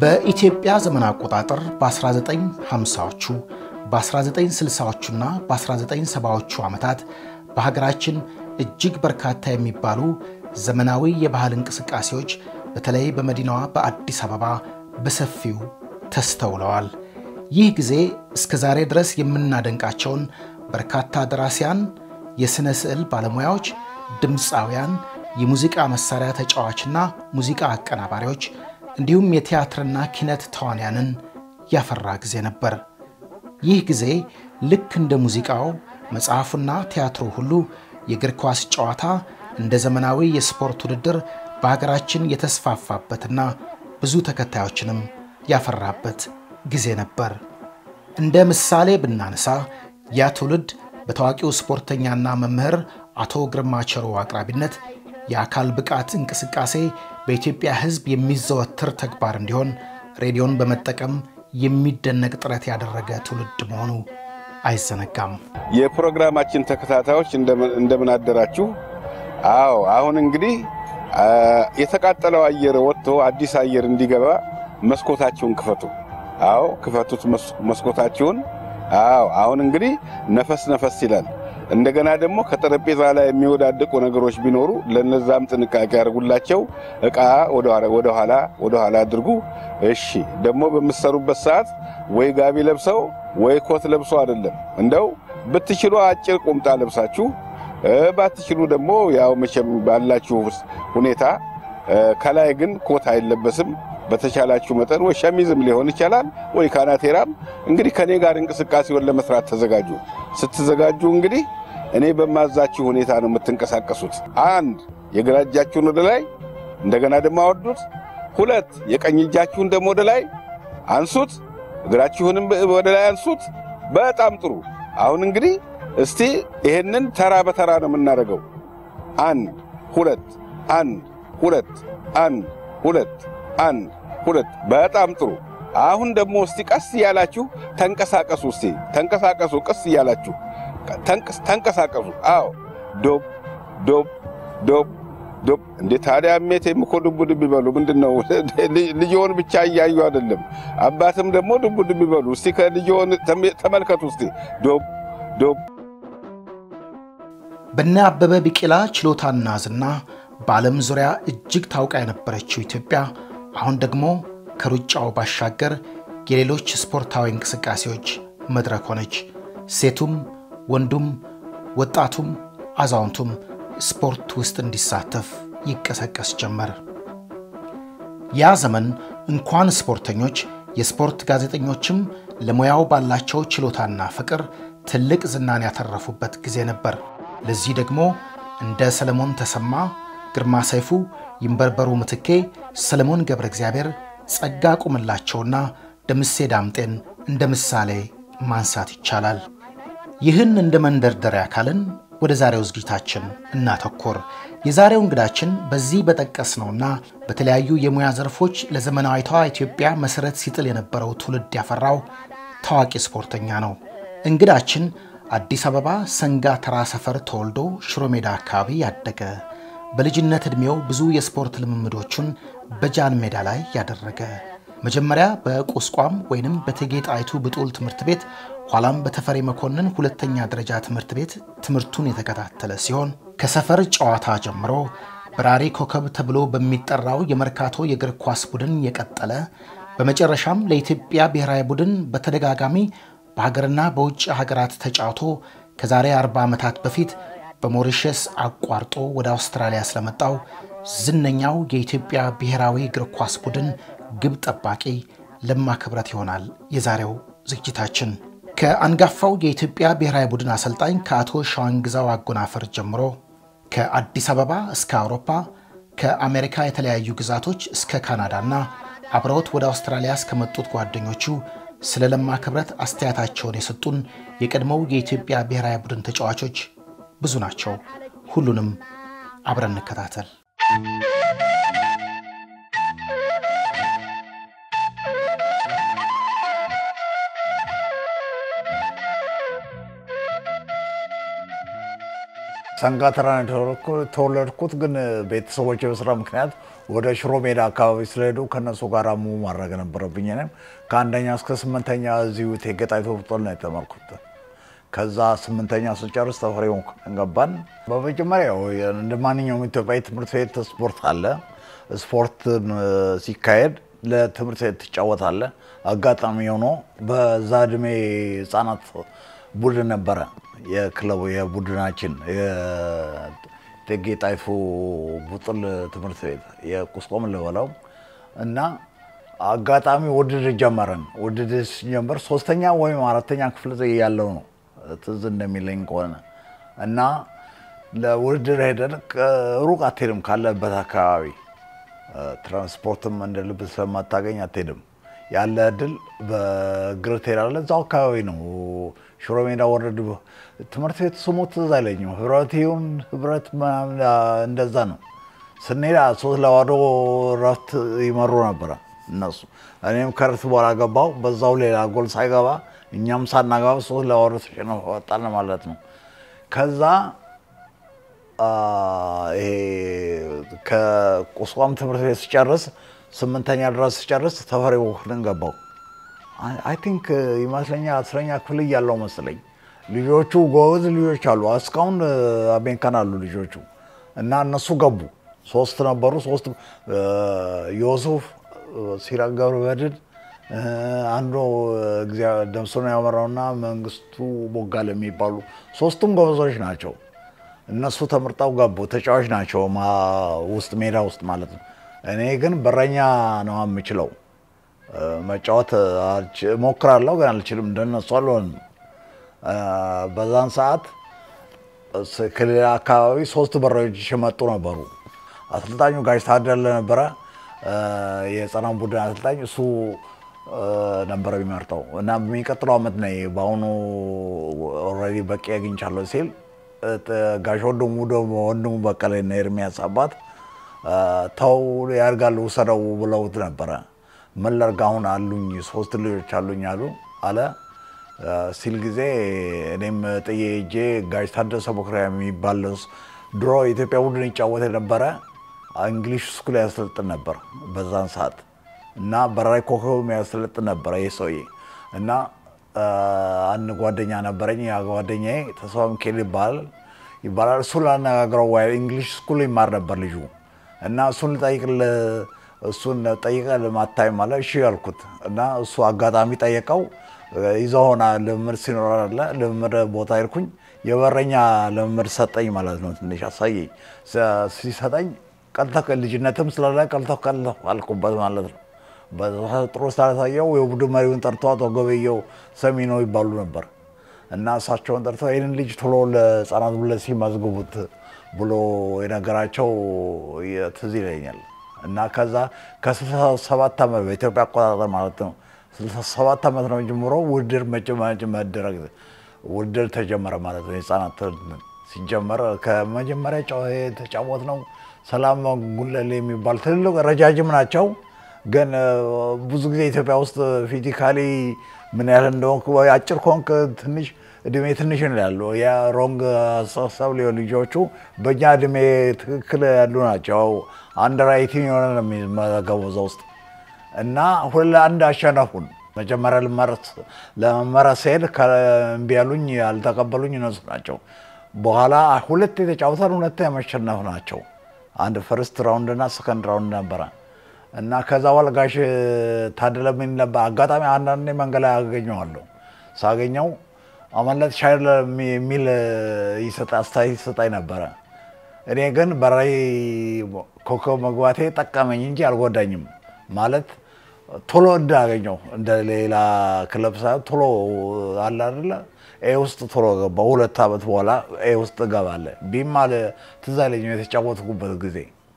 በኢትዮጵያ ዘመን አቆጣጠር በ1950ዎቹ በ1960ዎቹና በ1970ዎቹ ዓመታት በሀገራችን እጅግ በርካታ የሚባሉ ዘመናዊ የባህል እንቅስቃሴዎች በተለይ በመዲናዋ በአዲስ አበባ በሰፊው ተስተውለዋል። ይህ ጊዜ እስከ ዛሬ ድረስ የምናደንቃቸውን በርካታ ደራሲያን፣ የሥነ ስዕል ባለሙያዎች፣ ድምፃውያን፣ የሙዚቃ መሣሪያ ተጫዋችና ሙዚቃ አቀናባሪዎች እንዲሁም የቲያትርና ኪነት ተዋንያንን ያፈራ ጊዜ ነበር። ይህ ጊዜ ልክ እንደ ሙዚቃው መጽሐፉና ቲያትሩ ሁሉ የእግር ኳስ ጨዋታ እንደ ዘመናዊ የስፖርት ውድድር በሀገራችን የተስፋፋበትና ብዙ ተከታዮችንም ያፈራበት ጊዜ ነበር። እንደ ምሳሌ ብናነሳ ያ ትውልድ በታዋቂው ስፖርተኛና መምህር አቶ ግርማ ቸሮ አቅራቢነት የአካል ብቃት እንቅስቃሴ በኢትዮጵያ ሕዝብ የሚዘወትር ተግባር እንዲሆን ሬዲዮን በመጠቀም የሚደነቅ ጥረት ያደረገ ትውልድ መሆኑ አይዘነጋም። የፕሮግራማችን ተከታታዮች እንደምን አደራችሁ? አዎ አሁን እንግዲህ የተቃጠለው አየር ወጥቶ አዲስ አየር እንዲገባ መስኮታችሁን ክፈቱ። አዎ ክፈቱት መስኮታችሁን። አዎ አሁን እንግዲህ ነፈስ ነፈስ ይላል። እንደገና ደግሞ ከጠረጴዛ ላይ የሚወዳደቁ ነገሮች ቢኖሩ ለነዛም ጥንቃቄ ያደርጉላቸው። ዕቃ ወደ ኋላ ወደ ኋላ አድርጉ። እሺ ደግሞ በምትሰሩበት ሰዓት ወይ ጋቢ ለብሰው ወይ ኮት ለብሶ አይደለም፣ እንደው ብትችሉ አጭር ቁምጣ ለብሳችሁ ባትችሉ ደግሞ ያው መቼም ባላችሁ ሁኔታ ከላይ ግን ኮት አይለበስም። በተቻላችሁ መጠን ወይ ሸሚዝም ሊሆን ይቻላል ወይ ካናቴራም። እንግዲህ ከኔ ጋር እንቅስቃሴውን ለመስራት ተዘጋጁ። ስትዘጋጁ እንግዲህ እኔ በማዛችሁ ሁኔታ ነው የምትንቀሳቀሱት። አንድ የግራ እጃችሁን ወደ ላይ እንደገና ደግሞ አወርዱት። ሁለት የቀኝ እጃችሁን ደግሞ ወደ ላይ አንሱት። እግራችሁንም ወደ ላይ አንሱት። በጣም ጥሩ። አሁን እንግዲህ እስቲ ይሄንን ተራ በተራ ነው የምናደርገው። አንድ ሁለት፣ አንድ ሁለት፣ አንድ ሁለት፣ አንድ ሁለት። በጣም ጥሩ። አሁን ደግሞ እስቲ ቀስ እያላችሁ ተንቀሳቀሱ። እስቲ ተንቀሳቀሱ፣ ቀስ እያላችሁ ተንቀሳቀሱ። አዎ ዶብ ዶብ ዶብ ዶብ። እንዴ ታዲያ እሜቴም እኮ ዱብ ዱብ ይበሉ። ምንድን ነው ልጅዎን ብቻ እያዩ አይደለም፣ አባትም ደግሞ ዱብ ዱብ ይበሉ። እስቲ ከልጅዎን ተመልከቱ። እስቲ ዶብ ዶብ በነ አበበ ቢቂላ ችሎታና ዝና በዓለም ዙሪያ እጅግ ታውቃ የነበረችው ኢትዮጵያ አሁን ደግሞ ከሩጫው ባሻገር የሌሎች ስፖርታዊ እንቅስቃሴዎች መድረክ ሆነች። ሴቱም ወንዱም ወጣቱም አዛውንቱም ስፖርት ውስጥ እንዲሳተፍ ይቀሰቀስ ጀመር። ያ ዘመን እንኳን ስፖርተኞች የስፖርት ጋዜጠኞችም ለሙያው ባላቸው ችሎታና ፍቅር ትልቅ ዝናን ያተረፉበት ጊዜ ነበር። ለዚህ ደግሞ እንደ ሰለሞን ተሰማ፣ ግርማ ሰይፉ፣ ይንበርበሩ ምትኬ፣ ሰለሞን ገብረ እግዚአብሔር፣ ጸጋ ቁምላቸውና ደምሴ ዳምጤን እንደ ምሳሌ ማንሳት ይቻላል። ይህን እንደ መንደርደሪያ ካልን ወደ ዛሬው ዝግጅታችን እናተኮር። የዛሬው እንግዳችን በዚህ በጠቀስነውና በተለያዩ የሙያ ዘርፎች ለዘመናዊቷ ኢትዮጵያ መሠረት ሲጥል የነበረው ትውልድ ያፈራው ታዋቂ ስፖርተኛ ነው። እንግዳችን አዲስ አበባ ሰንጋ ተራ ሰፈር ተወልዶ ሽሮ ሜዳ አካባቢ ያደገ በልጅነት ዕድሜው ብዙ የስፖርት ልምምዶቹን በጃን ሜዳ ላይ ያደረገ መጀመሪያ በቁስቋም ወይንም በእቴጌ ጣይቱ ብጡል ትምህርት ቤት ኋላም በተፈሪ መኮንን ሁለተኛ ደረጃ ትምህርት ቤት ትምህርቱን የተከታተለ ሲሆን ከሰፈር ጨዋታ ጀምሮ በራሪ ኮከብ ተብሎ በሚጠራው የመርካቶ የእግር ኳስ ቡድን የቀጠለ በመጨረሻም ለኢትዮጵያ ብሔራዊ ቡድን በተደጋጋሚ በሀገርና በውጭ ሀገራት ተጫውቶ ከዛሬ 40 ዓመታት በፊት በሞሪሸስ አቋርጦ ወደ አውስትራሊያ ስለመጣው ዝነኛው የኢትዮጵያ ብሔራዊ እግር ኳስ ቡድን ግብ ጠባቂ ለማ ክብረት ይሆናል የዛሬው ዝግጅታችን። ከአንጋፋው የኢትዮጵያ ብሔራዊ ቡድን አሰልጣኝ ከአቶ ሸዋንግዛው አጎናፈር ጀምሮ ከአዲስ አበባ እስከ አውሮፓ ከአሜሪካ የተለያዩ ግዛቶች እስከ ካናዳና አብረውት ወደ አውስትራሊያ እስከመጡት ጓደኞቹ ስለ ለማ ክብረት አስተያየታቸውን የሰጡን የቀድሞው የኢትዮጵያ ብሔራዊ ቡድን ተጫዋቾች ብዙ ናቸው። ሁሉንም አብረን እንከታተል። ሰንጋተራ ተወለድኩት፣ ግን ቤተሰቦች በስራ ምክንያት ወደ ሽሮ ሜዳ አካባቢ ስለሄዱ ከነሱ ጋር ሙ ማድረግ ነበረብኝ። እኔም ከአንደኛ እስከ ስምንተኛ እዚሁ እቴጌ ጣይቱ ሆስፒታል ነው የተማርኩት። ከዛ ስምንተኛ ስጨርስ ተፈሪ መኮንን ገባን። በመጀመሪያ እንደ ማንኛውም ኢትዮጵያዊ ትምህርት ቤት ስፖርት አለ። ስፖርት ሲካሄድ ለትምህርት ቤት ትጫወታለ። አጋጣሚ ሆኖ በዛ እድሜ ህጻናት ቡድን ነበረ የክለቡ የቡድናችን የእቴጌ ጣይቱ ቡጥል ትምህርት ቤት የቁስቆም ልበለው እና አጋጣሚ ውድድር ጀመረን። ውድድር ሲጀመር ሶስተኛ ወይም አራተኛ ክፍል ያለው ነው ትዝ እንደሚለኝ ከሆነ እና ለውድድር ሄደን ሩቅ አትሄድም ካለበት አካባቢ ትራንስፖርትም እንደ ልብ ስለማታገኝ አትሄድም። ያለ እድል በእግር ትሄዳለህ። እዛው አካባቢ ነው። ሽሮ ሜዳ ወረድ ትምህርት ቤት ስሙ ትዝ አይለኝም። ህብረት ይሁን ህብረት ምናምን እንደዛ ነው። ስንሄድ ሶስት ለባዶ ረፍት ይመሩ ነበረ እነሱ። እኔም ከረፍት በኋላ ገባው። በዛው ሌላ ጎል ሳይገባ እኛም ሳናገባ ሶስት ለባዶ ተሸንፈን ወጣን ማለት ነው። ከዛ ይሄ ከቁስቋም ትምህርት ቤት ስጨርስ ስምንተኛ ድረስ ስጨርስ ተፈሪ መኮንን ገባው። አይ ቲንክ ይመስለኛል አስረኛ ክፍል እያለው መስለኝ። ልጆቹ ጎበዝ ልጆች አሉ፣ እስካሁን አሜሪካን አሉ ልጆቹ እና እነሱ ገቡ። ሶስት ነበሩ። ሶስት ዮሱፍ፣ ሲራክ ገብረመድህን፣ አንዱ ደምሶን ያመራውና መንግስቱ ቦጋለ የሚባሉ ሶስቱም ጎበዞች ናቸው። እነሱ ተመርጠው ገቡ። ተጫዋች ናቸው ውስጥ ሜዳ ውስጥ ማለት ነው። እኔ ግን በረኛ ነው የምችለው። መጫወት እሞክራለሁ ግን አልችልም። እንደነሱ አልሆንም። በዛን ሰዓት ከሌላ አካባቢ ሶስት በረኞች የመጡ ነበሩ። አሰልጣኙ ጋሽ ታደለ ነበረ፣ የህፃናት ቡድን አሰልጣኝ እሱ ነበረ የሚመርጠው እና በሚቀጥለው ዓመት ነ በአሁኑ ኦልሬዲ በቂ አግኝቻለሁ ሲል ጋሽ ወንድሙ ደግሞ ወንድሙ በቀለ እና ኤርሚያስ አባት ተው ያድጋል ውሰደው ብለውት ነበረ። ምን ላድርግ አሁን አሉኝ ሶስት ልጆች አሉኝ አሉ አለ ሲል ጊዜ እኔም ጥዬ ሄጄ ጋሽ ታደሰ ቦክሪያ የሚባል ድሮ የኢትዮጵያ ቡድን ይጫወት የነበረ እንግሊሽ ስኩል ያሰለጥን ነበር በዛን ሰዓት እና በራሪ ኮከብ ያሰለጥን ነበረ ይህ ሰውዬ እና አንድ ጓደኛ ነበረኝ። ያ ጓደኛዬ ተስፋ ሚካኤል ይባላል ይባላል እሱ ላነጋግረው እንግሊሽ ስኩል ይማር ነበር ልጁ እና እሱን ልጠይቅልህ እሱን ጠይቀህ ልማታይ ማለት እሺ ያልኩት እና እሱ አጋጣሚ ጠየቀው። ይዘው ሆና ልምምድ ሲኖር አለ ልምምድ ቦታ ሄድኩኝ። የበረኛ ልምምድ ሰጠኝ ማለት ነው። ትንሽ አሳየኝ። ሲሰጠኝ ቀልተህ ልጅነትም ስላለ ቀልተህ ቀልተህ አልኩበት ማለት ነው። ጥሩ ስላሳየው የቡድን መሪውን ጠርቶ አቶ ገበየው ሰሚነው ይባሉ ነበር እና እሳቸውን ጠርተው ይህንን ልጅ ቶሎ ለህፃናት ብለ ሲመዝግቡት ብሎ የነገራቸው ትዝ ይለኛል። እና ከዛ ከ67 ዓመት በኢትዮጵያ አቆጣጠር ማለት ነው 67 ዓመት ነው ጀምሮ ውድድር መደረግ ውድድር ተጀመረ ማለት ነው። የህፃናት ሲጀመር ከመጀመሪያ የተጫወት ነው ሰላም ጉለሌ የሚባል ትልልቅ ረጃጅም ናቸው። ግን ብዙ ጊዜ ኢትዮጵያ ውስጥ ፊዚካሊ ምን ያህል እንደሆንክ አጭር ከሆንክ ትንሽ እድሜ ትንሽ ይላሉ። ያ ሮንግ አስተሳሰብ ሊሆን ልጆቹ በእኛ እድሜ ትክክል ያሉ ናቸው። አንድ ራይቲንግ የሆነ ነው የሚመዘገበው እዛ ውስጥ እና ሁለት ለአንድ አሸነፉን። መጀመሪያ ለመመረጥ ስሄድ እምቢ ያሉኝ ያልተቀበሉኝ እነሱ ናቸው። በኋላ ሁለት የተጫወተን ሁለት የመሸነፍ ናቸው። አንድ ፈርስት ራውንድ እና ሰከንድ ራውንድ ነበረ እና ከዛ በኋላ ጋሽ ታደለ ምን ነበር አጋጣሚ አንዳንዴ መንገድ ላይ አገኘዋለሁ። ሳገኘው አመለት ሻይ የሚል አስተያየት ይሰጣኝ ነበረ። እኔ ግን በራይ ኮከብ መግባቴ ጠቀመኝ እንጂ አልጎዳኝም። ማለት ቶሎ እንዳገኘው እንደ ሌላ ክለብ ሳይሆን ቶሎ አለ አይደለ ኤ ውስጥ ቶሎ ገባ። ሁለት ዓመት በኋላ ኤ ውስጥ እገባለ ቢም አለ ትዝ አይለኝም የተጫወትኩበት ጊዜ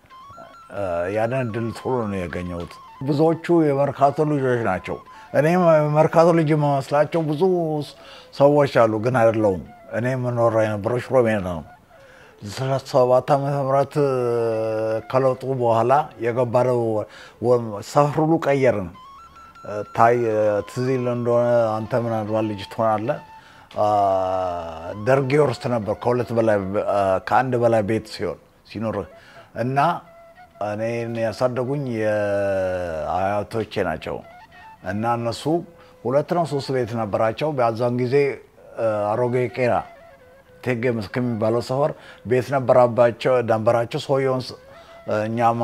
ያንን እድል ቶሎ ነው ያገኘሁት። ብዙዎቹ የመርካቶ ልጆች ናቸው። እኔም የመርካቶ ልጅ የመስላቸው ብዙ ሰዎች አሉ፣ ግን አይደለውም። እኔ የምኖረው የነበረው ሽሮ ሜዳ ነው። ሰባት ዓመተ ምህረት ከለውጡ በኋላ የገባነው ሰፈር ሁሉ ቀየርን። ታይ ትዝ ይልህ እንደሆነ አንተ ምናልባት ልጅ ትሆናለህ። ደርግ ይወርስ ነበር ከሁለት በላይ ከአንድ በላይ ቤት ሲሆን ሲኖር እና እኔን ያሳደጉኝ የአያቶቼ ናቸው እና እነሱ ሁለት ነው ሶስት ቤት ነበራቸው። በዛን ጊዜ አሮጌ ቄራ ቴጌ መስክ የሚባለው ሰፈር ቤት ነበራባቸው ነበራቸው። ሰውየውን እኛም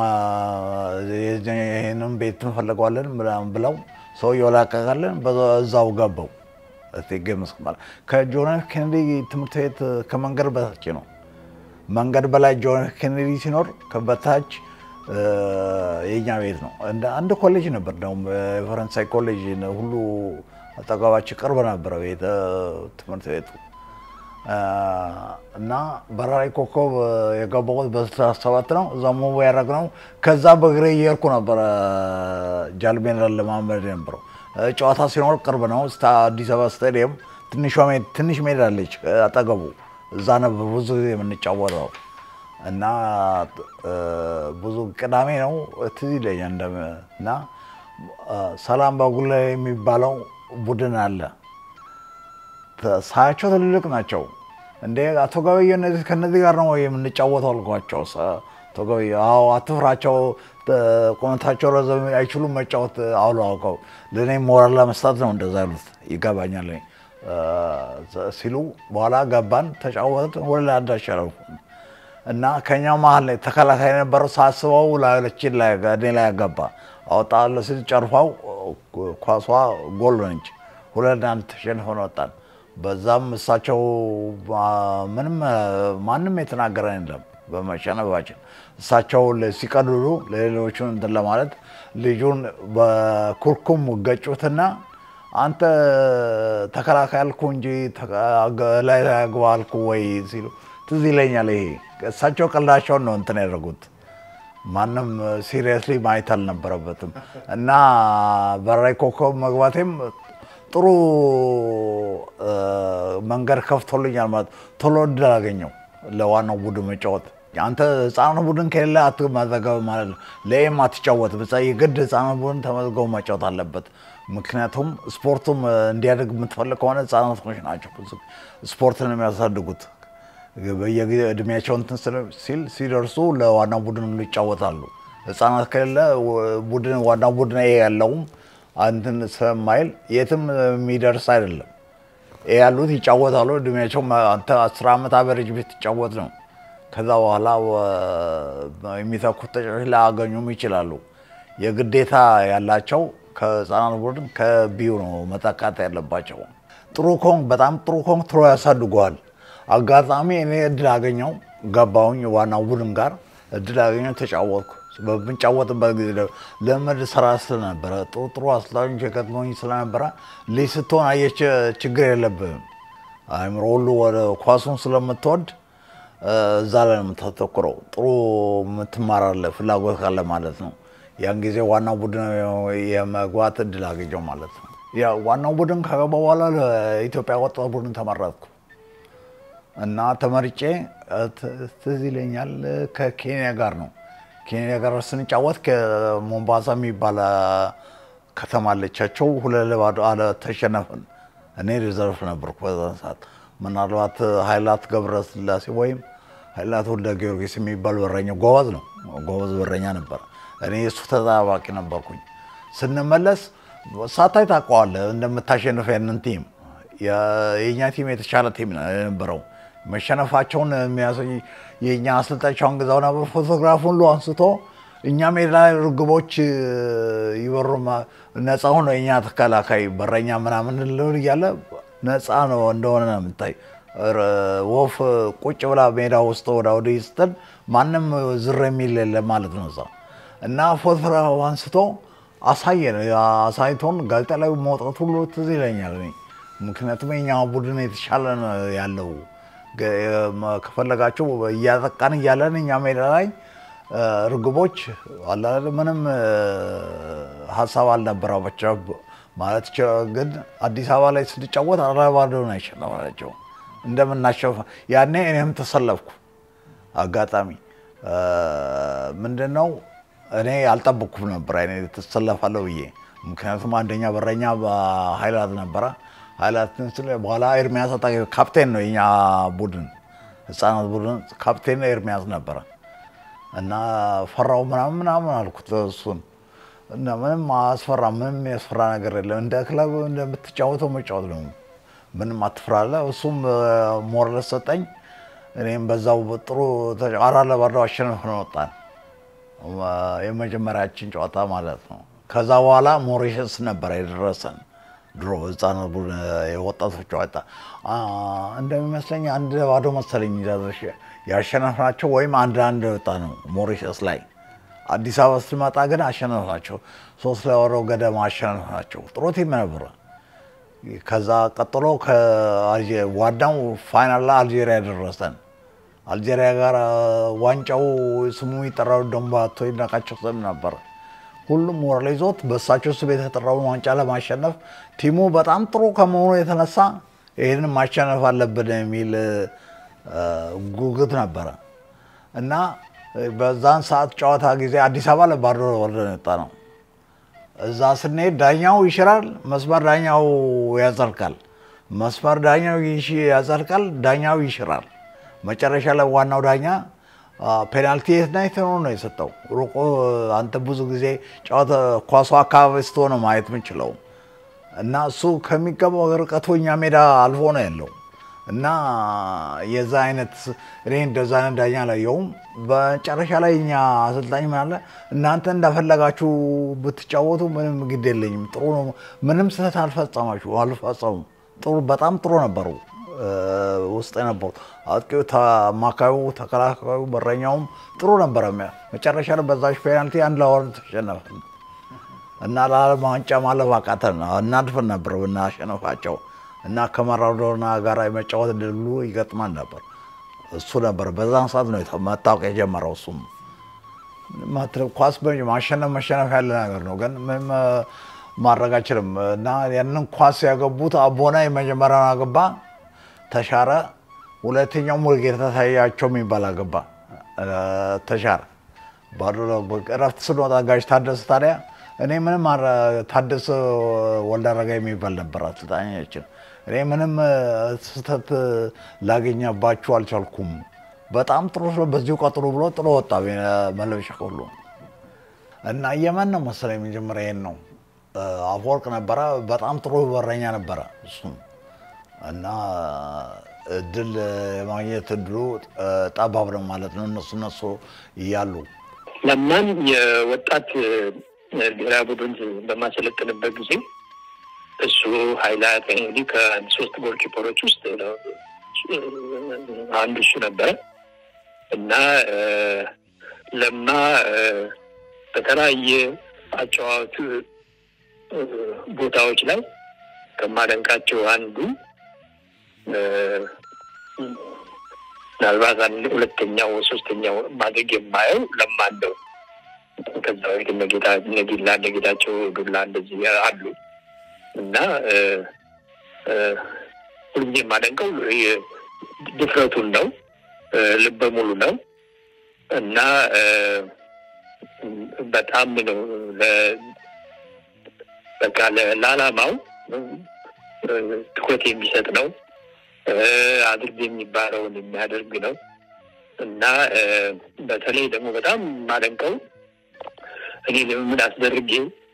ይህንም ቤት እንፈልገዋለን ብለው ሰውየው ላቀቃለን። እዛው ገባው ቴጌ መስክ ማለት ከጆን ኤፍ ኬኔዲ ትምህርት ቤት ከመንገድ በታች ነው። መንገድ በላይ ጆን ኤፍ ኬኔዲ ሲኖር በታች የኛ ቤት ነው። እንደ አንድ ኮሌጅ ነበር ደግሞ የፈረንሳይ ኮሌጅ ሁሉ አጠገባችን ቅርብ ነበረ ቤተ ትምህርት ቤቱ እና በራሪ ኮከብ የገባሁት በስልሳ ሰባት ነው። እዛ ሙቭ ያደረግነው ከዛ በእግሬ እየሄድኩ ነበረ ጃልሜዳን ለማመድ የነበረው ጨዋታ ሲኖር ቅርብ ነው። አዲስ አበባ ስታዲየም ትንሽ ሜዳ አለች አጠገቡ። እዛ ነበር ብዙ ጊዜ የምንጫወተው እና ብዙ ቅዳሜ ነው ትዝ ይለኛል። እና ሰላም ባጉላ የሚባለው ቡድን አለ። ሳያቸው ትልልቅ ናቸው። እንደ አቶ ገበየ እነዚህ ከነዚህ ጋር ነው የምንጫወተው አልኳቸው። አቶ ገበየ አዎ፣ አትፍራቸው፣ ቁመታቸው ረዘም አይችሉም መጫወት አሉ አውቀው ለእኔ ሞራል ለመስጠት ነው እንደዛ ያሉት ይገባኛል ሲሉ በኋላ ገባን፣ ተጫወትን። ወደ ላይ አዳሸረው እና ከኛ መሀል ላይ ተከላካይ የነበረው ሳስበው ላዮችን ላይ እኔ ላይ ያገባ አወጣለ ስል ጨርፋው ኳሷ ጎል ነች። ሁለት አንድ ተሸንፈን ወጣን። በዛም እሳቸው ምንም ማንም የተናገረ የለም በመሸነፋችን። እሳቸው ሲቀልሉ ለሌሎቹን እንትን ለማለት ልጁን በኩርኩም ገጩትና አንተ ተከላካይ አልኩ እንጂ ላይ ግባ አልኩ ወይ ሲሉ ትዝ ይለኛል። ይሄ እሳቸው ቀልዳቸውን ነው እንትን ያደረጉት። ማንም ሲሪየስሊ ማየት አልነበረበትም እና በራሪ ኮከብ መግባቴም ጥሩ መንገድ ከፍቶልኛል ማለት ቶሎ እድል አገኘው ለዋናው ቡድን መጫወት። አንተ ህፃኑ ቡድን ከሌለ አትመዘገብ ማለት ነው። ለኤም አትጫወት ብቻ የግድ ህፃኑ ቡድን ተመዝገቡ መጫወት አለበት። ምክንያቱም ስፖርቱም እንዲያደግ የምትፈልግ ከሆነ ህፃናቶች ናቸው ስፖርትን የሚያሳድጉት በየጊዜ እድሜያቸው እንትን ሲል ሲደርሱ ለዋናው ቡድን ይጫወታሉ። ህፃናት ከሌለ ቡድን ዋናው ቡድን ያለውም አንትን ስለማይል የትም የሚደርስ አይደለም። ያሉት ይጫወታሉ። እድሜያቸው አንተ አስር ዓመት አበረጅ ቤት ትጫወት ነው። ከዛ በኋላ የሚተኩት ተጫዋች ላያገኙም ይችላሉ። የግዴታ ያላቸው ከህፃናት ቡድን ከቢዩ ነው መጠቃት ያለባቸው። ጥሩ ኮንክ በጣም ጥሩ ኮንክ ትሮ ያሳድገዋል። አጋጣሚ እኔ እድል አገኘው ገባሁኝ ዋናው ቡድን ጋር እድል አገኘው ተጫወትኩ። በምንጫወትበት ጊዜ ለመድ ስራ ስለነበረ ጥሩ ጥሩ አሰልጣኞች የገጥመኝ ስለነበረ ልጅ ስትሆን አየች ችግር የለብህም አእምሮ ሁሉ ወደ ኳሱን ስለምትወድ እዛ ላይ ነው የምታተኩረው። ጥሩ የምትማራለህ ፍላጎት ካለ ማለት ነው። ያን ጊዜ ዋናው ቡድን የመግባት እድል አገኘው ማለት ነው። ያ ዋናው ቡድን ከገባ በኋላ ለኢትዮጵያ ወጣት ቡድን ተመረጥኩ እና ተመርጬ ትዝ ይለኛል ከኬንያ ጋር ነው ኬንያ ጋር ስንጫወት ከሞምባሳ የሚባል ከተማ አለቻቸው። ሁለት ለባዶ አለ ተሸነፍን። እኔ ሪዘርቭ ነበርኩ በዛን ሰዓት። ምናልባት ኃይላት ገብረስላሴ ወይም ኃይላት ወልደ ጊዮርጊስ የሚባል በረኛ ጎበዝ ነው፣ ጎበዝ በረኛ ነበር። እኔ እሱ ተጠባባቂ ነበርኩኝ። ስንመለስ ሳታይ ታውቀዋለህ እንደምታሸንፍ ያንን ቲም። የእኛ ቲም የተሻለ ቲም የነበረው መሸነፋቸውን የሚያሳይ የእኛ አሰልጣኝ ግዛው ነበር። ፎቶግራፍ ሁሉ አንስቶ እኛ ሜዳ ላይ ርግቦች ይበሩ ነፃ ሆኖ የእኛ ተከላካይ በረኛ ምናምን ልል እያለ ነፃ ነው እንደሆነ ነው የምታይ። ወፍ ቁጭ ብላ ሜዳ ውስጥ ወደ ወዲህ ስትል ማንም ዝር የሚል የለ ማለት ነው እዛ እና ፎቶግራፍ አንስቶ አሳየን። አሳይቶን ጋዜጣ ላይ መውጣት ሁሉ ትዝ ይለኛል እኔ ምክንያቱም የኛ ቡድን የተሻለ ነው ያለው ከፈለጋችሁ እያጠቃን እያለን እኛ ሜዳ ላይ ርግቦች አላለ ምንም ሀሳብ አልነበራቸው ማለት ግን አዲስ አበባ ላይ ስንጫወት አረባዶን አይሸነፋቸው እንደምናሸፍ ያኔ እኔም ተሰለፍኩ። አጋጣሚ ምንድን ነው እኔ አልጠበቅኩም ነበር አይነ ተሰለፋለሁ ብዬ ምክንያቱም አንደኛ በረኛ ኃይላት ነበረ። ኃይላትን ስለ በኋላ ኤርሚያስ አጣ ካፕቴን ነው የኛ ቡድን ህፃናት ቡድን ካፕቴን ኤርሚያስ ነበረ እና ፈራው ምናምን ምናምን አልኩት እሱን እና ምንም አስፈራ ምንም ያስፈራ ነገር የለም እንደ ክለብ እንደምትጫወተው መጫወት ነው ምንም አትፍራለ እሱም ሞራል ሰጠኝ እኔም በዛው ጥሩ አራት ለባዶ አሸንፈን ወጣን የመጀመሪያችን ጨዋታ ማለት ነው ከዛ በኋላ ሞሪሸስ ነበረ የደረሰን ድሮ ህፃናት ቡድን የወጣቶች ጨዋታ እንደሚመስለኝ አንድ ባዶ መሰለኝ ያሸነፍናቸው ወይም አንድ አንድ ወጣ ነው ሞሪሸስ ላይ አዲስ አበባ ስትመጣ ግን አሸነፍናቸው ሶስት ለባዶ ገደማ አሸነፍናቸው ጥሩ ቲም ነበረ ከዛ ቀጥሎ ዋናው ፋይናል ላይ አልጄሪያ ደረሰን አልጄሪያ ጋር ዋንጫው ስሙ የጠራው ደንባቶ ይድነቃቸው ስም ነበረ ሁሉም ሞራል ይዞት በእሳቸው ስም የተጠራውን ዋንጫ ለማሸነፍ ቲሙ በጣም ጥሩ ከመሆኑ የተነሳ ይህንን ማሸነፍ አለብን የሚል ጉጉት ነበረ እና በዛን ሰዓት ጨዋታ ጊዜ አዲስ አበባ ለባዶ ወርደን የወጣ ነው። እዛ ስንሄድ ዳኛው ይሽራል፣ መስመር ዳኛው ያጸድቃል። መስመር ዳኛው ያጸድቃል፣ ዳኛው ይሽራል። መጨረሻ ላይ ዋናው ዳኛ ፔናልቲ የት ነው የት ነው የሰጠው። ሩቆ አንተ ብዙ ጊዜ ጨዋታ ኳሱ አካባቢ ስትሆነ ማየት የምንችለው እና እሱ ከሚገባው ርቀቱ እኛ ሜዳ አልፎ ነው ያለው እና የዛ አይነት እኔ እንደዛ አይነት ዳኛ አላየሁም። በመጨረሻ ላይ እኛ አሰልጣኝ ምን አለ እናንተ እንዳፈለጋችሁ ብትጫወቱ ምንም ግድ የለኝም፣ ጥሩ ነው፣ ምንም ስህተት አልፈጸማችሁ አልፈጸሙም። ጥሩ በጣም ጥሩ ነበሩ ውስጥ የነበሩ አጥቂው፣ አማካዩ፣ ተከላካዩ፣ በረኛውም ጥሩ ነበረ። መጨረሻ ላይ በዛች ፔናልቲ አንድ ለወርድ ተሸነፈ እና ለዓለም ዋንጫ ማለፍ አቃተን። እናድፈን ነበር ብናሸነፋቸው እና ከማራዶና ጋር የመጫወት ድሉ ይገጥማል ነበር። እሱ ነበር በዛን ሰዓት ነው መታወቅ የጀመረው። እሱም ኳስ ማሸነፍ መሸነፍ ያለ ነገር ነው፣ ግን ምንም ማድረግ አይችልም። እና ያንን ኳስ ያገቡት አቦና የመጀመሪያውን አገባ፣ ተሻረ። ሁለተኛው ሙሉጌታ ታያቸው የሚባል አገባ፣ ተሻረ። እረፍት ስንወጣ ጋሽ ታደሰ ታዲያ እኔ ምንም ታደሰ ወልዳረጋ የሚባል ነበር አሰልጣኛችን። እኔ ምንም ስህተት ላገኘባችሁ አልቻልኩም። በጣም ጥሩ ስለ በዚሁ ቀጥሉ ብሎ ጥሎ ወጣ መለበሻ ሁሉ እና የመን ነው መሰለኝ የመጀመሪያ ይሄን ነው አፈወርቅ ነበረ። በጣም ጥሩ በረኛ ነበረ እሱም እና እድል የማግኘት እድሉ ጠባብ ነው ማለት ነው። እነሱ እነሱ እያሉ ለማን የወጣት ብሔራዊ ቡድን በማሰለጥንበት ጊዜ እሱ ሀይላት እንግዲህ ከሶስት ጎል ኪፐሮች ውስጥ አንዱ እሱ ነበረ እና ለማ በተለያየ አጨዋወቱ ቦታዎች ላይ ከማደንቃቸው አንዱ ምናልባት ሁለተኛው ሶስተኛው ማድረግ የማየው ለማ እንደው ከዛ በፊት ነጌታ ነጊላ ነጌታቸው ዱላ እንደዚህ አሉ እና ሁልጊዜ የማደንቀው ድፍረቱን ነው። ልበ ሙሉ ነው እና በጣም ነው በቃ ለዓላማው ትኩረት የሚሰጥ ነው። አድርግ የሚባለውን የሚያደርግ ነው እና በተለይ ደግሞ በጣም የማደንቀው እኔ ልምምድ አስደርጌ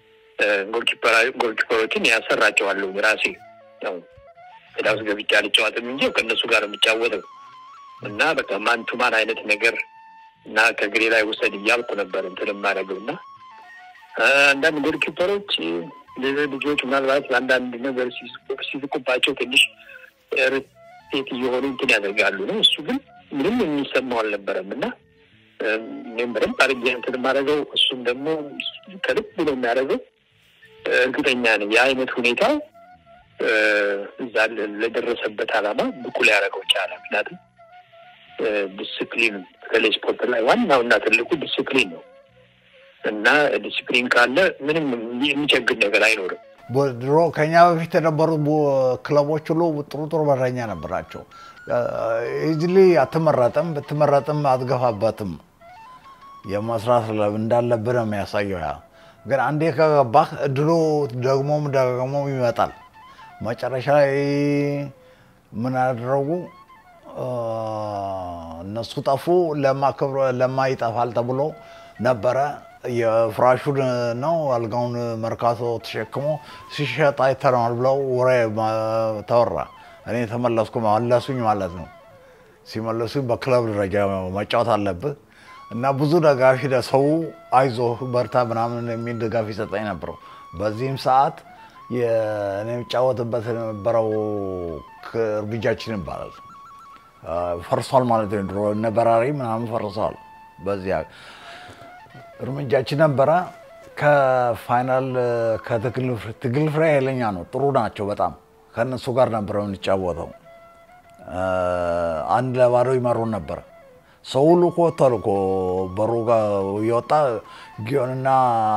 ጎልኪፐሮችን ያሰራቸዋለሁ ራሴ ነው ሜዳ ውስጥ ገብቼ አልጫወትም እንጂ ከእነሱ ጋር የሚጫወተው እና በቃ ማን ቱ ማን አይነት ነገር እና ከግሬ ላይ ውሰድ እያልኩ ነበር እንትን የማደርገው እና አንዳንድ ጎልኪፐሮች ልጆች ምናልባት አንዳንድ ነገር ሲዝቁባቸው ትንሽ ርቴት እየሆኑ እንትን ያደርጋሉ ነው። እሱ ግን ምንም የሚሰማው አልነበረም እና እኔም በደንብ አድርጌ እንትን የማደርገው እሱም ደግሞ ከልብ ነው የሚያደርገው። እርግጠኛ ነኝ የአይነት ሁኔታው እዛ ለደረሰበት ዓላማ ብቁ ሊያደርገው ቻለ። ምክንያቱም ዲስፕሊን በተለይ ስፖርት ላይ ዋናው እና ትልቁ ዲስፕሊን ነው እና ዲስፕሊን ካለ ምንም የሚቸግር ነገር አይኖርም። ድሮ ከኛ በፊት የነበሩት ክለቦች ሁሉ ጥሩ ጥሩ በረኛ ነበራቸው። ኢዝሊ አትመረጥም፣ ብትመረጥም አትገፋበትም። የመስራት እንዳለብህ ነው የሚያሳየው። ያ ግን አንዴ ከገባህ እድሉ ደግሞም ደግሞም ይመጣል። መጨረሻ ላይ ምን አደረጉ? እነሱ ጠፉ። ለማክብሮ ለማ ይጠፋል ተብሎ ነበረ። የፍራሹን ነው አልጋውን መርካቶ ተሸክሞ ሲሸጥ አይተነዋል ብለው ወሬ ተወራ። እኔ ተመለስኩ፣ መለሱኝ ማለት ነው። ሲመለሱኝ በክለብ ደረጃ መጫወት አለብህ እና ብዙ ደጋፊ ሰው አይዞህ በርታ ምናምን የሚል ድጋፍ ይሰጠኝ ነበረው። በዚህም ሰዓት እኔ የሚጫወትበት የነበረው እርምጃችን ይባላል ፈርሷል ማለት ነው። ድሮ እነ በራሪ ምናምን ፈርሰዋል። በዚያ እርምጃችን ነበረ። ከፋይናል ከትግል ፍሬ ኃይለኛ ነው፣ ጥሩ ናቸው በጣም ከእነሱ ጋር ነበረ የምንጫወተው። አንድ ለባዶ ይመሩን ነበረ። ሰው ሁሉ እኮ ወጥቷል እኮ በሩ ጋር እየወጣ ጊዮንና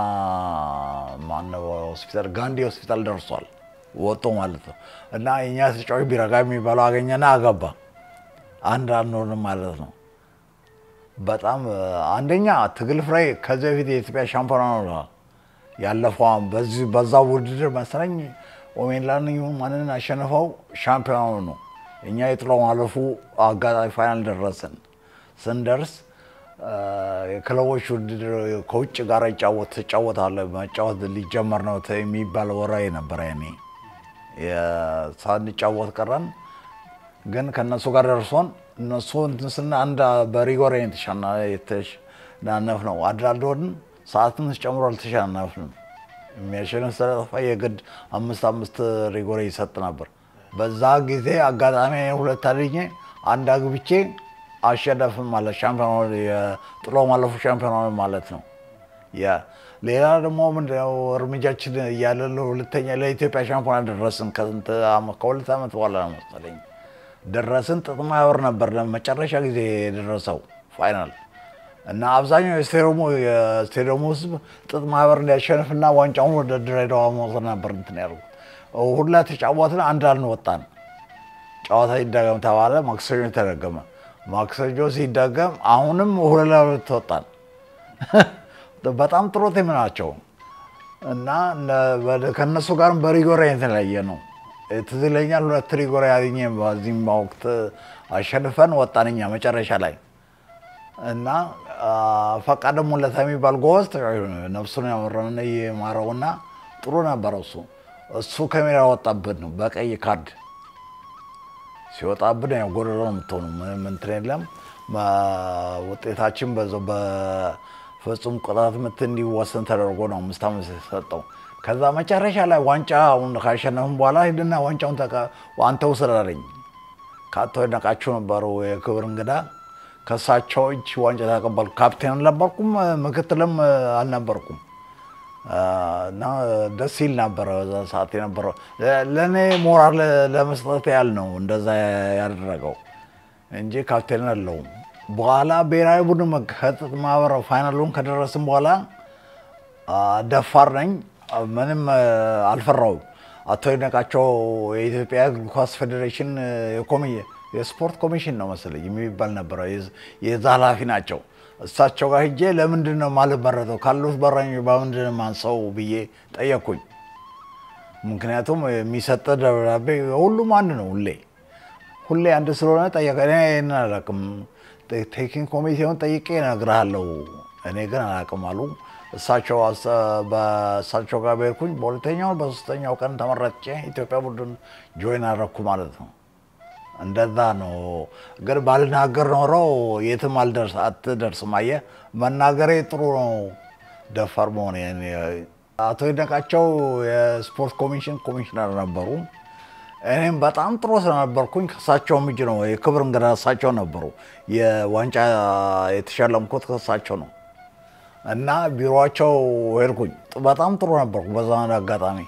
ማነው ሆስፒታል ጋንዲ ሆስፒታል ደርሷል ወጦ ማለት ነው። እና የኛ ተጫዋች ቢረጋ የሚባለው አገኘና አገባ። አንድ አንሆንም ማለት ነው። በጣም አንደኛ ትግል ፍሬ ከዚህ በፊት የኢትዮጵያ ሻምፒዮና ነው ያለፈው። በዚህ በዛ ውድድር መሰለኝ ኦሜንላን ይሁን ማንን አሸንፈው ሻምፒዮናው ነው። እኛ የጥሎ ማለፉ አጋጣሚ ፋይናል ደረስን። ስንደርስ የክለቦች ውድድር ከውጭ ጋር ይጫወት ትጫወታለህ መጫወት ሊጀመር ነው የሚባል ወሬ ነበረ። እኔ ሳንጫወት ቀረን። ግን ከእነሱ ጋር ደርሶን እነሱ እንትን ስና አንድ በሪጎሬ የተሸናነፍ ነው። አድራዶን ሰዓትም ጨምሮ አልተሸናነፍንም። የሚያሸንፍ ስለጠፋ የግድ አምስት አምስት ሪጎሬ ይሰጥ ነበር። በዛ ጊዜ አጋጣሚ ሁለት አድኜ አንድ አግብቼ አሸነፍን ማለት ሻምፒዮና የጥሎ ማለፉ ሻምፒዮና ማለት ነው። ሌላ ደግሞ ምንድነው እርምጃችን እያለ ሁለተኛ ለኢትዮጵያ ሻምፒዮና ደረስን። ከሁለት ዓመት በኋላ ነው መሰለኝ ደረስን። ጥጥ ማህበር ነበር ለመጨረሻ ጊዜ የደረሰው ፋይናል እና አብዛኛው የስቴዲየሙ ህዝብ ጥጥ ማህበር እንዲያሸንፍና ዋንጫውን ወደ ድሬዳዋ መውሰድ ነበር እንትን ያደርጉት። ሁላ ተጫወትን፣ አንድ አልወጣን። ጨዋታ ይደገም ተባለ። ማክሰኞ ተደገመ። ማክሰኞ ሲደገም አሁንም ሁለት ለሁለት ወጣን። በጣም ጥሩ ቲም ናቸው እና ከእነሱ ጋርም በሪጎራ የተለያየ ነው። ትዝ ይለኛል ሁለት ሪጎራ ያገኘ በዚህም ወቅት አሸንፈን ወጣን እኛ መጨረሻ ላይ እና ፈቃደ ሙለታ የሚባል ጎበዝ ነፍሱን ያመረን የማረውና ጥሩ ነበረ። እሱ እሱ ከሜዳ ወጣብን ነው በቀይ ካርድ ሲወጣብን ያው ጎደሎ ነው የምትሆኑ ምንም እንትን የለም። ውጤታችን በዛው በፍጹም ቅጣት ምት እንዲወሰን ተደርጎ ነው አምስት ዓመት የተሰጠው። ከዛ መጨረሻ ላይ ዋንጫውን ካሸነፍን በኋላ ሂድና ዋንጫውን አንተ ውሰድ አለኝ። ከአቶ ይድነቃቸው ነበሩ የክብር እንግዳ። ከእሳቸው እጅ ዋንጫ ተቀበልኩ። ካፕቴን አልነበርኩም፣ ምክትልም አልነበርኩም እና ደስ ይል ነበረ በዛ ሰዓት የነበረው። ለእኔ ሞራል ለመስጠት ያህል ነው እንደዛ ያደረገው እንጂ ካፕቴን አለውም። በኋላ ብሔራዊ ቡድን ከጥጥ ማህበር ፋይናሉን ከደረስን በኋላ ደፋር ነኝ፣ ምንም አልፈራውም። አቶ ይድነቃቸው የኢትዮጵያ እግር ኳስ ፌዴሬሽን የስፖርት ኮሚሽን ነው መሰለኝ የሚባል ነበረ፣ የዛ ኃላፊ ናቸው። እሳቸው ጋር ሂጄ ለምንድን ነው ማልመረጠው ካሉት በረኞች በምንድን ነው ማንሰው ብዬ ጠየቅኩኝ። ምክንያቱም የሚሰጠ ደብዳቤ ሁሉም አንድ ነው ሁሌ ሁሌ አንድ ስለሆነ ጠየቀ። እኔ ይህንን አላውቅም፣ ቴክኒክ ኮሚቴውን ጠይቄ እነግርሃለሁ፣ እኔ ግን አላውቅም አሉ። እሳቸው በእሳቸው ጋር ቤርኩኝ። በሁለተኛው በሶስተኛው ቀን ተመረጬ ኢትዮጵያ ቡድን ጆይን አደረኩ ማለት ነው። እንደዛ ነው። ግን ባልናገር ኖሮ የትም አልደርስ አትደርስም። አየህ መናገሬ ጥሩ ነው። ደፋር መሆን አቶ ይድነቃቸው የስፖርት ኮሚሽን ኮሚሽነር ነበሩ። እኔም በጣም ጥሩ ስለነበርኩኝ ከእሳቸውም እጅ ነው የክብር እንግዳ እሳቸው ነበሩ። የዋንጫ የተሸለምኩት ከእሳቸው ነው እና ቢሮቸው ሄድኩኝ። በጣም ጥሩ ነበርኩ። በዛ አጋጣሚ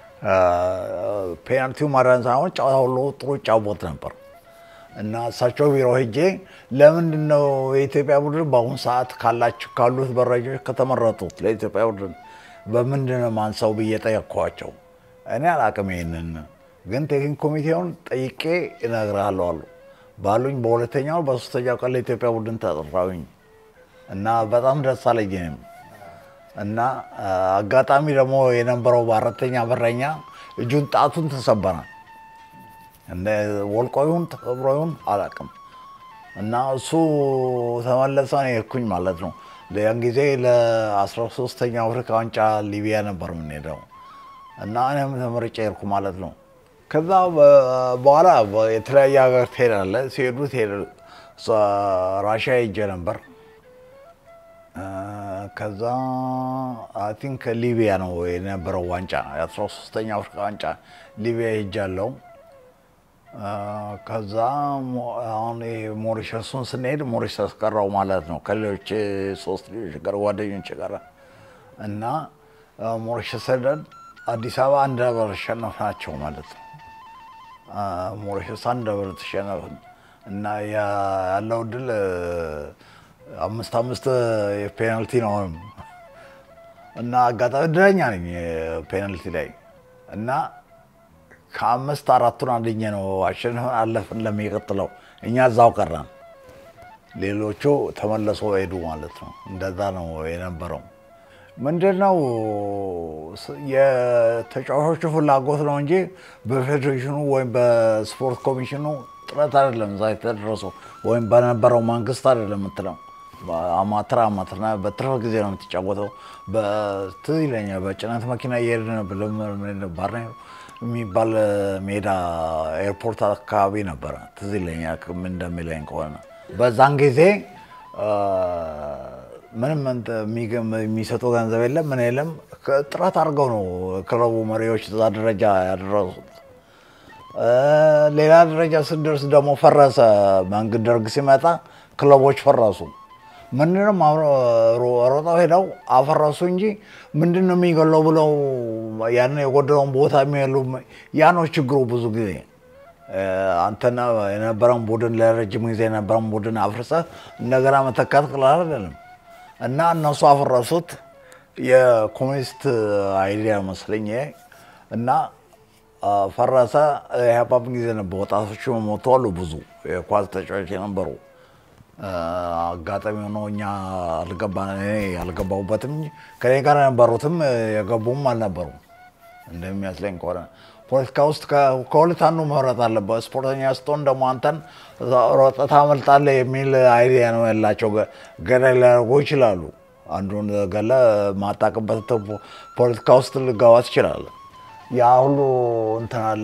ፔናልቲው ማዳን ሳይሆን ጨዋታ ሁሉ ጥሩ ይጫወት ነበር እና እሳቸው ቢሮ ሄጄ ለምንድን ነው የኢትዮጵያ ቡድን በአሁኑ ሰዓት ካላችሁ ካሉት በረኞች ከተመረጡት ለኢትዮጵያ ቡድን በምንድን ነው ማንሳው ብዬ ጠየቅኳቸው። እኔ አላቅም ይሄንን ግን ቴክኒክ ኮሚቴውን ጠይቄ እነግርሃለሁ አሉ። ባሉኝ በሁለተኛው በሶስተኛው ቀን ለኢትዮጵያ ቡድን ተጠራሁኝ እና በጣም ደስ አለኝ እኔም እና አጋጣሚ ደግሞ የነበረው በአራተኛ በረኛ እጁን ጣቱን ተሰበረ። እንደ ወልቆ ይሁን ተሰብሮ ይሁን አላውቅም። እና እሱ ተመለሰ፣ እኔ ሄድኩኝ ማለት ነው። ያን ጊዜ ለ13ኛው አፍሪካ ዋንጫ ሊቢያ ነበር የምንሄደው እና እኔም ተመርጬ ሄድኩ ማለት ነው። ከዛ በኋላ የተለያየ ሀገር ትሄዳለህ። ሲሄዱ ራሽያ ሄጄ ነበር። ከዛ አይ ቲንክ ሊቢያ ነው የነበረው ዋንጫ የአስራ ሶስተኛ አፍሪካ ዋንጫ ሊቢያ ሄጃለሁ። ከዛ አሁን ሞሪሸሱን ስንሄድ ሞሪሸስ ቀረው ማለት ነው ከሌሎች ሶስት ልጆች ጋር ጓደኞች ጋር እና ሞሪሸስ ሄደን አዲስ አበባ አንድ ነበር አሸነፍናቸው ማለት ነው። ሞሪሸስ አንድ ነበር ተሸነፍን እና ያለው ድል አምስት አምስት የፔናልቲ ነው እና አጋጣሚ እድለኛ ነኝ ፔናልቲ ላይ እና ከአምስት አራቱን አንደኛ ነው አሸንፈን አለፍን ለሚቀጥለው። እኛ እዛው ቀራን፣ ሌሎቹ ተመለሶ ሄዱ ማለት ነው። እንደዛ ነው የነበረው። ምንድነው የተጫዋቾቹ ፍላጎት ነው እንጂ በፌዴሬሽኑ ወይም በስፖርት ኮሚሽኑ ጥረት አይደለም እዛ የተደረሰው ወይም በነበረው መንግስት አይደለም የምትለው አማትር አማትር በትርፍ ጊዜ ነው የምትጫወተው። ትዝ ይለኛል በጭነት መኪና እየሄድን ባር የሚባል ሜዳ ኤርፖርት አካባቢ ነበረ። ትዝ ይለኛል ምን እንደሚለኝ ከሆነ በዛን ጊዜ ምንም የሚሰጠው ገንዘብ የለም ምን የለም። ጥረት አድርገው ነው ክለቡ መሪዎች እዛ ደረጃ ያደረሱት። ሌላ ደረጃ ስንደርስ ደግሞ ፈረሰ። መንግስት ደርግ ሲመጣ ክለቦች ፈረሱ። ምንድነው ሮጠው ሄደው አፈረሱ እንጂ ምንድን ነው የሚገለው ብለው ያን የጎደለውን ቦታ የሚሉ ያ ነው ችግሩ። ብዙ ጊዜ አንተና የነበረን ቡድን ለረጅም ጊዜ የነበረን ቡድን አፍርሰ እንደገና መተካት ቀላል አይደለም እና እነሱ አፈረሱት። የኮሚኒስት አይዲያ መስለኝ እና ፈረሰ። የሀፓም ጊዜ ነበር። ወጣቶች ሞቱ አሉ ብዙ የኳስ ተጫዋች የነበሩ አጋጣሚ ሆኖ እኛ አልገባሁበትም እንጂ ከኔ ጋር የነበሩትም የገቡም አልነበሩም። እንደሚመስለኝ ከሆነ ፖለቲካ ውስጥ ከሁለት አንዱ መምረጥ አለበት። ስፖርተኛ ስትሆን ደግሞ አንተን ሮጠህ ታመልጣለህ የሚል አይዲያ ነው ያላቸው። ገዳይ ሊያደርጉ ይችላሉ። አንዱን ገለህ ማጣቅበት ፖለቲካ ውስጥ ልገባ ትችላለህ። ያ ሁሉ እንትን አለ።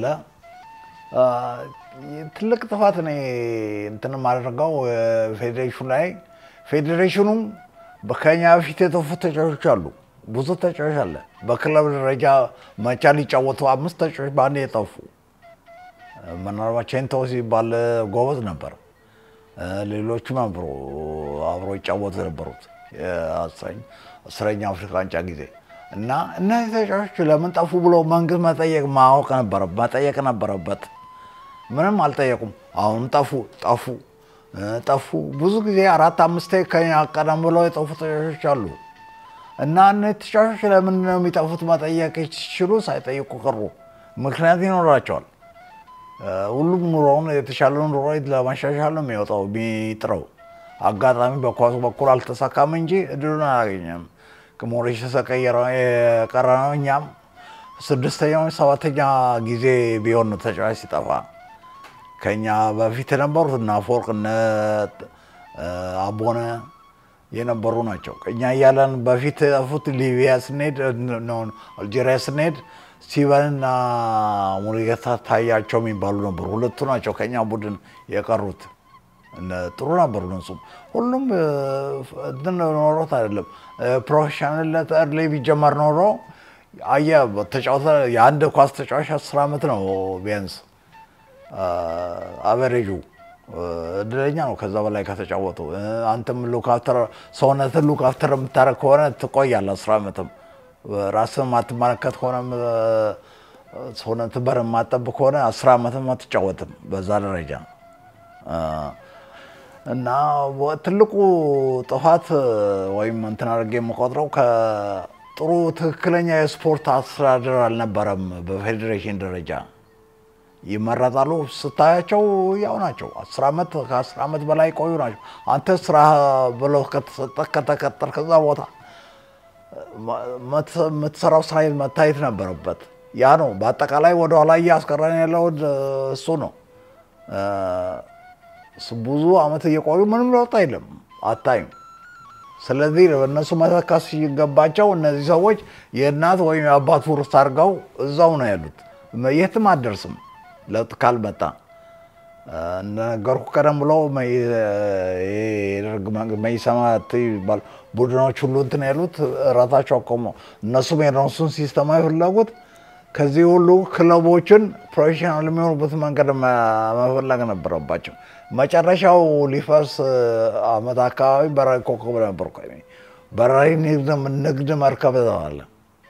ትልቅ ጥፋት እኔ እንትን የማደርገው ፌዴሬሽኑ ላይ ፌዴሬሽኑ ከኛ በፊት የተፉ ተጫዋቾች አሉ። ብዙ ተጫዋች አለ። በክለብ ደረጃ መቻ ሊጫወቱ አምስት ተጫዋች በአንድ የጠፉ ምናልባት ቼንቶ ሲባል ጎበዝ ነበር። ሌሎችም ነበሩ አብሮ ይጫወቱ የነበሩት አስረኛ አፍሪካ ዋንጫ ጊዜ እና እነዚህ ተጫዋቾች ለምን ጠፉ ብሎ መንግስት መጠየቅ ማወቅ ነበረ መጠየቅ ነበረበት። ምንም አልጠየቁም። አሁን ጠፉ ጠፉ ጠፉ። ብዙ ጊዜ አራት አምስት ከኛ ቀደም ብለው የጠፉ ተጫዋቾች አሉ እና እነዚህ ተጫዋቾች ለምንድን ነው የሚጠፉት መጠየቅ ሲችሉ ሳይጠይቁ ቀሩ። ምክንያት ይኖራቸዋል። ሁሉም ኑሮውን የተሻለ ኑሮ ለማሻሻል ነው የሚወጣው የሚጥረው። አጋጣሚ በኳሱ በኩል አልተሳካም እንጂ እድሉን አላገኘም። ሞሪሸስ የቀረ ነው። እኛም ስድስተኛው ሰባተኛ ጊዜ ቢሆን ነው ተጫዋች ሲጠፋ ከኛ በፊት የነበሩት እነ አፈወርቅ እነ አቦነ የነበሩ ናቸው። እኛ እያለን በፊት የጠፉት ሊቢያ ስንሄድ አልጄሪያ ስንሄድ ስቲቨንና ሙሉጌታ ታያቸው የሚባሉ ነበሩ። ሁለቱ ናቸው ከኛ ቡድን የቀሩት። ጥሩ ነበሩ እነሱም። ሁሉም እንትን ኖሮት አይደለም ፕሮፌሽናልነት እርሊ ቢጀመር ኖሮ አየህ ተጫወተ የአንድ ኳስ ተጫዋች አስር ዓመት ነው ቢያንስ አቨሬጁ እድለኛ ነው። ከዛ በላይ ከተጫወቱ አንተም ሉካፍተር ሰውነትን ሉካፍተር የምታደርግ ከሆነ ትቆያለህ አስር ዓመትም። ራስህን ማትመለከት ከሆነ ሰውነት በር የማጠብ ከሆነ አስር ዓመትም አትጫወትም በዛ ደረጃ እና ትልቁ ጥፋት ወይም እንትን አድርጌ የምቆጥረው ከጥሩ ትክክለኛ የስፖርት አስተዳደር አልነበረም በፌዴሬሽን ደረጃ ይመረጣሉ። ስታያቸው ያው ናቸው። አስር ዓመት ከአስር ዓመት በላይ ቆዩ ናቸው። አንተ ስራ ብለው ከተሰጠህ ከተቀጠር ከዛ ቦታ የምትሰራው ስራ መታየት ነበረበት። ያ ነው በአጠቃላይ ወደኋላ እያስቀረን ያለው እሱ ነው። ብዙ አመት እየቆዩ ምንም ለውጥ የለም፣ አታይም። ስለዚህ እነሱ መተካት ሲገባቸው እነዚህ ሰዎች የእናት ወይም የአባት ውርስ አድርገው እዛው ነው ያሉት። የትም አደርስም ለውጥ ካልመጣ። እንደነገርኩ ቀደም ብሎ መይሰማ ይባል ቡድኖች ሁሉ እንትን ያሉት ራሳቸው አቆሙ። እነሱም የነሱን ሲስተማ የፈለጉት ከዚህ ሁሉ ክለቦችን ፕሮፌሽናል የሚሆኑበት መንገድ መፈለግ ነበረባቸው። መጨረሻው ሊፈርስ አመት አካባቢ በራሪ ኮከብ ነበር። በራሪ ንግድ መርከብ ተባለ።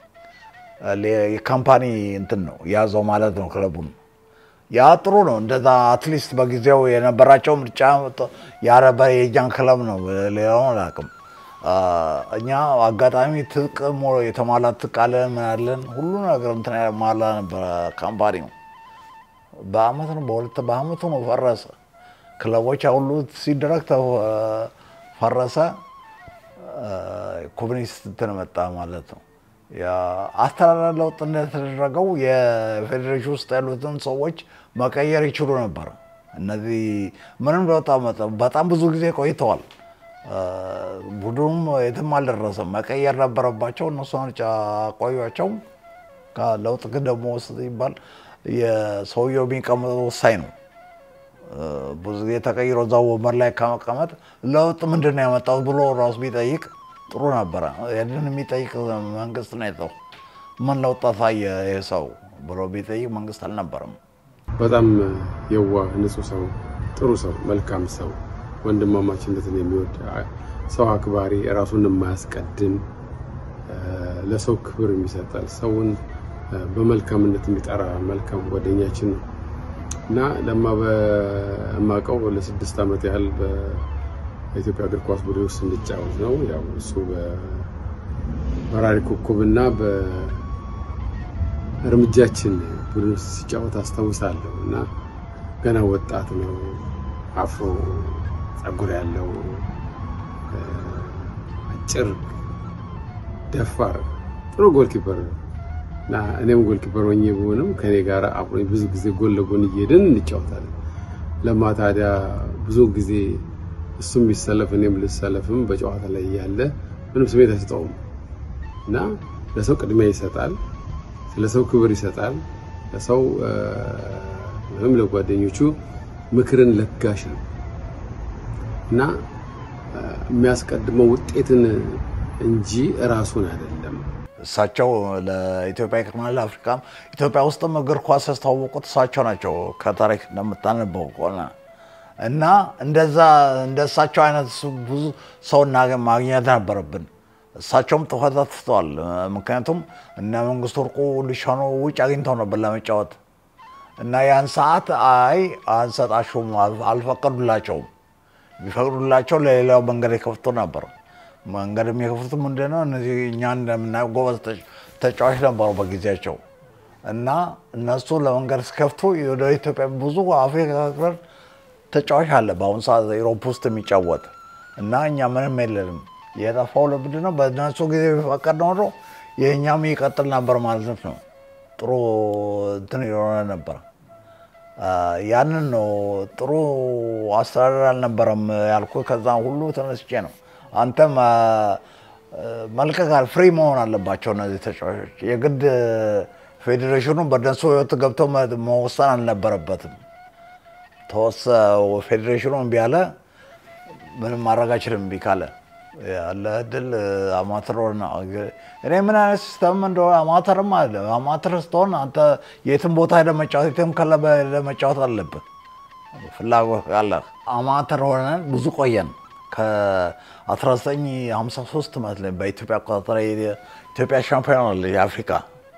የካምፓኒ እንትን ነው ያዘው ማለት ነው ክለቡን። ያ ጥሩ ነው። እንደዛ አትሊስት በጊዜው የነበራቸው ምርጫ ያረበ የእኛን ክለብ ነው። ሌላውን አላውቅም። እኛ አጋጣሚ ትጥቅ የተሟላ ትጥቅ አለን ምን አለን ሁሉ ነገር እንትን ያሟላ ነበረ ካምፓኒው። በአመት ነው በሁለት በአመቱ ነው ፈረሰ። ክለቦች ሁሉ ሲደረግ ፈረሰ። ኮሚኒስት እንትን መጣ ማለት ነው። አስተዳደር ለውጥ እንደተደረገው የፌዴሬሽን ውስጥ ያሉትን ሰዎች መቀየር ይችሉ ነበር። እነዚህ ምንም ለውጥ በጣም ብዙ ጊዜ ቆይተዋል። ቡድኑም የትም አልደረሰም። መቀየር ነበረባቸው። እነሱ ቆዩቸው። ለውጥ ግን ደግሞ ሲባል የሰውየው የሚቀመጠው ወሳኝ ነው። ብዙ ጊዜ ተቀይሮ እዛው ወንበር ላይ ከመቀመጥ ለውጥ ምንድን ነው ያመጣው ብሎ ራሱ ቢጠይቅ ጥሩ ነበረ። ያንን የሚጠይቅ መንግስት ነው የተው ምን ለውጥ አሳየ ይህ ሰው ብሎ ቢጠይቅ መንግስት አልነበረም። በጣም የዋህ ንጹህ ሰው፣ ጥሩ ሰው፣ መልካም ሰው፣ ወንድማማችነትን የሚወድ ሰው አክባሪ፣ ራሱን የማያስቀድም ለሰው ክብር የሚሰጠል ሰውን በመልካምነት የሚጠራ መልካም ጓደኛችን ነው እና ለማ በማውቀው ለስድስት ዓመት ያህል በኢትዮጵያ እግር ኳስ ቡድን ውስጥ እንድጫወት ነው። ያው እሱ በበራሪ ኮከብና በእርምጃችን ቡድን ውስጥ ሲጫወት አስታውሳለሁ እና ገና ወጣት ነው። አፍሮ ጸጉር ያለው አጭር፣ ደፋር ጥሩ ጎልኪፐር ነው እና እኔም ጎልኪፐር ሆኜ ብሆንም ከኔ ጋር አብሮኝ ብዙ ጊዜ ጎን ለጎን እየሄድን እንጫወታለን። ለማ ታዲያ ብዙ ጊዜ እሱም ቢሰለፍ እኔም ልሰለፍም በጨዋታ ላይ እያለ ምንም ስሜት አይሰጠውም እና ለሰው ቅድሚያ ይሰጣል፣ ለሰው ክብር ይሰጣል። ለሰው ወይም ለጓደኞቹ ምክርን ለጋሽ ነው እና የሚያስቀድመው ውጤትን እንጂ እራሱን አይደለም። እሳቸው ለኢትዮጵያ ይቅርና ለአፍሪካም ኢትዮጵያ ውስጥም እግር ኳስ ያስተዋወቁት እሳቸው ናቸው። ከታሪክ እንደምታነበው ከሆነ እና እንደዛ እንደ እሳቸው አይነት ብዙ ሰው ማግኘት ነበረብን። እሳቸውም ጥፋት አጥፍተዋል። ምክንያቱም እነ መንግስቱ ወርቁ ሊሻኖ ውጭ አግኝተው ነበር ለመጫወት እና ያን ሰዓት አይ አንሰጣችሁም፣ አልፈቀዱላቸውም። ቢፈቅዱላቸው ለሌላው መንገድ የከፍቱ ነበር። መንገድ የሚከፍቱት ምንድነው? እነዚህ እኛ እንደምናየው ጎበዝ ተጫዋች ነበሩ በጊዜያቸው እና እነሱ ለመንገድ ሲከፍቱ ወደ ኢትዮጵያ ብዙ አፍሪካ ሀገር ተጫዋች አለ በአሁኑ ሰዓት ኢሮፕ ውስጥ የሚጫወት እና እኛ ምንም የለንም። የጠፋው ለምንድን ነው? በእነሱ ጊዜ ቢፈቀድ ኖሮ የእኛም ይቀጥል ነበር ማለት ነው። ጥሩ እንትን የሆነ ነበር። ያንን ነው ጥሩ አስተዳደር አልነበረም ያልኩ። ከዛ ሁሉ ተነስቼ ነው አንተም መልቀቃል ፍሪ መሆን አለባቸው እነዚህ ተጫዋቾች። የግድ ፌዴሬሽኑ በእነሱ ህይወት ገብቶ መወሰን አልነበረበትም። ተወሰ ፌዴሬሽኑ እምቢ አለ፣ ምንም ማድረግ አይችልም። እምቢ ካለ ያለ እድል አማተር ሆነ። እኔ ምን አይነት ሲስተም እንደሆነ አማተርም አለ። አማተር ስትሆን አንተ የትም ቦታ ሄደህ መጫወት የትም ክለብ ሄደህ መጫወት አለብን ፍላጎት ካለ። አማተር ሆነን ብዙ ቆየን። ከ1953 መስለኝ በኢትዮጵያ አቆጣጠር ኢትዮጵያ ሻምፒዮን የአፍሪካ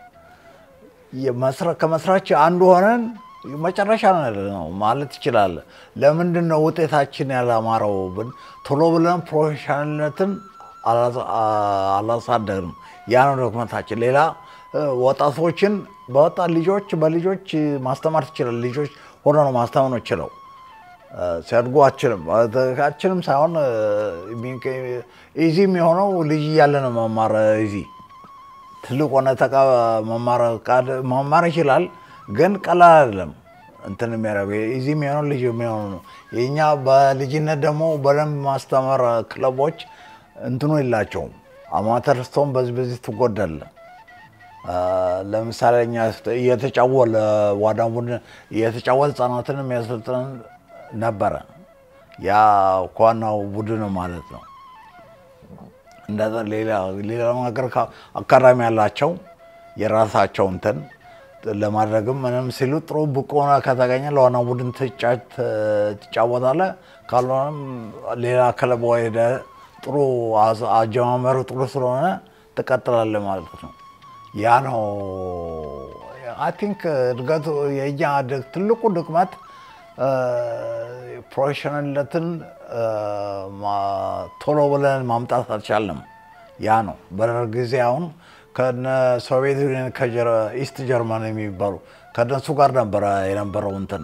ከመስራች አንዱ ሆነን መጨረሻ ነው ማለት ይችላል። ለምንድን ነው ውጤታችን ያላማረው? ቶሎ ብለን ፕሮፌሽናልነትን አላሳደግንም። ያ ነው ዶክመንታችን። ሌላ ወጣቶችን በወጣት ልጆች በልጆች ማስተማር ትችላል። ልጆች ሆኖ ነው ማስተማር ነው ችለው ሲያድጉ አችልም አችልም ሳይሆን ኢዚ የሚሆነው ልጅ እያለ ነው መማር። ኢዚ ትልቅ ሆነ ተቃ መማር ቃል- መማር ይችላል፣ ግን ቀላል አይደለም። እንትን የሚያደርገው እዚህ የሚሆነው ልጅ የሚሆኑ ነው። የእኛ በልጅነት ደግሞ በደንብ ማስተማር ክለቦች እንትኑ የላቸውም። አማተር ስትሆን በዚህ በዚህ ትጎዳለህ። አ፣ ለምሳሌ እኛ እየተጫወለ ዋና ቡድን እየተጫወት ህጻናትን የሚያሰልጥን ነበረ። ያ ዋናው ቡድን ማለት ነው። እንደዛ ሌላ ሌላ ነገር ካ- አካዳሚ ያላቸው የራሳቸው እንትን ለማድረግም ምንም ሲሉ ጥሩ ብቁ ሆነ ከተገኘ ለዋና ቡድን ትጫ- ትጫወታለህ። ካልሆነም ሌላ ክለብ ሄደህ ጥሩ አዝ- አጀማመሩ ጥሩ ስለሆነ ትቀጥላለህ ማለት ነው። ያ ነው አይ ቲንክ እድገቱ የእኛ ድግ- ትልቁ ድክመት ፕሮፌሽናልነትን ቶሎ ብለን ማምጣት አልቻለም። ያ ነው በደርግ ጊዜ አሁን ከነ ሶቪየት ዩኒየን ከኢስት ጀርመን የሚባሉ ከነሱ ጋር ነበረ የነበረው እንትን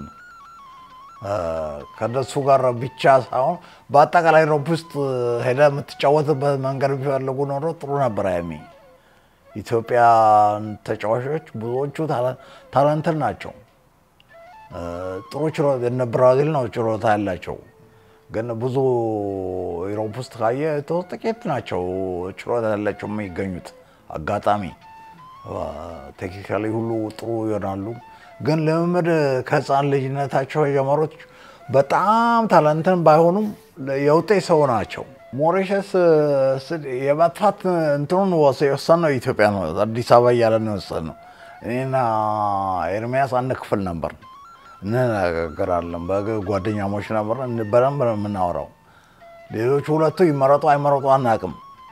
ከነሱ ጋር ብቻ ሳይሆን በአጠቃላይ ሮፕ ውስጥ ሄደ የምትጫወትበት መንገድ ቢፈልጉ ኖሮ ጥሩ ነበረ። ያኔ ኢትዮጵያን ተጫዋቾች ብዙዎቹ ታለንትን ናቸው። ጥሩ ችሎታ እነ ብራዚል ነው ችሎታ ያላቸው፣ ግን ብዙ ዩሮፕ ውስጥ ካየ ጥቂት ናቸው ችሎታ ያላቸው የሚገኙት። አጋጣሚ ቴክኒካሊ ሁሉ ጥሩ ይሆናሉ፣ ግን ልምምድ ከህፃን ልጅነታቸው የጀመሩት በጣም ታለንትን ባይሆኑም የውጤት ሰው ናቸው። ሞሪሸስ የመጥፋት እንትኑን የወሰን ነው ኢትዮጵያ ነው አዲስ አበባ እያለ ነው የወሰን ነው። እኔና ኤርሚያስ አንድ ክፍል ነበር እንነጋገራለን። በጓደኛሞች ነበር በደንብ ነው የምናወራው። ሌሎቹ ሁለቱ ይመረጡ አይመረጡ አናውቅም።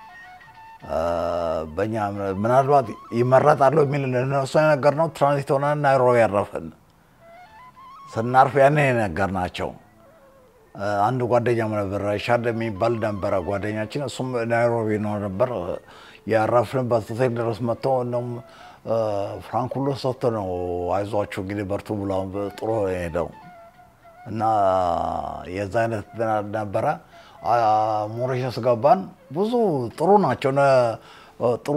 በእኛ ምናልባት ይመረጣሉ የሚል እነሱ የነገርነው ትራንዚት ሆነን ናይሮቢ ያረፍን ስናርፍ ያኔ የነገርናቸው አንድ ጓደኛ ነበር ሻድ የሚባል ነበረ ጓደኛችን። እሱም ናይሮቢ ነው ነበር ያረፍንበት ሆቴል ድረስ መጥቶ እንደውም ፍራንክ ሁሉ ሰጥቶ ነው አይዟችሁ እንግዲህ በርቱ ብሎ ጥሩ ሄደው እና የዛ አይነት ነበረ። ሞሪሸስ ገባን። ብዙ ጥሩ ናቸው። ጥሩ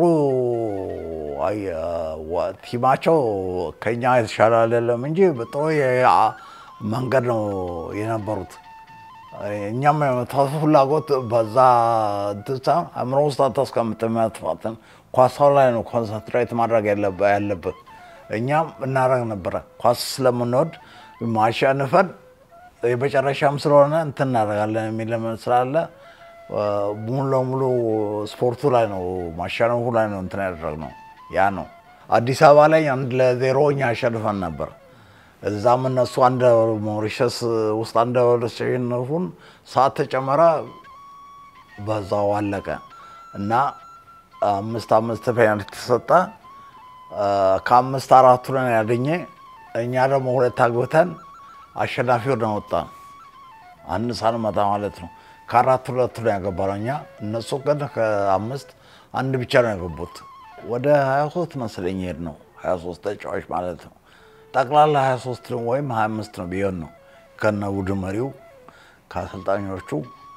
ቲማቸው ከኛ የተሻለ አይደለም እንጂ ጥሩ መንገድ ነው የነበሩት። እኛም የመጥፋት ፍላጎት በዛ ሳይሆን አእምሮ ውስጥ አታስቀምጥም። መጥፋትን ኳሳው ላይ ነው ኮንሰንትሬት ማድረግ ያለብህ። እኛም እናደርግ ነበረ ኳስ ስለምንወድ ማሸንፈን የመጨረሻም ስለሆነ እንትን እናደርጋለን የሚል ስላለ ሙሉ ለሙሉ ስፖርቱ ላይ ነው ማሸነፉ ላይ ነው እንትን ያደረግነው። ያ ነው አዲስ አበባ ላይ አንድ ለዜሮ እኛ አሸንፈን ነበር። እዛም እነሱ አንድ ሞሪሸስ ውስጥ አንድ ሲሸነፉን ሰዓት ተጨመረ፣ በዛው አለቀ እና አምስት አምስት ፔናልቲ ተሰጠ። ከአምስት አራቱ ነን ያገኘ እኛ ደግሞ ሁለት አግብተን አሸናፊ ሆነን ወጣን። አንድ ሳንመታ ማለት ነው። ከአራት ሁለቱ ነው ያገባነው እኛ። እነሱ ግን ከአምስት አንድ ብቻ ነው ያገቡት። ወደ 23 መሰለኝ ሄድ ነው 23 ተጫዋች ማለት ነው። ጠቅላላ 23 ወይም 25 ነው ቢሆን ነው ከነ ቡድን መሪው ከአሰልጣኞቹ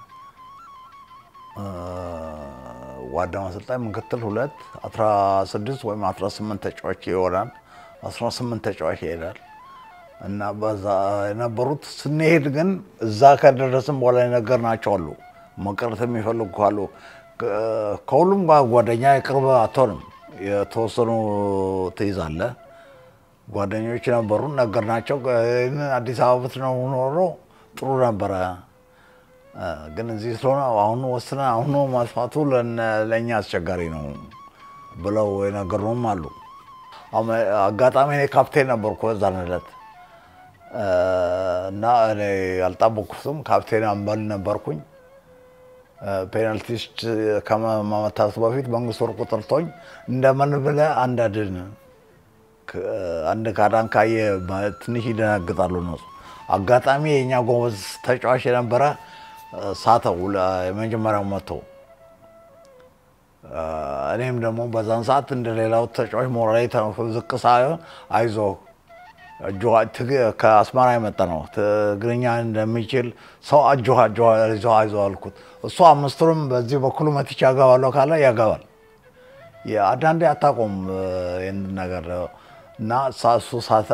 ዋናው አሰልጣኝ ምክትል ሁለት 16 ወይም 18 ተጫዋች ይሆናል። 18 ተጫዋች ይሄዳል እና በዛ የነበሩት ስንሄድ ግን እዛ ከደረስን በኋላ የነገርናቸው አሉ። መቅረት የሚፈልጉ ካሉ ከሁሉም ጋር ጓደኛ የቅርብ አትሆንም። የተወሰኑ ትይዛለህ። ጓደኞች ነበሩ፣ ነገርናቸው። አዲስ አበባ ብትኖር ኖሮ ጥሩ ነበረ፣ ግን እዚህ ስለሆነ አሁኑ ወስነ አሁኑ ማጥፋቱ ለእኛ አስቸጋሪ ነው ብለው የነገሩንም አሉ። አጋጣሚ እኔ ካፕቴን ነበርኩ በዛን ዕለት እና እኔ አልጠበኩትም። ካፕቴን አምበል ነበርኩኝ። ፔናልቲስት ከመመታቱ በፊት መንግስት ወርቁ ጠርቶኝ እንደምን ብለህ አንድ አድን አንድ ካዳን ካየ ትንሽ ይደነግጣሉ እነሱ። አጋጣሚ የእኛ ጎበዝ ተጫዋች የነበረ ሳተው የመጀመሪያው መቶ እኔም ደግሞ በዛን ሰዓት እንደሌላው ተጫዋች ሞራሌ ዝቅ ሳይሆን አይዞህ ከአስመራ የመጣ ነው ትግርኛ እንደሚችል ሰው አጆ አይዞህ አልኩት። እሱ አምስቱንም በዚህ በኩል መትቼ ያገባለሁ ካለ ያገባል። አንዳንዴ አታውቀውም ይህን ነገር እና እሱ ሳተ።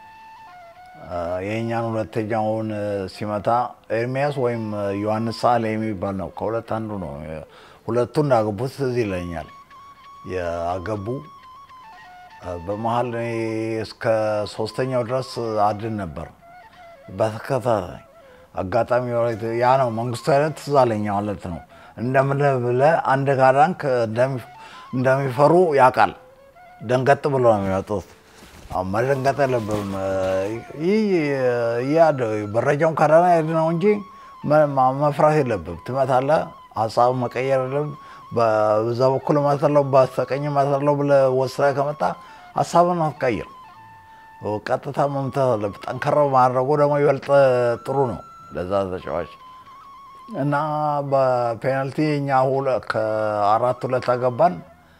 የእኛን ሁለተኛውን ሲመታ ኤርሚያስ ወይም ዮሐንስ ሳህል የሚባል ነው። ከሁለት አንዱ ነው። ሁለቱን እንዳገቡት ትዝ ይለኛል። ያገቡ በመሀል እኔ እስከ ሶስተኛው ድረስ አድን ነበር በተከታታይ አጋጣሚ ያ ነው መንግስቱ አይነት ትዝ አለኝ ማለት ነው። እንደምን ብለህ አንድ ካዳንክ እንደሚፈሩ ያውቃል። ደንገጥ ብሎ ነው የሚወጡት። መደንገጥ የለብም። ይህ መረጃውን ካዳና ሄድ ነው እንጂ መፍራት የለብም። ትመታለህ፣ ሀሳብ መቀየር የለም። በዛ በኩል እመታለሁ፣ በስተቀኝ እመታለሁ ብለህ ወስነህ ከመጣ ሀሳብን አትቀይር። ቀጥታ መምታት አለብህ። ጠንከር ማድረጉ ደግሞ ይበልጥ ጥሩ ነው ለዛ ተጫዋች እና በፔናልቲ እኛ ከአራት ሁለት አገባን።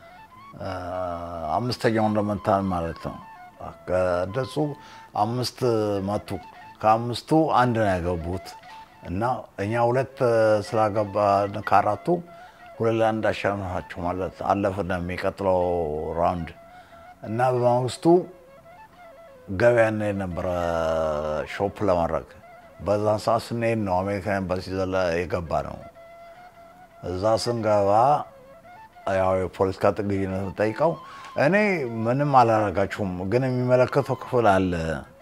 አምስተኛውን ለመታን ማለት ነው። ከደሱ አምስት መቱ። ከአምስቱ አንድ ነው ያገቡት እና እኛ ሁለት ስላገባን ከአራቱ ሁለት ለአንድ አሸነፋቸው ማለት አለፍን የሚቀጥለው ራውንድ እና በማግስቱ ገበያ እንሄድ ነበረ ሾፕ ለማድረግ በዛን ሰዓት ስንሄድ ነው አሜሪካ ኤምባሲ ዘላ የገባ ነው። እዛ ስንገባ ያው የፖለቲካ ጥገኝነት ጠይቀው እኔ ምንም አላረጋችሁም፣ ግን የሚመለከተው ክፍል አለ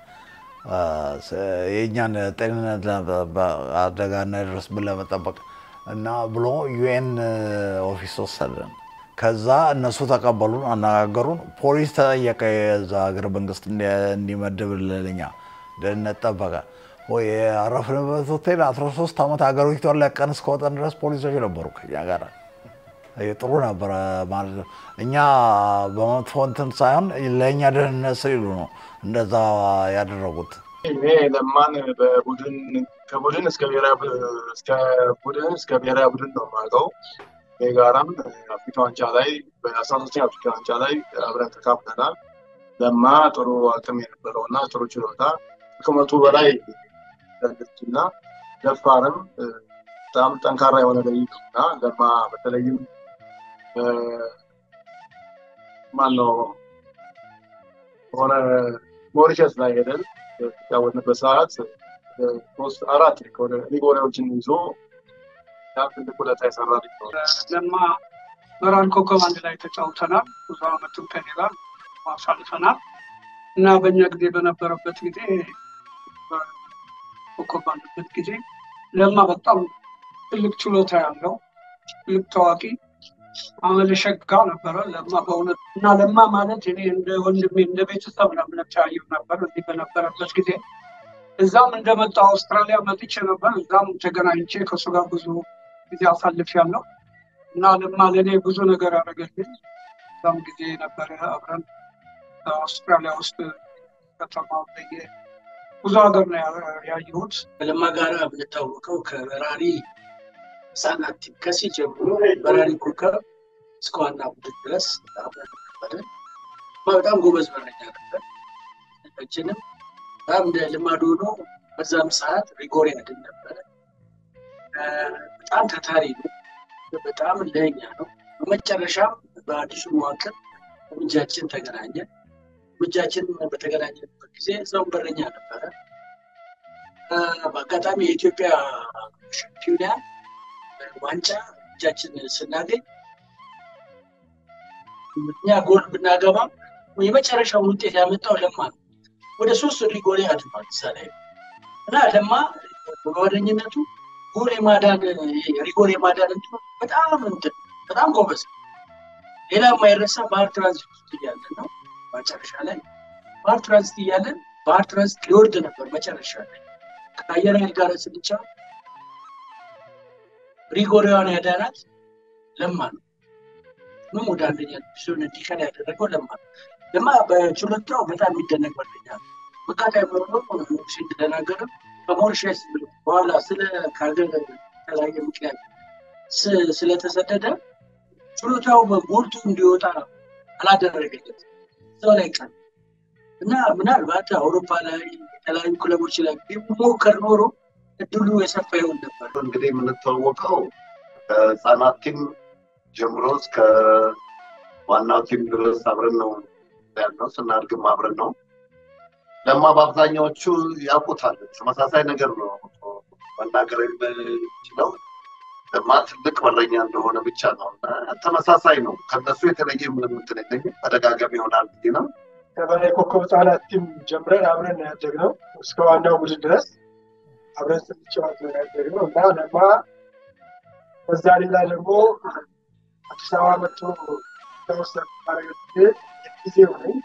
የእኛን ጤንነት አደጋ እንዳይደርስብን ለመጠበቅ እና ብሎ ዩኤን ኦፊስ ወሰደን። ከዛ እነሱ ተቀበሉን፣ አነጋገሩን። ፖሊስ ተጠየቀ፣ የዛ ሀገር መንግስት እንዲመድብልን እኛ ደህንነት ጠበቀ። ያረፍንበት ሆቴል 13 ዓመት ሀገሪቷን ለቀን እስከወጠን ድረስ ፖሊሶች ነበሩ ከኛ ጋር። ጥሩ ነበረ ማለት ነው። እኛ በመጥፎ እንትን ሳይሆን ለእኛ ደህንነት ሲሉ ነው እንደዛ ያደረጉት። እኔ ለማን በቡድን ከቡድን እስከ ብሔራዊ እስከ ቡድን እስከ ብሔራዊ ቡድን ነው የማውቀው። የጋራም አፍሪካ ዋንጫ ላይ በአስራ ሶስተኛ አፍሪካ ዋንጫ ላይ አብረን ተካፍለናል። ለማ ጥሩ አቅም የነበረው እና ጥሩ ችሎታ ከመቶ በላይ ያለች እና ደፋርም በጣም ጠንካራ የሆነ ልጅ ነው እና ለማ በተለይም ማነው ሆነ ሞሪሸስ ላይ ሄደን የተጫወትንበት ሰዓት ሶስት አራት ሪጎሪዎችን ይዞ ትልቅ ውለታ የሰራ ልጅ ነው። ለማ መራን ኮከብ አንድ ላይ ተጫውተናል። ብዙ አመትም ከኔ ጋር አሳልፈናል እና በእኛ ጊዜ በነበረበት ጊዜ ኮከብ ባለበት ጊዜ ለማ በጣም ትልቅ ችሎታ ያለው ትልቅ ታዋቂ አመለሸጋ ነበረ ለማ በእውነት እና ለማ ማለት እኔ እንደ ወንድሜ እንደ ቤተሰብ ለምነት ያየው ነበር እዚህ በነበረበት ጊዜ እዛም እንደመጣ አውስትራሊያ መጥቼ ነበር። እዛም ተገናኝቼ ከእሱ ጋር ብዙ ጊዜ አሳልፍ ያለው እና ለማ ለእኔ ብዙ ነገር ያደረገልኝ እዛም ጊዜ ነበረ አብረን አውስትራሊያ ውስጥ ከተማ በየ ብዙ ሀገር ነው ያየሁት። ከለማ ጋር የምንታወቀው ከበራሪ ህጻናት ቲም ከሲ ጀምሮ በራሪ ኮከብ እስከ ዋና ቡድን ድረስ አብረን ነበርን። በጣም ጎበዝ በረኛ ነበር። ችንም በጣም እንደ ልማድ ሆኖ በዛም ሰዓት ሪጎሪ ያድን ነበረ። በጣም ታታሪ ነው። በጣም ለኛ ነው። በመጨረሻም በአዲሱ መዋቅር እርምጃችን ተገናኘ። እርምጃችን በተገናኘበት ጊዜ እዛውን በረኛ ነበረ። በአጋጣሚ የኢትዮጵያ ሻምፒዮና ዋንጫ እጃችን ስናገኝ እኛ ጎል ብናገባም የመጨረሻውን ውጤት ያመጣው ለማ ነው። ወደ ሶስት ሪጎሌ አድርጓል እዛ ላይ እና ለማ በጓደኝነቱ ጎል የማዳን ሪጎል የማዳን እንትኑ በጣም እንትን በጣም ጎበዝ። ሌላ የማይረሳ ባህር ትራንዚት ውስጥ እያለን ነው መጨረሻ ላይ ባህር ትራንዚት እያለን ባህር ትራንዚት ሊወርድ ነበር መጨረሻ ላይ ከአየር ኃይል ጋር ስንጫ ሪጎሪዋን ያዳናት ለማ ነው። ምን ወደ አንደኛ ዲቪዥን እንዲቀር ያደረገው ለማ ነው። ለማ በችሎታው በጣም የሚደነቅ ጓደኛ ነው። መቃጣይ መርኖ እንደተናገረ ከሞሪሸስ በኋላ ስለ ከሀገር የተለያየ ምክንያት ስለተሰደደ ችሎታው ጎልቶ እንዲወጣ አላደረገለት እዛው ላይ ቀን እና ምናልባት አውሮፓ ላይ የተለያዩ ክለቦች ላይ ቢሞከር ኖሮ እድሉ የሰፋ ይሆን ነበር። እንግዲህ የምንተዋወቀው ከህፃናት ቲም ጀምሮ እስከ ዋናው ቲም ድረስ አብረን ነው ያልነው። ስናድግም አብረን ነው። ለማ በአብዛኛዎቹ ያውቁታል። ተመሳሳይ ነገር ነው መናገር የምችለው። ለማ ትልቅ በረኛ እንደሆነ ብቻ ነው። ተመሳሳይ ነው። ከነሱ የተለየ ምንም እንትን የለኝም። ተደጋጋሚ ይሆናል ብዬ ነው። ከበላይ ኮከብ ህጻናት ቲም ጀምረን አብረን ያደግነው እስከ ዋናው ቡድን ድረስ አብረን ስንጫወት ነው ያደግነው እና ለማ በዛ ሌላ ደግሞ አዲስ አበባ መጥቶ ተወሰነ ጊዜ ጊዜ ሆነኝ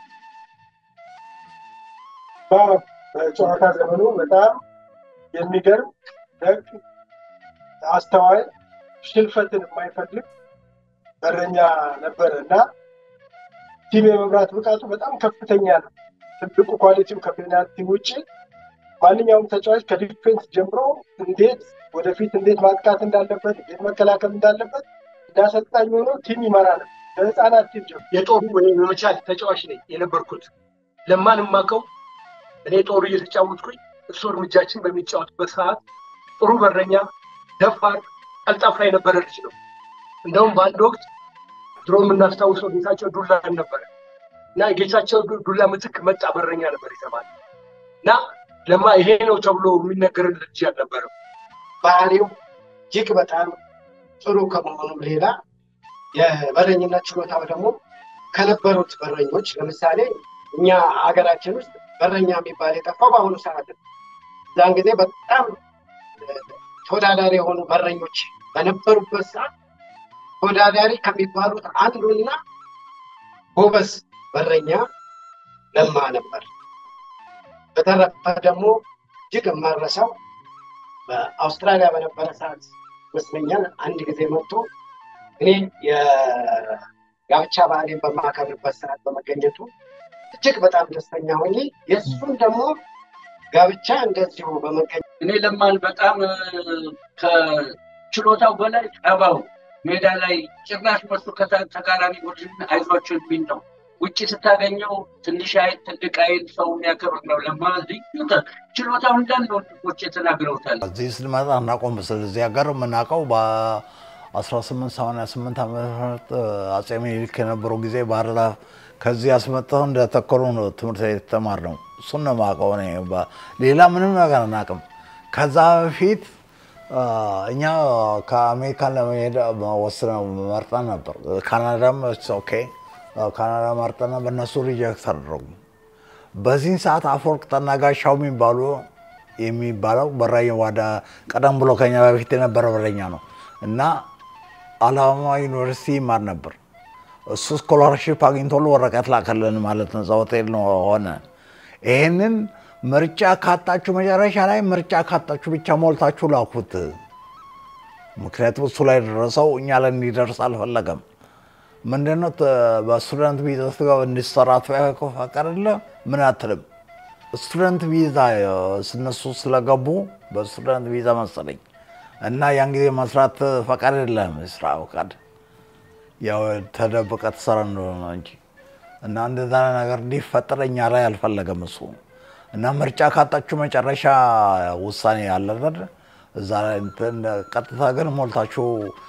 በጨዋታ ዘመኑ በጣም የሚገርም ደግ፣ አስተዋይ፣ ሽልፈትን የማይፈልግ በረኛ ነበረ እና ቲም የመምራት ብቃቱ በጣም ከፍተኛ ነው። ትልቁ ኳሊቲው ከፔናልቲ ውጭ ማንኛውም ተጫዋች ከዲፌንስ ጀምሮ እንዴት ወደፊት እንዴት ማጥቃት እንዳለበት እንዴት መከላከል እንዳለበት እንዳሰልጣኝ ሆኖ ቲም ይመራ ነው። በህፃናት ቲም ጀምሮ የጦሩ እኔ የመቻል ተጫዋች ነኝ የነበርኩት። ለማን የማውቀው እኔ ጦሩ እየተጫወትኩኝ እሱ እርምጃችን በሚጫወትበት ሰዓት ጥሩ በረኛ፣ ደፋር፣ ቀልጣፋ የነበረ ልጅ ነው። እንደውም በአንድ ወቅት ድሮ የምናስታውሰው ጌታቸው ዱላ ነበረ እና ጌታቸው ዱላ ምትክ መጣ በረኛ ነበር የተባለ እና ለማ ይሄ ነው ተብሎ የሚነገርን ልጅ አልነበረም። ባህሪው እጅግ በጣም ጥሩ ከመሆኑም ሌላ የበረኝነት ችሎታው ደግሞ ከነበሩት በረኞች ለምሳሌ እኛ ሀገራችን ውስጥ በረኛ የሚባል የጠፋው በአሁኑ ሰዓት ነው። እዛን ጊዜ በጣም ተወዳዳሪ የሆኑ በረኞች በነበሩበት ሰዓት ተወዳዳሪ ከሚባሉት አንዱና ጎበዝ በረኛ ለማ ነበር። በተረፈ ደግሞ እጅግ የማረሳው በአውስትራሊያ በነበረ ሰዓት ይመስለኛል አንድ ጊዜ መጥቶ እኔ የጋብቻ ባህሌን በማከብርበት ሰዓት በመገኘቱ እጅግ በጣም ደስተኛ ሆኜ የእሱን ደግሞ ጋብቻ እንደዚሁ በመገኘት እኔ ለማን በጣም ከችሎታው በላይ ጠባው ሜዳ ላይ ጭራሽ መሱ ተቃራኒ ቡድን አይዟቸው የሚል ነው። ውጭ ስታገኘው ትንሽ አይን ትልቅ አይን ሰው የሚያከብር ነው። ለማ ልዩ ችሎታው እንዳለ ወንድሞች ተናግረውታል። እዚህ ስንመጣ እናቆም ስለዚህ ሀገር የምናውቀው በ1888 ዓመተ ምህረት አጼ ምኒልክ የነበረው ጊዜ ባህር ዳር ከዚህ አስመጥተው እንደተከሉ ነው ትምህርት ቤት የተማርነው። እሱን ነው የማውቀው እኔ። ሌላ ምንም ነገር አናውቅም። ከዛ በፊት እኛ ከአሜሪካን ለመሄድ ወስነው መርጠን ነበር። ካናዳም ኦኬ ካናዳ መርጠን በእነሱ ሪጀክት አደረጉ። በዚህን ሰዓት አፈወርቅ ጠናጋሻው የሚባሉ የሚባለው በራኝ ዋዳ ቀደም ብሎ ከኛ በፊት የነበረ በረኛ ነው እና አላማ ዩኒቨርሲቲ ይማር ነበር። እሱ ስኮላርሽፕ አግኝቶሉ ወረቀት ላከልን ማለት ነው። እዛ ሆቴል ነው ሆነ። ይህንን ምርጫ ካጣችሁ መጨረሻ ላይ ምርጫ ካጣችሁ ብቻ ሞልታችሁ ላኩት። ምክንያቱም እሱ ላይ ደረሰው እኛ ላይ እንዲደርስ አልፈለገም። ምንድነው በስቱደንት ቪዛ ስትገባ እንዲሰራ ፈቀደለ ምን አትልም። ስቱደንት ቪዛ እነሱ ስለገቡ በስቱደንት ቪዛ መሰለኝ እና ያን ጊዜ መስራት ፈቃድ የለህም፣ የስራ ፈቃድ ያው ተደብቀ ትሰራ እንደሆነ እንጂ እና እንደዛ ነገር እንዲፈጠር እኛ ላይ አልፈለገም እሱ እና ምርጫ ካጣችሁ መጨረሻ ውሳኔ አለ አይደል? እዛ ላይ እንትን ቀጥታ ግን ሞልታችሁ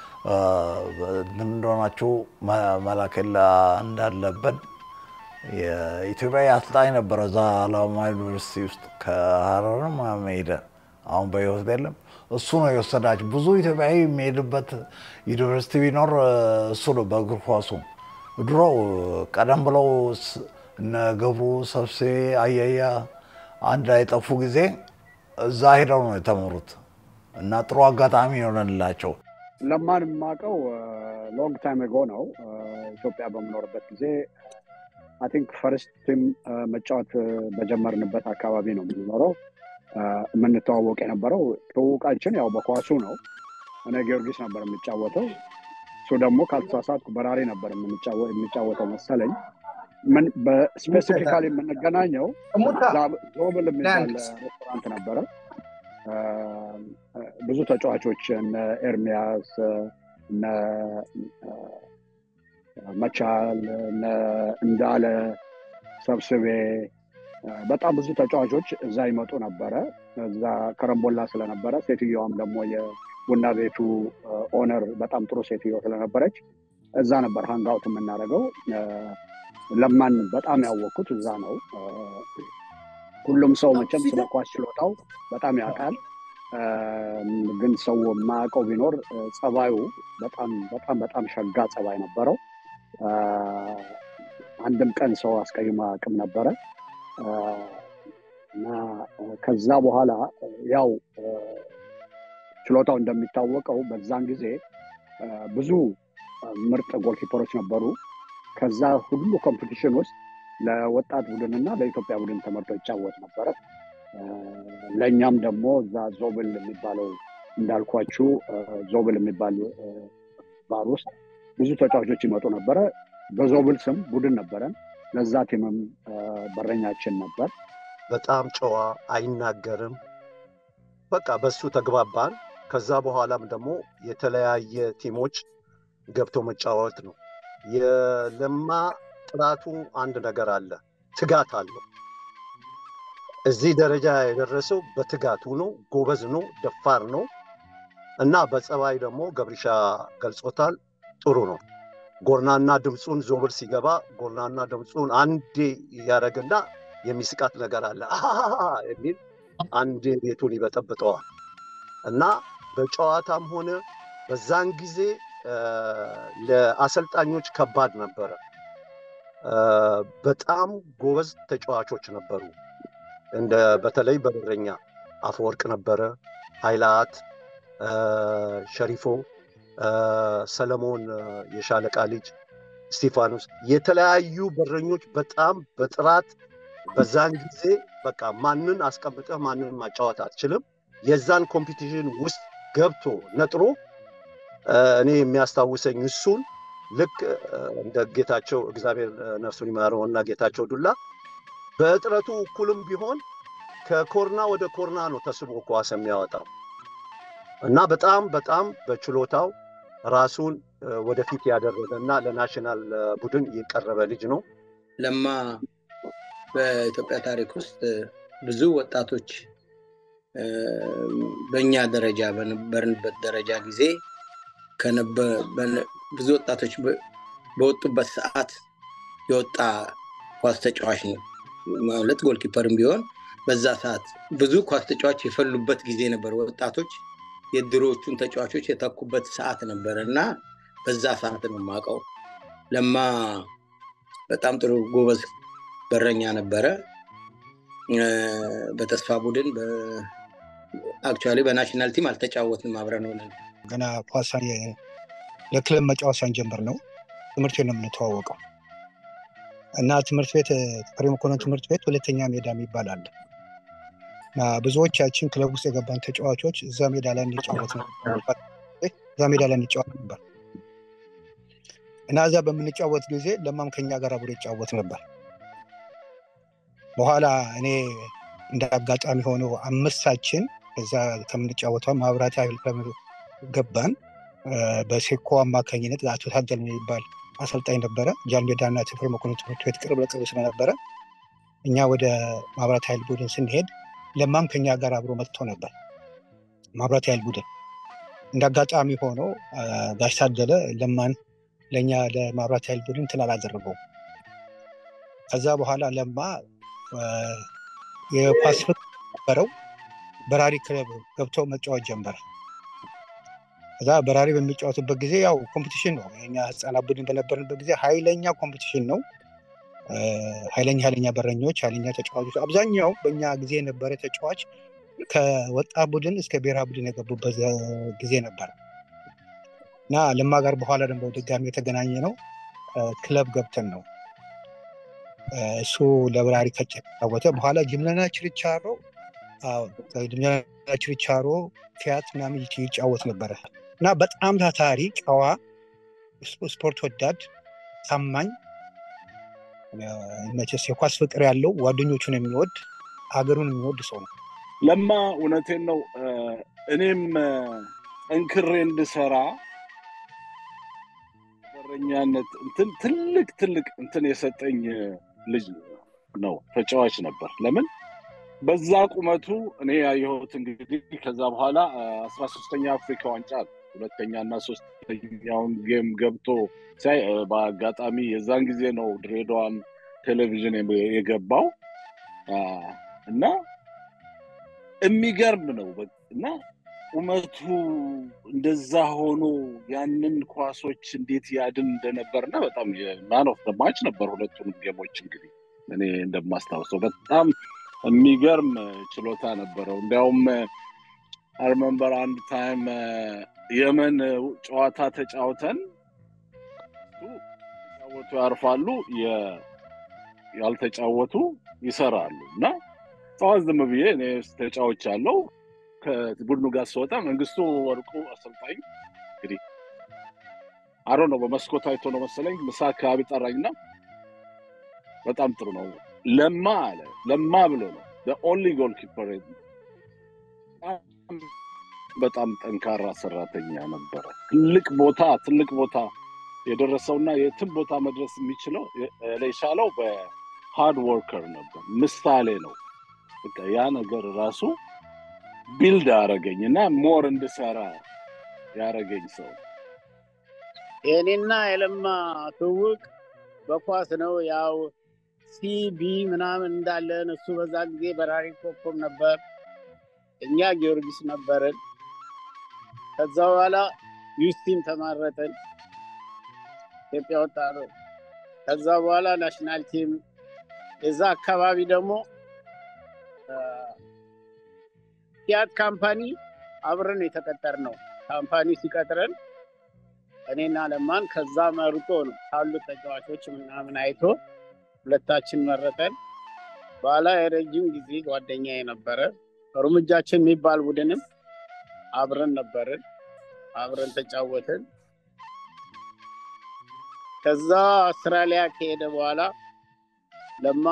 እንደሆናችሁ መላከላ እንዳለበት የኢትዮጵያ አሰልጣኝ ነበረ እዛ አላማ ዩኒቨርሲቲ ውስጥ ከሀረርም ሄደ። አሁን በህይወት የለም። እሱ ነው የወሰዳቸው። ብዙ ኢትዮጵያዊ የሚሄድበት ዩኒቨርሲቲ ቢኖር እሱ ነው በእግር ኳሱ። ድሮ ቀደም ብለው እነ ገብሩ ሰብስቤ፣ አያያ አንድ ላይ ጠፉ ጊዜ እዛ ሄደው ነው የተመሩት እና ጥሩ አጋጣሚ የሆነላቸው። ለማን የማውቀው ሎንግ ታይም ጎ ነው። ኢትዮጵያ በምኖርበት ጊዜ አይ ቲንክ ፈርስት ቲም መጫወት በጀመርንበት አካባቢ ነው የምንኖረው የምንተዋወቅ የነበረው። ትውውቃችን ያው በኳሱ ነው። እኔ ጊዮርጊስ ነበር የምጫወተው፣ እሱ ደግሞ ካልተሳሳትኩ በራሪ ነበር የሚጫወተው መሰለኝ። ምን በስፔሲፊካሊ የምንገናኘው ዞብል የሚባል ሬስቶራንት ነበረ። ብዙ ተጫዋቾች እነ ኤርሚያስ እነ መቻል እነ እንዳለ ሰብስቤ በጣም ብዙ ተጫዋቾች እዛ ይመጡ ነበረ። እዛ ከረምቦላ ስለነበረ ሴትዮዋም ደግሞ የቡና ቤቱ ኦነር በጣም ጥሩ ሴትዮ ስለነበረች እዛ ነበር ሃንጋውት የምናደርገው። ለማን በጣም ያወቅኩት እዛ ነው። ሁሉም ሰው መቼም ስለ ኳስ ችሎታው በጣም ያውቃል። ግን ሰው የማያውቀው ቢኖር ጸባዩ በጣም በጣም በጣም ሸጋ ጸባይ ነበረው። አንድም ቀን ሰው አስቀይሞ አያውቅም ነበረ እና ከዛ በኋላ ያው ችሎታው እንደሚታወቀው በዛን ጊዜ ብዙ ምርጥ ጎልኪፐሮች ነበሩ። ከዛ ሁሉ ኮምፒቲሽን ውስጥ ለወጣት ቡድን እና ለኢትዮጵያ ቡድን ተመርጦ ይጫወት ነበረ። ለእኛም ደግሞ እዛ ዞብል የሚባለው እንዳልኳችሁ ዞብል የሚባል ባር ውስጥ ብዙ ተጫዋቾች ይመጡ ነበረ። በዞብል ስም ቡድን ነበረን። ለዛ ቲምም በረኛችን ነበር። በጣም ጨዋ፣ አይናገርም። በቃ በሱ ተግባባን። ከዛ በኋላም ደግሞ የተለያየ ቲሞች ገብቶ መጫወት ነው። የለማ ጥራቱ አንድ ነገር አለ፣ ትጋት አለው። እዚህ ደረጃ የደረሰው በትጋቱ ነው። ጎበዝ ነው፣ ደፋር ነው እና በጸባይ ደግሞ ገብሪሻ ገልጾታል። ጥሩ ነው። ጎርናና ድምፁን ዞብል ሲገባ ጎርናና ድምፁን አንዴ እያደረግና የሚስቃት ነገር አለ የሚል አንዴ ቤቱን ይበጠብጠዋል እና በጨዋታም ሆነ በዛን ጊዜ ለአሰልጣኞች ከባድ ነበረ። በጣም ጎበዝ ተጫዋቾች ነበሩ። እንደ በተለይ በበረኛ አፈወርቅ ነበረ፣ ኃይላት፣ ሸሪፎ፣ ሰለሞን የሻለቃ ልጅ፣ ስቲፋኖስ የተለያዩ በረኞች በጣም በጥራት በዛን ጊዜ በቃ ማንን አስቀምጠህ ማንን ማጫወት አትችልም። የዛን ኮምፒቲሽን ውስጥ ገብቶ ነጥሮ እኔ የሚያስታውሰኝ እሱን ልክ እንደ ጌታቸው እግዚአብሔር ነፍሱን ይማረው እና ጌታቸው ዱላ በእጥረቱ እኩልም ቢሆን ከኮርና ወደ ኮርና ነው ተስቦ ኳስ የሚያወጣው እና በጣም በጣም በችሎታው ራሱን ወደፊት ያደረገ እና ለናሽናል ቡድን የቀረበ ልጅ ነው። ለማ በኢትዮጵያ ታሪክ ውስጥ ብዙ ወጣቶች በእኛ ደረጃ በነበርንበት ደረጃ ጊዜ ብዙ ወጣቶች በወጡበት ሰዓት የወጣ ኳስ ተጫዋች ነው ማለት ጎልኪፐርም ቢሆን በዛ ሰዓት ብዙ ኳስ ተጫዋች የፈሉበት ጊዜ ነበር። ወጣቶች የድሮዎቹን ተጫዋቾች የተኩበት ሰዓት ነበረ እና በዛ ሰዓት ነው የማውቀው። ለማ በጣም ጥሩ ጎበዝ በረኛ ነበረ። በተስፋ ቡድን አክቹዋሊ በናሽናል ቲም አልተጫወትንም አብረን ሆነን ገና ኳስ ለክለብ መጫወት ሳንጀምር ነው ትምህርት ቤት ነው የምንተዋወቀው እና ትምህርት ቤት ፍሬ መኮንን ትምህርት ቤት ሁለተኛ ሜዳ የሚባል አለ እና ብዙዎቻችን ክለብ ውስጥ የገባን ተጫዋቾች እዛ ሜዳ ላይ እንጫወት እዛ ሜዳ ላይ እንጫወት ነበር እና እዛ በምንጫወት ጊዜ ለማም ከኛ ጋር አብሮ ይጫወት ነበር። በኋላ እኔ እንደ አጋጣሚ ሆኖ አምስታችን እዛ ከምንጫወተው ማብራት ኃይል ገባን። በሴኮ አማካኝነት አቶ ታደል የሚባል አሰልጣኝ ነበረ። ጃንሜዳና ተፈሪ መኮንን ትምህርት ቤት ቅርብ ለቅርብ ስለነበረ እኛ ወደ ማብራት ኃይል ቡድን ስንሄድ ለማም ከኛ ጋር አብሮ መጥቶ ነበር። ማብራት ኃይል ቡድን እንደ አጋጣሚ ሆኖ ጋሽ ታደለ ለማን ለእኛ ለማብራት ኃይል ቡድን እንትን አላደረገው። ከዛ በኋላ ለማ የኳስ ፍቅር ነበረው። በራሪ ክለብ ገብተው መጫወት ጀመረ። ከዛ በራሪ በሚጫወቱበት ጊዜ ያው ኮምፒቲሽን ነው። የኛ ህፃናት ቡድን በነበርንበት ጊዜ ኃይለኛ ኮምፒቲሽን ነው። ኃይለኛ ኃይለኛ በረኞች፣ ኃይለኛ ተጫዋቾች አብዛኛው በእኛ ጊዜ የነበረ ተጫዋች ከወጣት ቡድን እስከ ብሔራዊ ቡድን የገቡበት ጊዜ ነበር እና ለማ ጋር በኋላ ደግሞ ድጋሚ የተገናኘ ነው ክለብ ገብተን ነው እሱ ለበራሪ ከጫወተ በኋላ ጅምለና ችርቻሮ ጅምለና ችርቻሮ ፊያት ምናምን ይጫወት ነበረ እና በጣም ታታሪ ጨዋ፣ ስፖርት ወዳድ፣ ታማኝ መቼስ የኳስ ፍቅር ያለው ጓደኞቹን የሚወድ ሀገሩን የሚወድ ሰው ነው። ለማ እውነቴን ነው። እኔም ጠንክሬ እንድሰራ በረኛነት እንትን ትልቅ ትልቅ እንትን የሰጠኝ ልጅ ነው። ተጫዋች ነበር። ለምን በዛ ቁመቱ እኔ ያየሁት እንግዲህ ከዛ በኋላ አስራ ሶስተኛ አፍሪካ ዋንጫ ሁለተኛ እና ሶስተኛውን ጌም ገብቶ ሲያይ በአጋጣሚ የዛን ጊዜ ነው ድሬዳዋን ቴሌቪዥን የገባው እና የሚገርም ነው እና ቁመቱ እንደዛ ሆኖ ያንን ኳሶች እንዴት ያድን እንደነበር እና በጣም ማን ኦፍ ማች ነበር ሁለቱንም ጌሞች እንግዲህ እኔ እንደማስታውሰው በጣም የሚገርም ችሎታ ነበረው እንዲያውም አርመንበር አንድ ታይም የመን ጨዋታ ተጫውተን ተጫወቱ ያርፋሉ ያልተጫወቱ ይሰራሉ እና ጠዋት ዝም ብዬ እኔ ተጫዎች አለው ከቡድኑ ጋር ስወጣ መንግስቱ ወርቁ አሰልጣኝ እንግዲህ አሮ ነው በመስኮት አይቶ ነው መሰለኝ ምሳ አካባቢ ጠራኝና በጣም ጥሩ ነው ለማ አለ ለማ ብሎ ነው ኦንሊ ጎል ኪፐር በጣም ጠንካራ ሰራተኛ ነበረ ትልቅ ቦታ ትልቅ ቦታ የደረሰውና የትም ቦታ መድረስ የሚችለው የቻለው በሃርድ ወርከር ነበር ምሳሌ ነው በቃ ያ ነገር ራሱ ቢልድ አረገኝ እና ሞር እንድሰራ ያረገኝ ሰው የእኔና የለማ ትውቅ በኳስ ነው ያው ሲቢ ምናምን እንዳለን እሱ በዛ ጊዜ በራሪ ኮከብ ነበር እኛ ጊዮርጊስ ነበርን ከዛ በኋላ ዩስቲም ተማረጥን ኢትዮጵያ ወጣ ከዛ በኋላ ናሽናል ቲም የዛ አካባቢ ደግሞ ፊያት ካምፓኒ አብረን የተቀጠር ነው ካምፓኒ ሲቀጥረን እኔና ለማን ከዛ መርጦ ነው ካሉት ተጫዋቾች ምናምን አይቶ ሁለታችን መረጠን በኋላ የረጅም ጊዜ ጓደኛ የነበረ እርምጃችን የሚባል ቡድንም አብረን ነበርን አብረን ተጫወትን ከዛ አውስትራሊያ ከሄደ በኋላ ለማ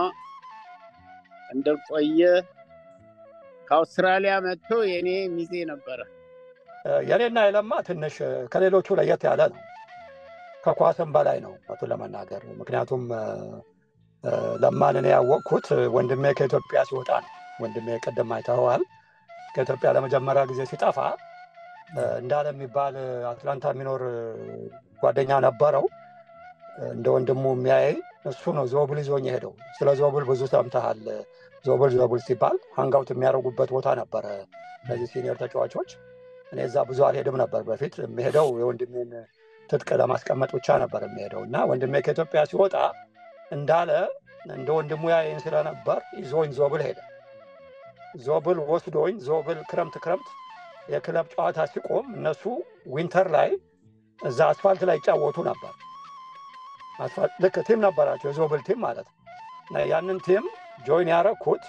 እንደቆየ ከአውስትራሊያ መጥቶ የኔ ሚዜ ነበረ የኔና የለማ ትንሽ ከሌሎቹ ለየት ያለ ነው ከኳስም በላይ ነው እውነቱን ለመናገር ምክንያቱም ለማን እኔ ያወቅኩት ወንድሜ ከኢትዮጵያ ሲወጣ ነው ወንድሜ ቅድም አይተኸዋል ከኢትዮጵያ ለመጀመሪያ ጊዜ ሲጠፋ እንዳለ የሚባል አትላንታ የሚኖር ጓደኛ ነበረው እንደ ወንድሙ የሚያይ እሱ ነው ዞብል ይዞኝ ሄደው ስለ ዞብል ብዙ ሰምተሃል ዞብል ዞብል ሲባል ሀንጋውት የሚያደርጉበት ቦታ ነበረ እነዚህ ሲኒየር ተጫዋቾች እኔ እዛ ብዙ አልሄድም ነበር በፊት የሚሄደው የወንድሜን ትጥቅ ለማስቀመጥ ብቻ ነበር የሚሄደው እና ወንድሜ ከኢትዮጵያ ሲወጣ እንዳለ እንደ ወንድሙ ያይን ስለነበር ይዞኝ ዞብል ሄደ ዞብል ወስዶኝ ዞብል ክረምት ክረምት የክለብ ጨዋታ ሲቆም እነሱ ዊንተር ላይ እዛ አስፋልት ላይ ይጫወቱ ነበር ልክ ቲም ነበራቸው የዞብል ቲም ማለት ነው ያንን ቲም ጆይን ያረኩት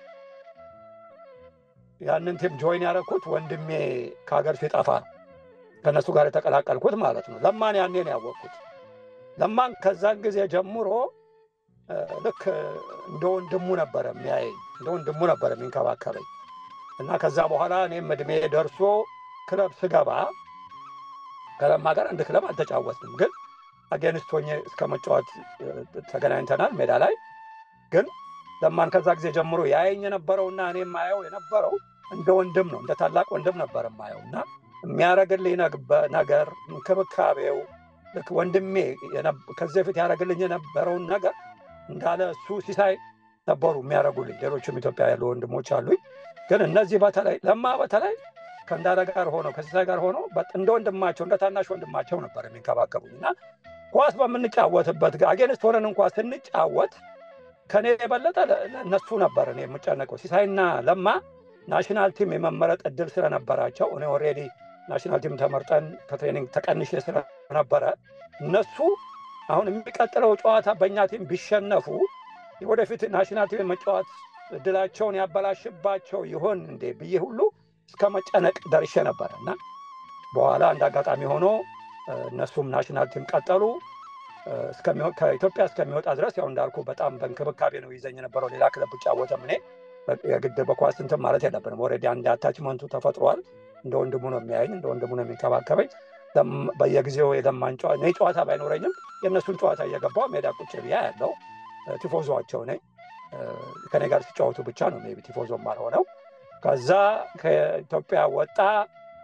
ያንን ቲም ጆይን ያረኩት ወንድሜ ከሀገር ሲጠፋ ነው ከእነሱ ጋር የተቀላቀልኩት ማለት ነው ለማን ያኔ ነው ያወቅኩት ለማን ከዛን ጊዜ ጀምሮ ልክ እንደ ወንድሙ ነበረ የሚያየኝ እንደ ወንድሙ ነበረ የሚንከባከበኝ እና ከዛ በኋላ እኔም እድሜ ደርሶ ክለብ ስገባ ከለማ ጋር አንድ ክለብ አልተጫወትንም ግን አጌንስት ሆኜ እስከ መጫወት ተገናኝተናል ሜዳ ላይ ግን ለማን ከዛ ጊዜ ጀምሮ ያየኝ የነበረውና እኔ የማየው የነበረው እንደ ወንድም ነው እንደ ታላቅ ወንድም ነበር የማየው እና የሚያደረግልኝ ነገር እንክብካቤው ልክ ወንድሜ ከዚህ በፊት ያደረግልኝ የነበረውን ነገር እንዳለ እሱ ሲሳይ ነበሩ የሚያደረጉልኝ ሌሎችም ኢትዮጵያ ያሉ ወንድሞች አሉኝ ግን እነዚህ በተለይ ለማ በተለይ ከእንዳለ ጋር ሆነው ከሲሳይ ጋር ሆነው እንደ ወንድማቸው እንደ ታናሽ ወንድማቸው ነበር የሚንከባከቡኝ እና ኳስ በምንጫወትበት አጌንስት ሆነን እንኳ ስንጫወት ከኔ የበለጠ እነሱ ነበር እኔ የምጨነቀው ሲሳይና ለማ ናሽናል ቲም የመመረጥ እድል ስለነበራቸው እኔ ኦሬዲ ናሽናል ቲም ተመርጠን ከትሬኒንግ ተቀንሼ ስለነበረ እነሱ አሁን የሚቀጥለው ጨዋታ በእኛ ቲም ቢሸነፉ ወደፊት ናሽናል ቲም መጫወት እድላቸውን ያበላሽባቸው ይሆን እንዴ ብዬ ሁሉ እስከ መጨነቅ ደርሼ ነበረ እና በኋላ እንደ አጋጣሚ ሆኖ እነሱም ናሽናል ቲም ቀጠሉ ከኢትዮጵያ እስከሚወጣ ድረስ ያው እንዳልኩ በጣም በእንክብካቤ ነው ይዘኝ የነበረው ሌላ ክለብ ብጫወትም እኔ የግድ በኳስ እንትን ማለት የለብንም ኦሬዲ አንድ አታችመንቱ ተፈጥሯል እንደ ወንድሙ ነው የሚያየኝ እንደ ወንድሙ ነው የሚንከባከበኝ በየጊዜው የለማን እኔ ጨዋታ ባይኖረኝም የእነሱን ጨዋታ እየገባው ሜዳ ቁጭ ብያ ያለው ቲፎዞቸው ነኝ ከኔ ጋር ሲጫወቱ ብቻ ነው ቢ ቲፎዞ ማልሆነው ከዛ ከኢትዮጵያ ወጣ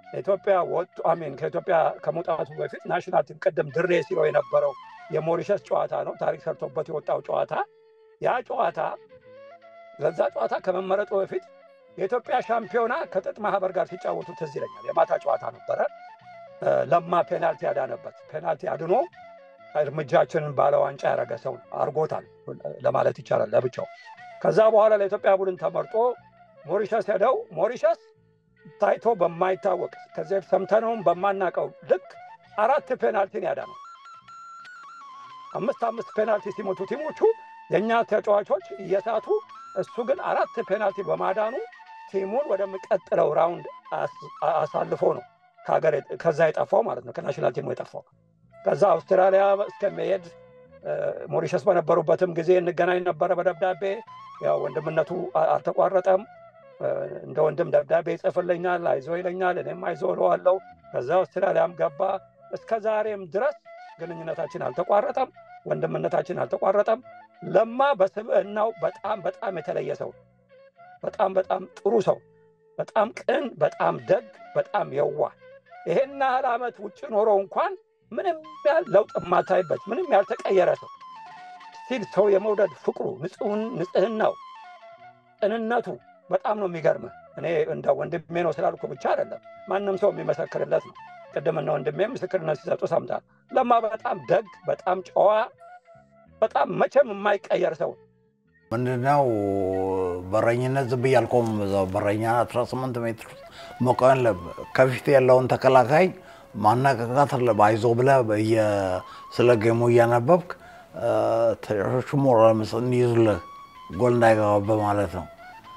ኢትዮጵያ ወጡ አሜን ከኢትዮጵያ ከመውጣቱ በፊት ናሽናል ቲም ቅድም ድሬ ሲለው የነበረው የሞሪሸስ ጨዋታ ነው። ታሪክ ሰርቶበት የወጣው ጨዋታ ያ ጨዋታ ለዛ ጨዋታ ከመመረጡ በፊት የኢትዮጵያ ሻምፒዮና ከጥጥ ማህበር ጋር ሲጫወቱ ትዝ ይለኛል። የማታ ጨዋታ ነበረ። ለማ ፔናልቲ ያዳነበት ፔናልቲ አድኖ እርምጃችንን ባለ ዋንጫ ያደረገ ሰው አርጎታል ለማለት ይቻላል ለብቻው። ከዛ በኋላ ለኢትዮጵያ ቡድን ተመርጦ ሞሪሸስ ሄደው ሞሪሸስ ታይቶ በማይታወቅ ከዚህ በፊት ሰምተነውም በማናውቀው ልክ አራት ፔናልቲን ያዳነው አምስት አምስት ፔናልቲ ሲሞቱ ቲሞቹ የእኛ ተጫዋቾች እየሳቱ እሱ ግን አራት ፔናልቲ በማዳኑ ቲሙን ወደሚቀጥለው ራውንድ አሳልፎ ነው ከዛ የጠፋው ማለት ነው ከናሽናል ቲሙ የጠፋው። ከዛ አውስትራሊያ እስከሚሄድ ሞሪሸስ በነበሩበትም ጊዜ እንገናኝ ነበረ በደብዳቤ ያው ወንድምነቱ አልተቋረጠም። እንደ ወንድም ደብዳቤ ይጽፍልኛል፣ አይዞ ይለኛል፣ እኔም አይዞ እለዋለሁ። ከዛ አውስትራሊያም ገባ። እስከ ዛሬም ድረስ ግንኙነታችን አልተቋረጠም፣ ወንድምነታችን አልተቋረጠም። ለማ በስብዕናው በጣም በጣም የተለየ ሰው፣ በጣም በጣም ጥሩ ሰው፣ በጣም ቅን፣ በጣም ደግ፣ በጣም የዋ ይሄን ያህል ዓመት ውጭ ኖሮ እንኳን ምንም ያህል ለውጥ የማታይበት ምንም ያልተቀየረ ሰው ሲል ሰው የመውደድ ፍቅሩ፣ ንጽህናው፣ ቅንነቱ በጣም ነው የሚገርምህ። እኔ እንደ ወንድሜ ነው ስላልኩ ብቻ አይደለም፣ ማንም ሰው የሚመሰክርለት ነው። ቅድምና ወንድሜ ምስክርነት ሲሰጡ ሰምታል። ለማ በጣም ደግ፣ በጣም ጨዋ፣ በጣም መቼም የማይቀየር ሰው ምንድነው በረኝነት ዝም ብዬ አልቆምም። እዛው በረኛ 18 ሜትር ውስጥ መቆም አለብህ። ከፊት ያለውን ተከላካይ ማነቃቃት አለብህ። አይዞ ብለህ ስለ ጌሙ እያነበብክ ተጫዋቾቹ ሞራል እንዲይዙልህ ጎል እንዳይገባብህ ማለት ነው።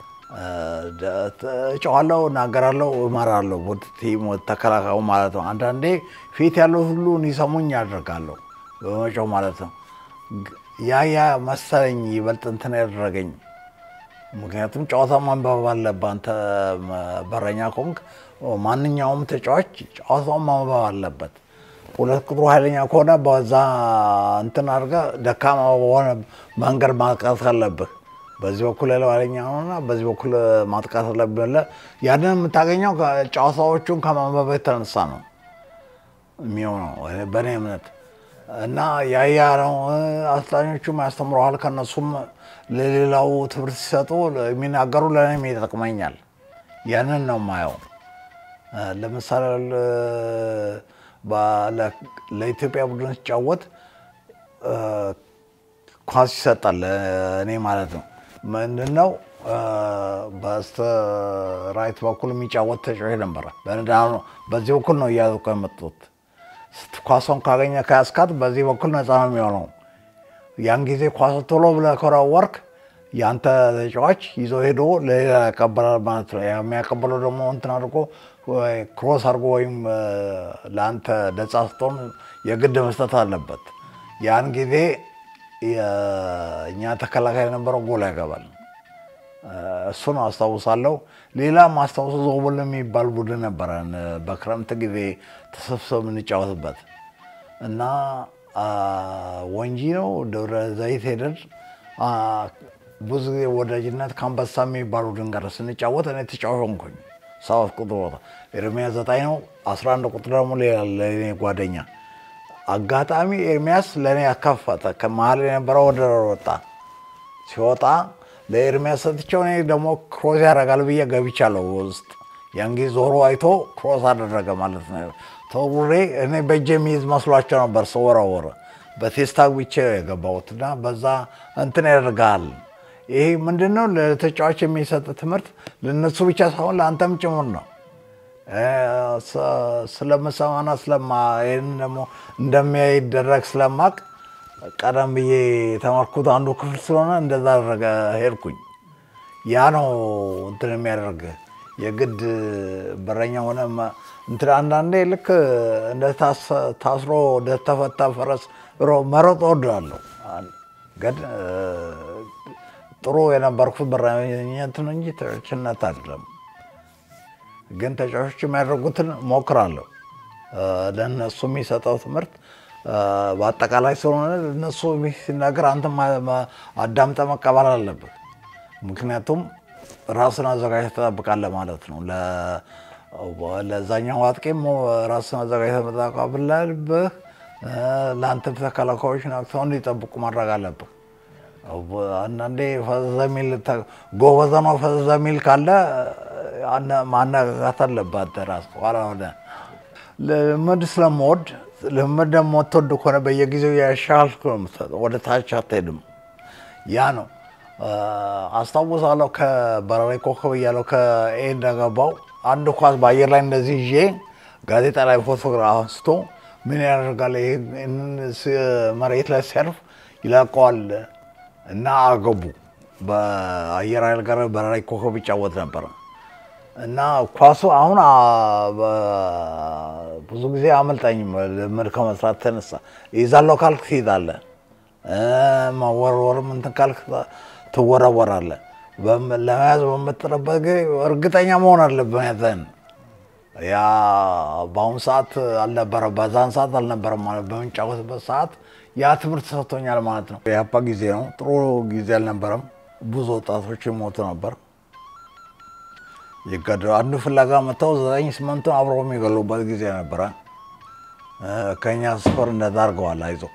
እጨዋለሁ፣ እናገራለሁ፣ እመራለሁ ቲም ተከላካዩ ማለት ነው። አንዳንዴ ፊት ያሉት ሁሉ እንዲሰሙኝ ያደርጋለሁ በመጫው ማለት ነው። ያ ያ መሰለኝ ይበልጥ እንትን ያደረገኝ። ምክንያቱም ጨዋታ ማንበብ አለብህ አንተ በረኛ ከሆንክ ማንኛውም ተጫዋች ጨዋታውን ማንበብ አለበት። ሁለት ቁጥሩ ኃይለኛ ከሆነ በዛ እንትን አድርገህ ደካማ በሆነ መንገድ ማጥቃት አለብህ። በዚህ በኩል ያለው ኃይለኛ ሆነና በዚህ በኩል ማጥቃት አለብህ ብለህ ያንን የምታገኘው ጨዋታዎቹን ከማንበብ የተነሳ ነው የሚሆነው በእኔ እምነት እና ያያ ነው። አሰልጣኞቹም ያስተምረዋል። ከነሱም ለሌላው ትምህርት ሲሰጡ የሚናገሩ ለእኔም ይጠቅመኛል። ያንን ነው የማየው። ለምሳሌ ለኢትዮጵያ ቡድን ሲጫወት ኳስ ይሰጣል። እኔ ማለት ነው ምንድነው በስተ ራይት በኩል የሚጫወት ተጫዋች ነበረ። በዚህ በኩል ነው እያዘቁ የመጡት ኳሷን ካገኘ ከያስካት በዚህ በኩል ነፃ ነው የሚሆነው። ያን ጊዜ ኳስ ቶሎ ብለህ ከወረወርክ የአንተ ተጫዋች ይዞ ሄዶ ለሌላ ያቀበላል ማለት ነው። የሚያቀበለው ደግሞ እንትን አድርጎ ክሮስ አድርጎ ወይም ለአንተ ነፃ ስትሆን የግድ መስጠት አለበት። ያን ጊዜ እኛ ተከላካይ የነበረው ጎል ያገባል። እሱን አስታውሳለሁ። ሌላ ማስታውሱ ዞብል የሚባል ቡድን ነበረን በክረምት ጊዜ ተሰብስበው የምንጫወትበት እና ወንጂ ነው ደብረ ዘይት ሄደን ብዙ ጊዜ ወዳጅነት ከአንበሳ የሚባል ቡድን ጋር ስንጫወት እኔ ተጫዋች ሆንኩኝ። ሰባት ቁጥር ቦታ ኤርሚያስ ዘጠኝ ነው። አስራ አንድ ቁጥር ደግሞ ሌላ ለእኔ ጓደኛ አጋጣሚ ኤርሚያስ ለእኔ ያካፈተ ከመሀል የነበረው ወደ ወጣ ሲወጣ ለኤርሚያስ ሰጥቼው እኔ ደግሞ ክሮስ ያደርጋል ብዬ ገብቻለሁ ውስጥ። ያን ጊዜ ዞሮ አይቶ ክሮስ አደረገ ማለት ነው። ተውሬ እኔ በእጄ የሚይዝ መስሏቸው ነበር ስወረወረ በቴስታ ብቻ የገባሁት እና በዛ እንትን ያደርጋል። ይሄ ምንድነው ለተጫዋች የሚሰጥ ትምህርት ለነሱ ብቻ ሳይሆን ለአንተም ጭምር ነው። ስለምሰማና ስለማ ይህን ደግሞ እንደሚያይደረግ ስለማቅ ቀደም ብዬ የተማርኩት አንዱ ክፍል ስለሆነ እንደዛ አደረገ ሄድኩኝ። ያ ነው እንትን የሚያደርግ የግድ በረኛ ሆነ እንትን አንዳንዴ ልክ እንደ ታስሮ እንደተፈታ ፈረስ መሮጥ እወዳለሁ። ግን ጥሩ የነበርኩት በረኝነት ነው እንጂ ተጫዋችነት አይደለም። ግን ተጫዋቾች የሚያደርጉትን ሞክራለሁ። ለእነሱ የሚሰጠው ትምህርት በአጠቃላይ ስለሆነ እነሱ ሲናገር አንተ አዳምጠ መቀበል አለብህ። ምክንያቱም ራስን አዘጋጅተህ ትጠብቃለህ ማለት ነው። ለዛኛው አጥቂም ራስን አዘጋጅተህ መጠቃ ብለህ ለአንተ ተከላካዮች ነቅተው እንዲጠብቁ ማድረግ አለብህ። አንዳንዴ ፈዘዘ የሚል ጎበዝ ነው ፈዘዘ የሚል ካለ ማነቃቃት አለብህ አንተ ራስህ ኋላ ሆነ ልምድ ስለምወድ ልምድ ደግሞ የምትወድ ከሆነ በየጊዜው ያሻልክ ነው የምትሰጠው፣ ወደ ታች አትሄድም። ያ ነው አስታውሳለሁ። ከበረራዊ ኮከብ እያለሁ ከኤ እንደገባው አንድ ኳስ በአየር ላይ እንደዚህ ይዤ ጋዜጣ ላይ ፎቶግራፍ አንስቶ ምን ያደርጋል ይህን መሬት ላይ ሲያርፍ ይለቀዋል እና አገቡ። በአየር ኃይል ጋር በረራዊ ኮከብ ይጫወት ነበረ እና ኳሱ አሁን ብዙ ጊዜ አመልጣኝም ልምድ ከመስራት ተነሳ ይዛለው ካልክ ትይዛለህ፣ መወርወርም እንትን ካልክ ትወረወራለህ። ለመያዝ በምጥርበት ጊዜ እርግጠኛ መሆን አለብህ ያዘን ያ በአሁኑ ሰዓት አልነበረ፣ በዛን ሰዓት አልነበረም ማለት በምንጫወትበት ሰዓት ያ ትምህርት ሰጥቶኛል ማለት ነው። የአባ ጊዜ ነው፣ ጥሩ ጊዜ አልነበረም። ብዙ ወጣቶች ይሞቱ ነበር። ይገደሉ አንዱ ፍለጋ መጥተው ዘጠኝ ስምንቱን አብረው የሚገሉበት ጊዜ ነበረ። ከኛ ስፈር እንደዛ አድርገዋል። አይዞህ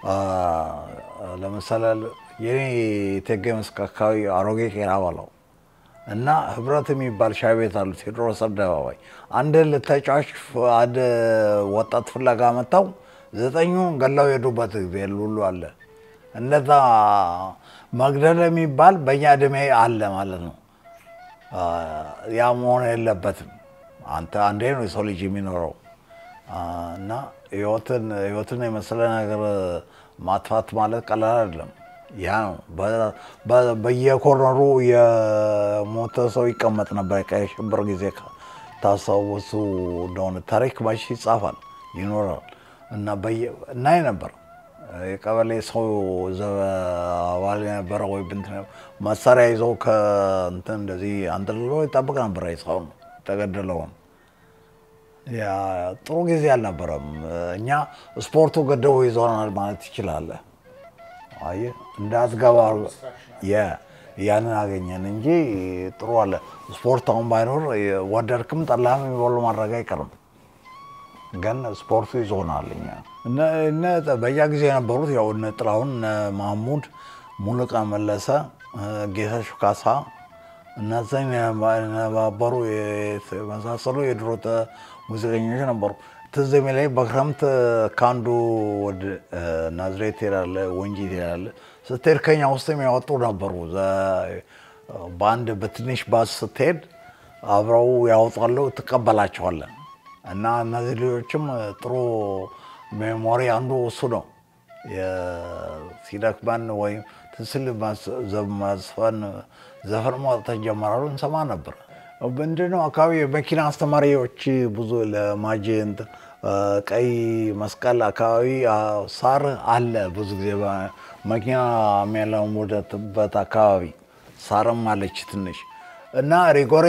ለምሳሌ የኔ እቴጌ መስክ አካባቢ አሮጌ ቄራ በለው እና ህብረት የሚባል ሻይ ቤት አሉ ቴዎድሮስ አደባባይ። አንድ ተጫዋች አንድ ወጣት ፍለጋ መጥተው ዘጠኙን ገላው የሄዱበት ጊዜ ሁሉ አለ። እንደዛ መግደል የሚባል በእኛ እድሜ አለ ማለት ነው። ያ መሆን የለበትም። አንተ አንዴ ነው የሰው ልጅ የሚኖረው እና ህይወትን ህይወትን የመሰለ ነገር ማጥፋት ማለት ቀላል አይደለም። ያ ነው በየኮርነሩ የሞተ ሰው ይቀመጥ ነበር። ቀይ ሽብር ጊዜ ታስታውሱ እንደሆነ ታሪክ ባሽ ይጻፋል ይኖራል እና እናይ ነበር የቀበሌ ሰው አባል የነበረ ወይ ብንትን መሳሪያ ይዘው ከእንትን እንደዚህ አንጠልጥሎ ይጠብቅ ነበር ሰውን የተገደለውን። ያ ጥሩ ጊዜ አልነበረም። እኛ ስፖርቱ ገደቡ ይዞናል ማለት ትችላለህ። አየህ እንዳትገባ ያንን አገኘን እንጂ ጥሩ አለ። ስፖርት አሁን ባይኖር ወደድክም ጠላህም የሚበሉ ማድረግ አይቀርም። ግን ስፖርቱ ይዞናል። እኛ እነ በያ ጊዜ የነበሩት ያው እነ ጥላሁን፣ እነ ማህሙድ፣ ሙሉቀን መለሰ፣ ጌታቸው ካሳ እነዚህን የነበሩ የመሳሰሉ የድሮ ሙዚቀኞች ነበሩ። ትዝ የሚለኝ በክረምት ከአንዱ ወደ ናዝሬት ትሄዳለህ፣ ወንጂ ትሄዳለህ። ስትሄድ ከኛ ውስጥ የሚያወጡ ነበሩ። በአንድ በትንሽ ባስ ስትሄድ አብረው ያወጣሉ፣ ትቀበላቸዋለን። እና እነዚህ ልጆችም ጥሩ ሜሞሪ አንዱ እሱ ነው። ሲደክመን ወይም ትስል ማስፈን ዘፈን ማውጣት ጀመራሉ፣ እንሰማ ነበር። ምንድነው አካባቢ የመኪና አስተማሪዎች ብዙ ለማጀንት ቀይ መስቀል አካባቢ ሳር አለ። ብዙ ጊዜ መኪና የሚያለሙበት አካባቢ ሳርም አለች ትንሽ እና ሪጎሬ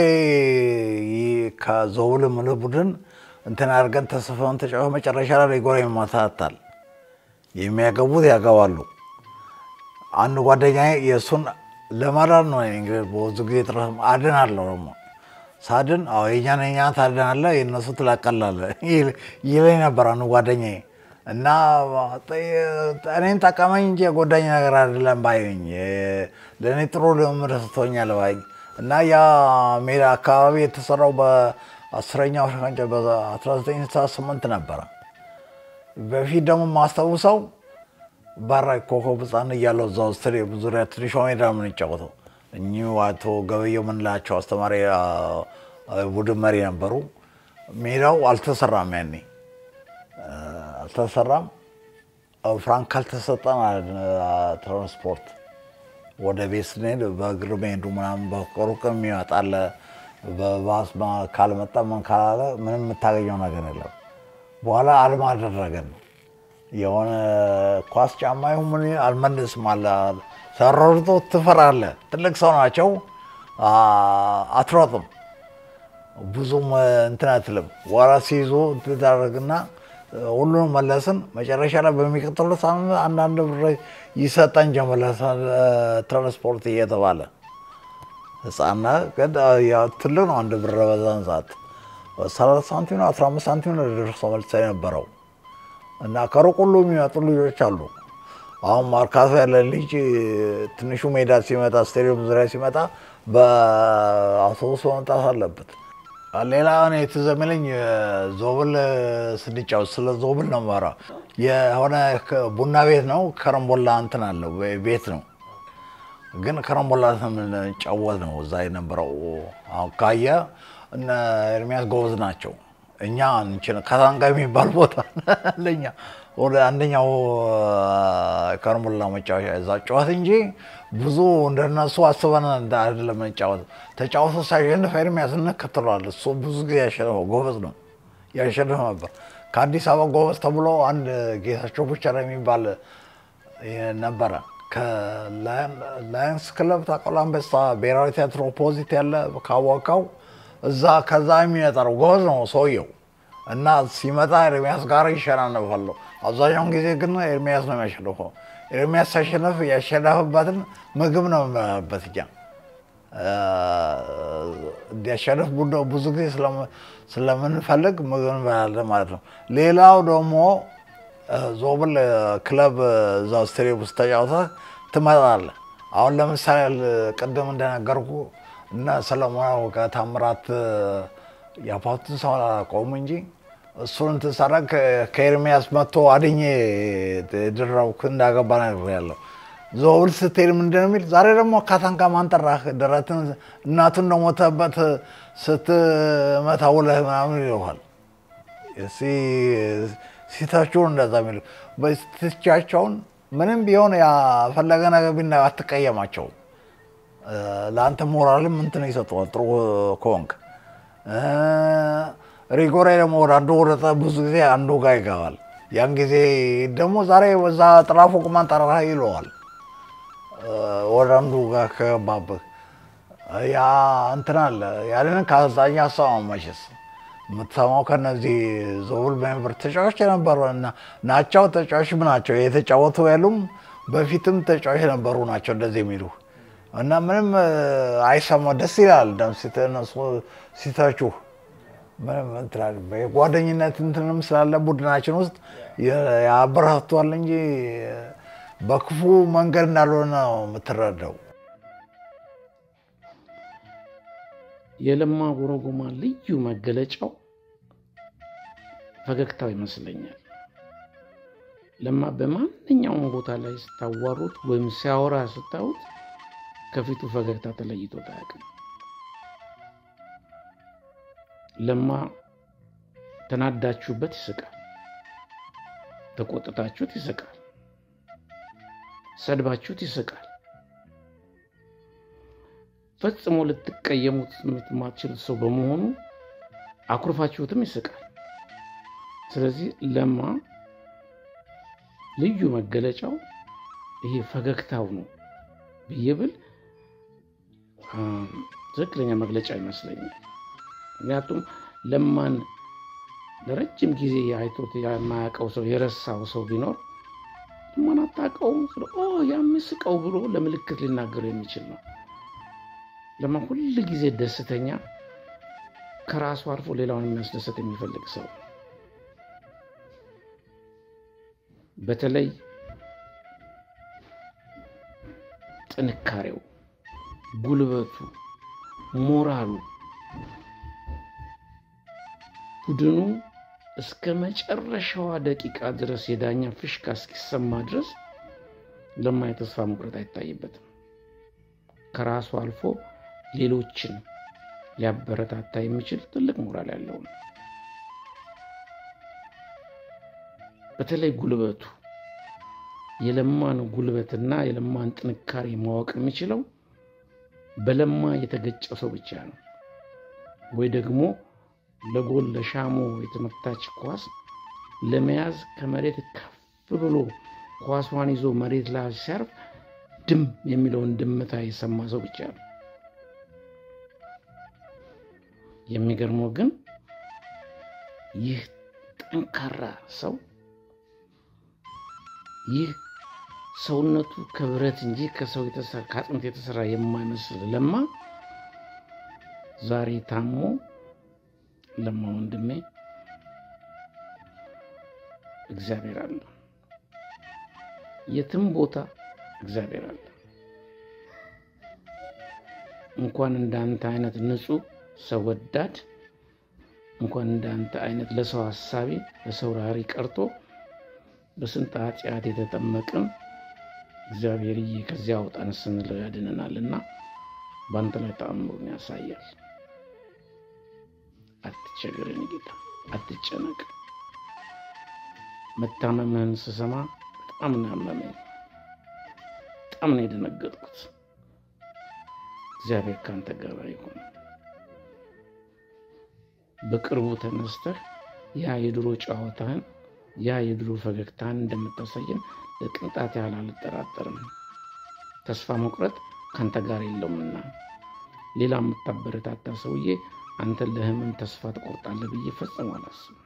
ከዘውል ምልህ ቡድን እንትን አድርገን ተሰፈን ተጫወ መጨረሻ ላይ ሪጎሬ ይመታታል። የሚያገቡት ያገባሉ። አንድ ጓደኛ የእሱን ለማዳን ነው እንግዲህ ብዙ ጊዜ ጥረት አድናለሁ ደግሞ ሳድን አዎ የኛን የኛ ታድናለህ የእነሱ ትላቀላለህ ይለኝ ነበር አንዱ ጓደኛዬ እና እኔን ጠቀመኝ እንጂ የጎዳኝ ነገር አይደለም ባይኝ ለእኔ ጥሩ ልምድ ሰጥቶኛል ባይ እና ያ ሜዳ አካባቢ የተሰራው በአስረኛው ሸንጨ በ1968 ነበረ። በፊት ደግሞ የማስታውሰው ባራ ኮከብ ህፃን እያለሁ እዛው ስቴዲየም ዙሪያ ትንሿ ሜዳ ነው የምንጫወተው። እኚሁ አቶ ገበየው የምንላቸው አስተማሪ ቡድን መሪ ነበሩ። ሜዳው አልተሰራም፣ ያኔ አልተሰራም። ፍራንክ ካልተሰጠን ትራንስፖርት ወደ ቤት ስንሄድ በእግር መሄዱ ምናምን በሩቅ የሚመጣለ በባስ ካልመጣ ምን ካላለ ምንም የምታገኘው ነገር የለም። በኋላ አልማ አደረገን። የሆነ ኳስ ጫማ ይሁን ምን አልመልስም አለ። ሰረርቶ ትፈራለህ። ትልቅ ሰው ናቸው፣ አትሮጥም፣ ብዙም እንትን አትልም። ወራ ሲይዙ ትዳረግና ሁሉንም መለስን። መጨረሻ ላይ በሚቀጥሉት ሳምንት አንዳንድ ብር ይሰጠን ጀመረ ትራንስፖርት እየተባለ ህፃና ግን ትልቅ ነው አንድ ብር በዛን ሰዓት ሰላሳ ሳንቲም ነው አስራ አምስት ሳንቲም ነው ደርሶ መልስ የነበረው እና ከሩቅ ሁሉ የሚመጡ ልጆች አሉ። አሁን ማርካቶ ያለ ልጅ ትንሹ ሜዳ ሲመጣ ስቴዲየም ዙሪያ ሲመጣ በአውቶቡስ መምጣት አለበት። ሌላ እኔ ትዝ የሚለኝ ዞብል ስንጫወት ስለ ዞብል ነው የማወራ። የሆነ ቡና ቤት ነው ከረምቦላ እንትን አለው ቤት ነው ግን ከረምቦላ የምንጫወት ነው እዛ የነበረው። አሁን ካየ እነ ኤርሚያስ ጎበዝ ናቸው። እኛ እንችን ከታንጋ የሚባል ቦታ ለኛ ወደ አንደኛው ከረምቦላ መጫወቻ እዛ ጨዋት እንጂ ብዙ እንደነሱ አስበን አይደለም መጫወት። ተጫወቶ ሳይሸንፍ ኤርሚያስ እንከትለዋል። እሱ ብዙ ጊዜ ያሸንፈው ጎበዝ ነው፣ ያሸንፍ ነበር። ከአዲስ አበባ ጎበዝ ተብሎ አንድ ጌታቸው ቡቸራ የሚባል ነበረ። ከላየንስ ክለብ ታውቃለህ? አንበሳ ብሔራዊ ቲያትር ኦፖዚት ያለ ካወቀው እዛ ከዛ የሚመጣው ጎበዝ ነው ሰውየው እና ሲመጣ ኤርሚያስ ጋር ይሸናነፋሉ። አብዛኛውን ጊዜ ግን ኤርሚያስ ነው የሚያሸንፈው። ኤርሚያስ ሲያሸንፍ ያሸነፍበትን ምግብ ነው የሚበላበት እኛ እንዲያሸንፍ ብዙ ጊዜ ስለምንፈልግ ምግብ እንበላለን ማለት ነው። ሌላው ደግሞ ዞብል ክለብ እዛ ስቴዲየም ውስጥ ተጫውተህ ትመጣለህ። አሁን ለምሳሌ ቅድም እንደነገርኩ እነ ሰለሞን አወቀ፣ ታምራት የአፓቱን ሰው አላውቀውም እንጂ እሱን እንትን ሳደርግ ከኤርሚያስ መጥቶ አድኜ ድረውክ እንዳገባ ነው ያለው። ዞብል ስትሄድ ምንድን ነው የሚል ዛሬ ደግሞ ካታንጋ ማን ጠራህ? ደረትን እናቱ እንደሞተበት ስትመታ ውለህ ምናምን ይለዋል። ሲታችሁ እንደዛ የሚሉ በስትቻቸውን ምንም ቢሆን ያፈለገ ነገር ቢና አትቀየማቸው። ለአንተ ሞራልም እንትን ይሰጠዋል ጥሩ ከሆንክ። ሪጎሬ ደግሞ ወደ አንዱ ወረጠ ብዙ ጊዜ አንዱ ጋር ይገባል። ያን ጊዜ ደግሞ ዛሬ በዛ ጥላፎ ቁማን ጠራህ ይለዋል። ወደ አንዱ ጋር ከገባብህ ያ እንትን አለ። ያንን ከአዛኛ ሰማ መቼስ የምትሰማው ከነዚህ ዞብል ሜምበር ተጫዋች የነበሩ ናቸው። ተጫዋችም ናቸው የተጫወቱ ያሉም በፊትም ተጫዋች የነበሩ ናቸው እንደዚህ የሚሉ እና ምንም አይሰማ ደስ ይላል። እነሱ ሲተቹ ምንም እንትላል የጓደኝነት እንትንም ስላለ ቡድናችን ውስጥ ያበረታቷል እንጂ በክፉ መንገድ እንዳልሆነ ነው የምትረዳው። የለማ ጎረጎማ ልዩ መገለጫው ፈገግታው ይመስለኛል። ለማ በማንኛውም ቦታ ላይ ስታዋሩት ወይም ሲያወራ ስታዩት ከፊቱ ፈገግታ ተለይቶት አያውቅም። ለማ ተናዳችሁበት ይስቃል፣ ተቆጥታችሁት ይስቃል፣ ሰድባችሁት ይስቃል። ፈጽሞ ልትቀየሙት የማትችል ሰው በመሆኑ አኩርፋችሁትም ይስቃል። ስለዚህ ለማ ልዩ መገለጫው ይሄ ፈገግታው ነው ብዬ ብል ትክክለኛ መግለጫ ይመስለኛል። ምክንያቱም ለማን ለረጅም ጊዜ አይቶት የማያውቀው ሰው የረሳው ሰው ቢኖር ለማን አታውቀውም ስለ ያምስቀው ብሎ ለምልክት ሊናገሩ የሚችል ነው። ለማ ሁል ጊዜ ደስተኛ፣ ከራሱ አልፎ ሌላውን የሚያስደሰት የሚፈልግ ሰው በተለይ ጥንካሬው፣ ጉልበቱ፣ ሞራሉ ቡድኑ እስከ መጨረሻዋ ደቂቃ ድረስ የዳኛ ፍሽካ እስኪሰማ ድረስ ለማ የተስፋ መቁረጥ አይታይበትም። ከራሱ አልፎ ሌሎችን ሊያበረታታ የሚችል ትልቅ ሞራል ያለው ነው። በተለይ ጉልበቱ የለማን ጉልበትና የለማን ጥንካሬ ማወቅ የሚችለው በለማ የተገጨ ሰው ብቻ ነው። ወይ ደግሞ ለጎል ለሻሞ የተመታች ኳስ ለመያዝ ከመሬት ከፍ ብሎ ኳሷን ይዞ መሬት ላይ ሲያርፍ ድም የሚለውን ድምታ የሰማ ሰው ብቻ ነው። የሚገርመው ግን ይህ ጠንካራ ሰው ይህ ሰውነቱ ከብረት እንጂ ከሰው ከአጥንት የተሰራ የማይመስል ለማ ዛሬ ታሞ ለማ ወንድሜ እግዚአብሔር አለ። የትም ቦታ እግዚአብሔር አለ። እንኳን እንዳንተ አይነት ንጹህ ሰው ወዳድ እንኳን እንዳንተ አይነት ለሰው ሀሳቢ ለሰው ራሪ ቀርቶ በስንት ኃጢአት የተጠመቅን እግዚአብሔርዬ ከዚያ አውጣን ስንል ያድነናል እና በአንተ ላይ ተአምሩን ያሳያል። አትቸገረን ጌታ፣ አትጨነቅ። መታመምህን ስሰማ በጣም ነው ያመመኝ፣ በጣም ነው የደነገጥኩት። እግዚአብሔር ከአንተ ጋር ይሁን። በቅርቡ ተነስተህ ያ የድሮ ጨዋታህን ያ የድሮ ፈገግታህን እንደምታሳየን ለቅንጣት ያህል አልጠራጠርም። ተስፋ መቁረጥ ከአንተ ጋር የለውምና ሌላ የምታበረታታ ሰውዬ አንተ ለህመም ተስፋ ትቆርጣለህ ብዬ ፈጽሞ አላስብም።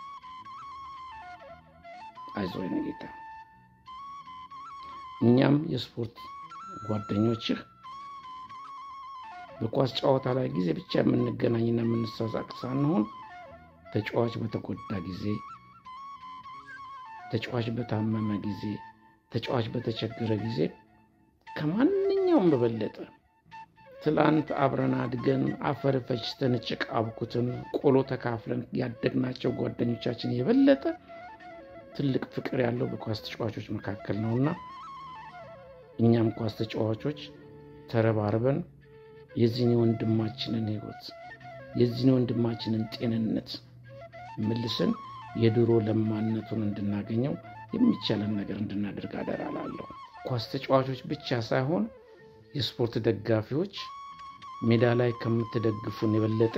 አይዞህ የኔ ጌታ፣ እኛም የስፖርት ጓደኞችህ በኳስ ጨዋታ ላይ ጊዜ ብቻ የምንገናኝና የምንሳሳቅ ሳንሆን ተጫዋች በተጎዳ ጊዜ፣ ተጫዋች በታመመ ጊዜ፣ ተጫዋች በተቸገረ ጊዜ ከማንኛውም በበለጠ ትላንት አብረን አድገን አፈር ፈጭተን ጭቃ አብኩትን ቆሎ ተካፍለን ያደግናቸው ጓደኞቻችን የበለጠ ትልቅ ፍቅር ያለው በኳስ ተጫዋቾች መካከል ነውና እኛም ኳስ ተጫዋቾች ተረባርበን የዚህን ወንድማችንን ህይወት የዚህን ወንድማችንን ጤንነት መልሰን የድሮ ለማነቱን እንድናገኘው የሚቻለን ነገር እንድናደርግ አደራ እላለሁ። ኳስ ተጫዋቾች ብቻ ሳይሆን የስፖርት ደጋፊዎች ሜዳ ላይ ከምትደግፉን የበለጠ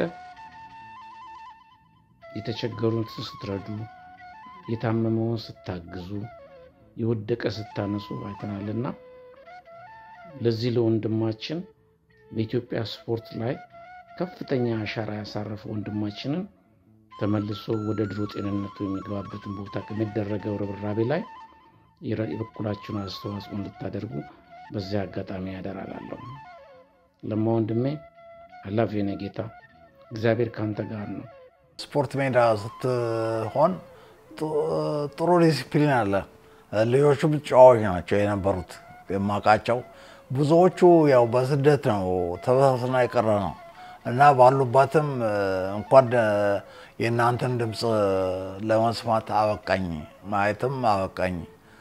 የተቸገሩትን ስትረዱ፣ የታመመውን ስታግዙ፣ የወደቀ ስታነሱ አይተናልና ለዚህ ለወንድማችን በኢትዮጵያ ስፖርት ላይ ከፍተኛ አሻራ ያሳረፈ ወንድማችንን ተመልሶ ወደ ድሮ ጤንነቱ የሚገባበትን ቦታ ከሚደረገው ርብራቤ ላይ የበኩላችሁን አስተዋጽኦ እንድታደርጉ በዚያ አጋጣሚ ያደራላለሁ። ለማ ወንድሜ አላፊ የኔ ጌታ እግዚአብሔር ከአንተ ጋር ነው። ስፖርት ሜዳ ስትሆን ጥሩ ዲሲፕሊን አለ። ልጆቹ ጨዋዎች ናቸው የነበሩት የማውቃቸው። ብዙዎቹ ያው በስደት ነው ተበታትና የቀረ ነው እና ባሉባትም እንኳን የእናንተን ድምፅ ለመስማት አበቃኝ፣ ማየትም አበቃኝ።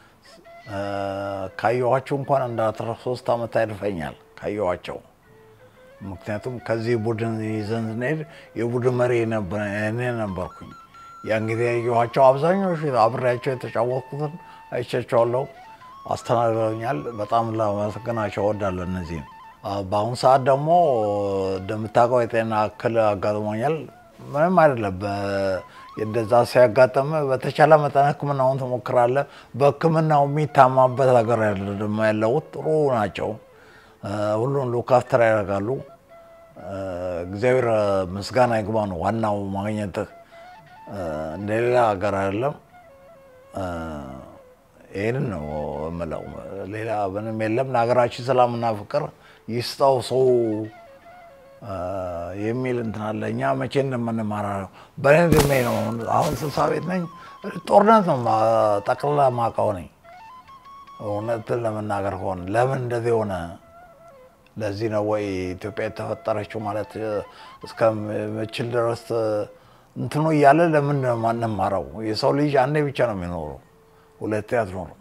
ካየኋቸው እንኳን እንደ አስራ ሶስት ዓመት ያልፈኛል ካየኋቸው። ምክንያቱም ከዚህ ቡድን ይዘን ስንሄድ የቡድን መሪ እኔ ነበርኩኝ። ያን ጊዜ ያየኋቸው አብዛኞቹ አብሬያቸው የተጫወትኩትን አይቻቸዋለሁ፣ አስተናግደውኛል። በጣም ላመሰግናቸው እወዳለሁ እነዚህም። በአሁኑ ሰዓት ደግሞ እንደምታውቀው የጤና እክል አጋጥሞኛል። ምንም አይደለም። እንደዛ ሲያጋጥም በተቻለ መጠን ሕክምናውን ትሞክራለህ። በሕክምናው የሚታማበት ሀገር ደግሞ ያለውት ጥሩ ናቸው። ሁሉን ሉካፍተር ያደርጋሉ። እግዚአብሔር ምስጋና ይግባ ነው ዋናው ማግኘትህ። እንደሌላ ሀገር አይደለም። ይህንን ነው የምለው። ሌላ ምንም የለም። ለሀገራችን ሰላምና ፍቅር ይስጠው ሰው የሚል እንትን አለ። እኛ መቼ እንደምንማራ ነው። በእኔ እድሜ ነው አሁን ስልሳ ቤት ነኝ። ጦርነት ነው ጠቅልላ ማውቀው ነኝ። እውነትን ለመናገር ከሆነ ለምን እንደዚህ ሆነ? ለዚህ ነው ወይ ኢትዮጵያ የተፈጠረችው ማለት እስከምችል ድረስ እንትኑ እያለ ለምን ማንማረው? የሰው ልጅ አንዴ ብቻ ነው የሚኖረው፣ ሁለቴ አትኖርም።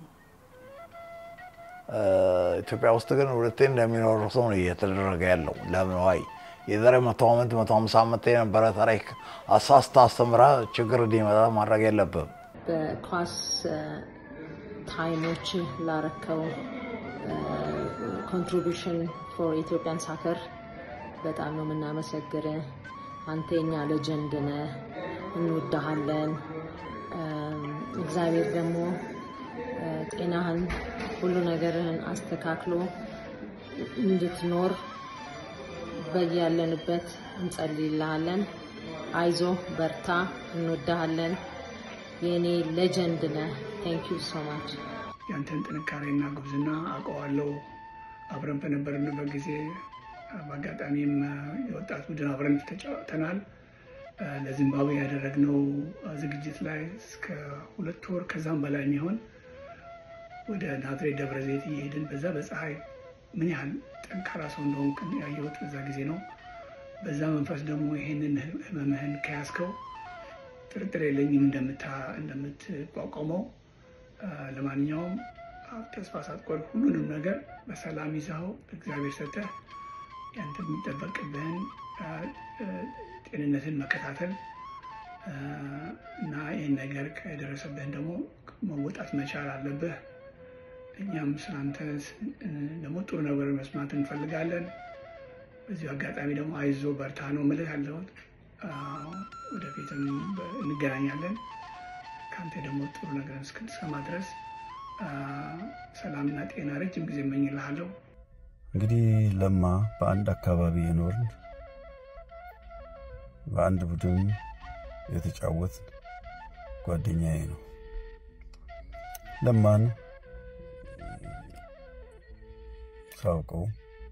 ኢትዮጵያ ውስጥ ግን ሁለቴ እንደሚኖር ሰው ነው እየተደረገ ያለው። ለምን ዋይ የዛሬ መቶ ዓመት መቶ ሀምሳ ዓመት የነበረ ታሪክ አሳስታ አስተምራ ችግር እንዲመጣ ማድረግ የለብም። በኳስ ታይሞች ላረከው ኮንትሪቢሽን ፎር ኢትዮጵያን ሳከር በጣም ነው የምናመሰግር። አንተ የኛ ሌጀንድ ነህ፣ እንወዳሃለን። እግዚአብሔር ደግሞ ጤናህን ሁሉ ነገርህን አስተካክሎ እንድትኖር በያለንበት እንጸልይልሃለን። አይዞ በርታ፣ እንወዳሃለን። የእኔ ሌጀንድ ነህ። ቴንክ ዩ ሶ ማች። ያንተን ጥንካሬና ጉብዝና አውቀዋለሁ። አብረን በነበርንበት ጊዜ በአጋጣሚም የወጣት ቡድን አብረን ተጫውተናል። ለዚምባብዌ ያደረግነው ዝግጅት ላይ እስከ ሁለት ወር ከዛም በላይ የሚሆን ወደ ናዝሬት ደብረ ዘይት እየሄድን በዛ በፀሐይ ምን ያህል ጠንካራ ሰው እንደሆንክ ያየሁት በዛ ጊዜ ነው። በዛ መንፈስ ደግሞ ይሄንን ህመምህን ከያዝከው ጥርጥር የለኝም እንደምትቋቋመው። ለማንኛውም ተስፋ ሳትቆርጥ ሁሉንም ነገር በሰላም ይዛው እግዚአብሔር ሰጠህ። ያንተ የሚጠበቅብህን ጤንነትን መከታተል እና ይህን ነገር ከደረሰብህን ደግሞ መወጣት መቻል አለብህ። እኛም ስለአንተ ደግሞ ጥሩ ነገር መስማት እንፈልጋለን። በዚሁ አጋጣሚ ደግሞ አይዞ በርታ ነው ምልህ ያለሁት። ወደፊትም እንገናኛለን። ከአንተ ደግሞ ጥሩ ነገር እስክንሰማ ድረስ ሰላምና ጤና ረጅም ጊዜ እመኝልሃለሁ። እንግዲህ ለማ በአንድ አካባቢ የኖርን በአንድ ቡድን የተጫወት ጓደኛዬ ነው። ለማን ሳውቀው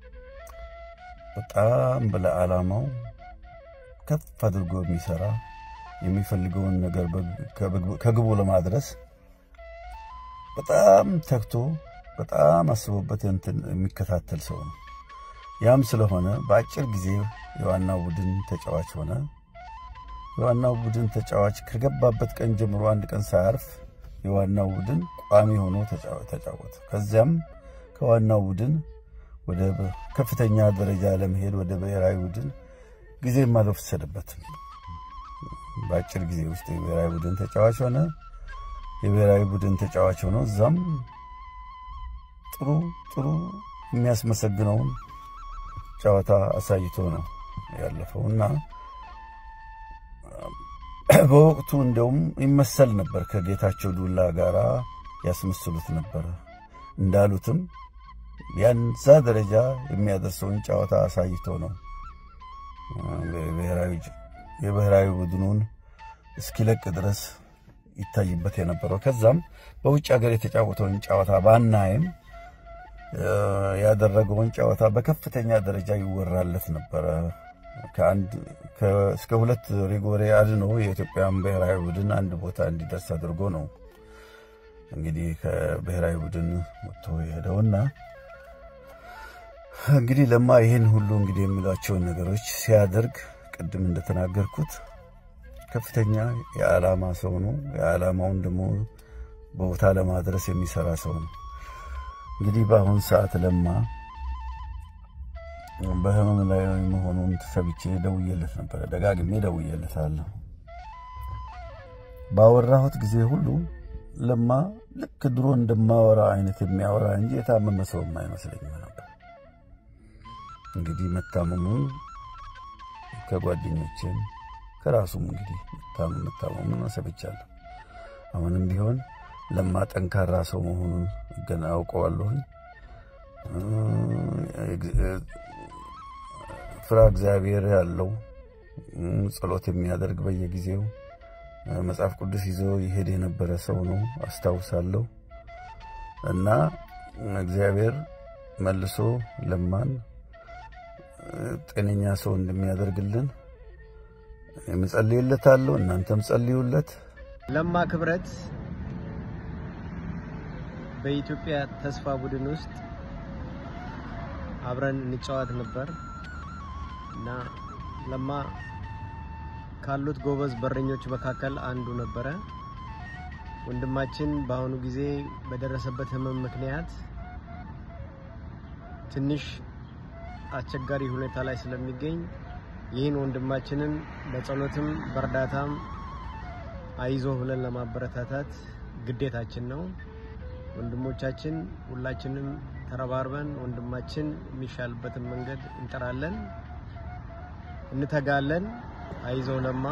በጣም ለዓላማው ከፍ አድርጎ የሚሰራ የሚፈልገውን ነገር ከግቡ ለማድረስ በጣም ተግቶ በጣም አስቦበት እንትን የሚከታተል ሰው ነው። ያም ስለሆነ በአጭር ጊዜ የዋናው ቡድን ተጫዋች ሆነ። የዋናው ቡድን ተጫዋች ከገባበት ቀን ጀምሮ አንድ ቀን ሳያርፍ የዋናው ቡድን ቋሚ ሆኖ ተጫወተ። ከዚያም ከዋናው ቡድን ወደ ከፍተኛ ደረጃ ለመሄድ ወደ ብሔራዊ ቡድን ጊዜም አልወሰደበትም። በአጭር ጊዜ ውስጥ የብሔራዊ ቡድን ተጫዋች ሆነ። የብሔራዊ ቡድን ተጫዋች ሆኖ እዛም ጥሩ ጥሩ የሚያስመሰግነውን ጨዋታ አሳይቶ ነው ያለፈው እና በወቅቱ እንደውም ይመሰል ነበር ከጌታቸው ዱላ ጋር ያስመስሉት ነበር። እንዳሉትም ያንዛ ደረጃ የሚያደርሰውን ጨዋታ አሳይቶ ነው የብሔራዊ ቡድኑን እስኪለቅ ድረስ ይታይበት የነበረው። ከዛም በውጭ ሀገር የተጫወተውን ጨዋታ ባናይም ያደረገውን ጨዋታ በከፍተኛ ደረጃ ይወራለት ነበረ። ከአንድ እስከ ሁለት ሪጎሬ አድኖ የኢትዮጵያን ብሔራዊ ቡድን አንድ ቦታ እንዲደርስ አድርጎ ነው እንግዲህ ከብሔራዊ ቡድን ወጥቶ የሄደውና እንግዲህ ለማ ይህን ሁሉ እንግዲህ የሚሏቸውን ነገሮች ሲያደርግ ቅድም እንደተናገርኩት ከፍተኛ የዓላማ ሰው ነው። የዓላማውን ደግሞ ቦታ ለማድረስ የሚሰራ ሰው ነው። እንግዲህ በአሁን ሰዓት ለማ በህመም ላይ መሆኑን ሰምቼ ደውዬለት ነበረ። ደጋግሜ ደውዬለታለሁ። ባወራሁት ጊዜ ሁሉ ለማ ልክ ድሮ እንደማወራ አይነት የሚያወራ እንጂ የታመመ ሰውም አይመስለኝም ነበር። እንግዲህ መታመሙ ከጓደኞቼም ከራሱም እንግዲህ መታመሙን ሰምቻለሁ። አሁንም ቢሆን ለማ ጠንካራ ሰው መሆኑን ገና አውቀዋለሁኝ። ፍራ እግዚአብሔር ያለው ጸሎት የሚያደርግ በየጊዜው መጽሐፍ ቅዱስ ይዞ ይሄድ የነበረ ሰው ነው አስታውሳለሁ። እና እግዚአብሔር መልሶ ለማን ጤነኛ ሰው እንደሚያደርግልን የምጸልይለታለሁ። እናንተም ጸልዩለት። ለማ ክብረት በኢትዮጵያ ተስፋ ቡድን ውስጥ አብረን እንጫወት ነበር እና ለማ ካሉት ጎበዝ በረኞች መካከል አንዱ ነበረ። ወንድማችን በአሁኑ ጊዜ በደረሰበት ሕመም ምክንያት ትንሽ አስቸጋሪ ሁኔታ ላይ ስለሚገኝ ይህን ወንድማችንን በጸሎትም በእርዳታም አይዞ ብለን ለማበረታታት ግዴታችን ነው። ወንድሞቻችን ሁላችንም ተረባርበን ወንድማችን የሚሻልበትን መንገድ እንጠራለን፣ እንተጋለን። አይዞ ለማ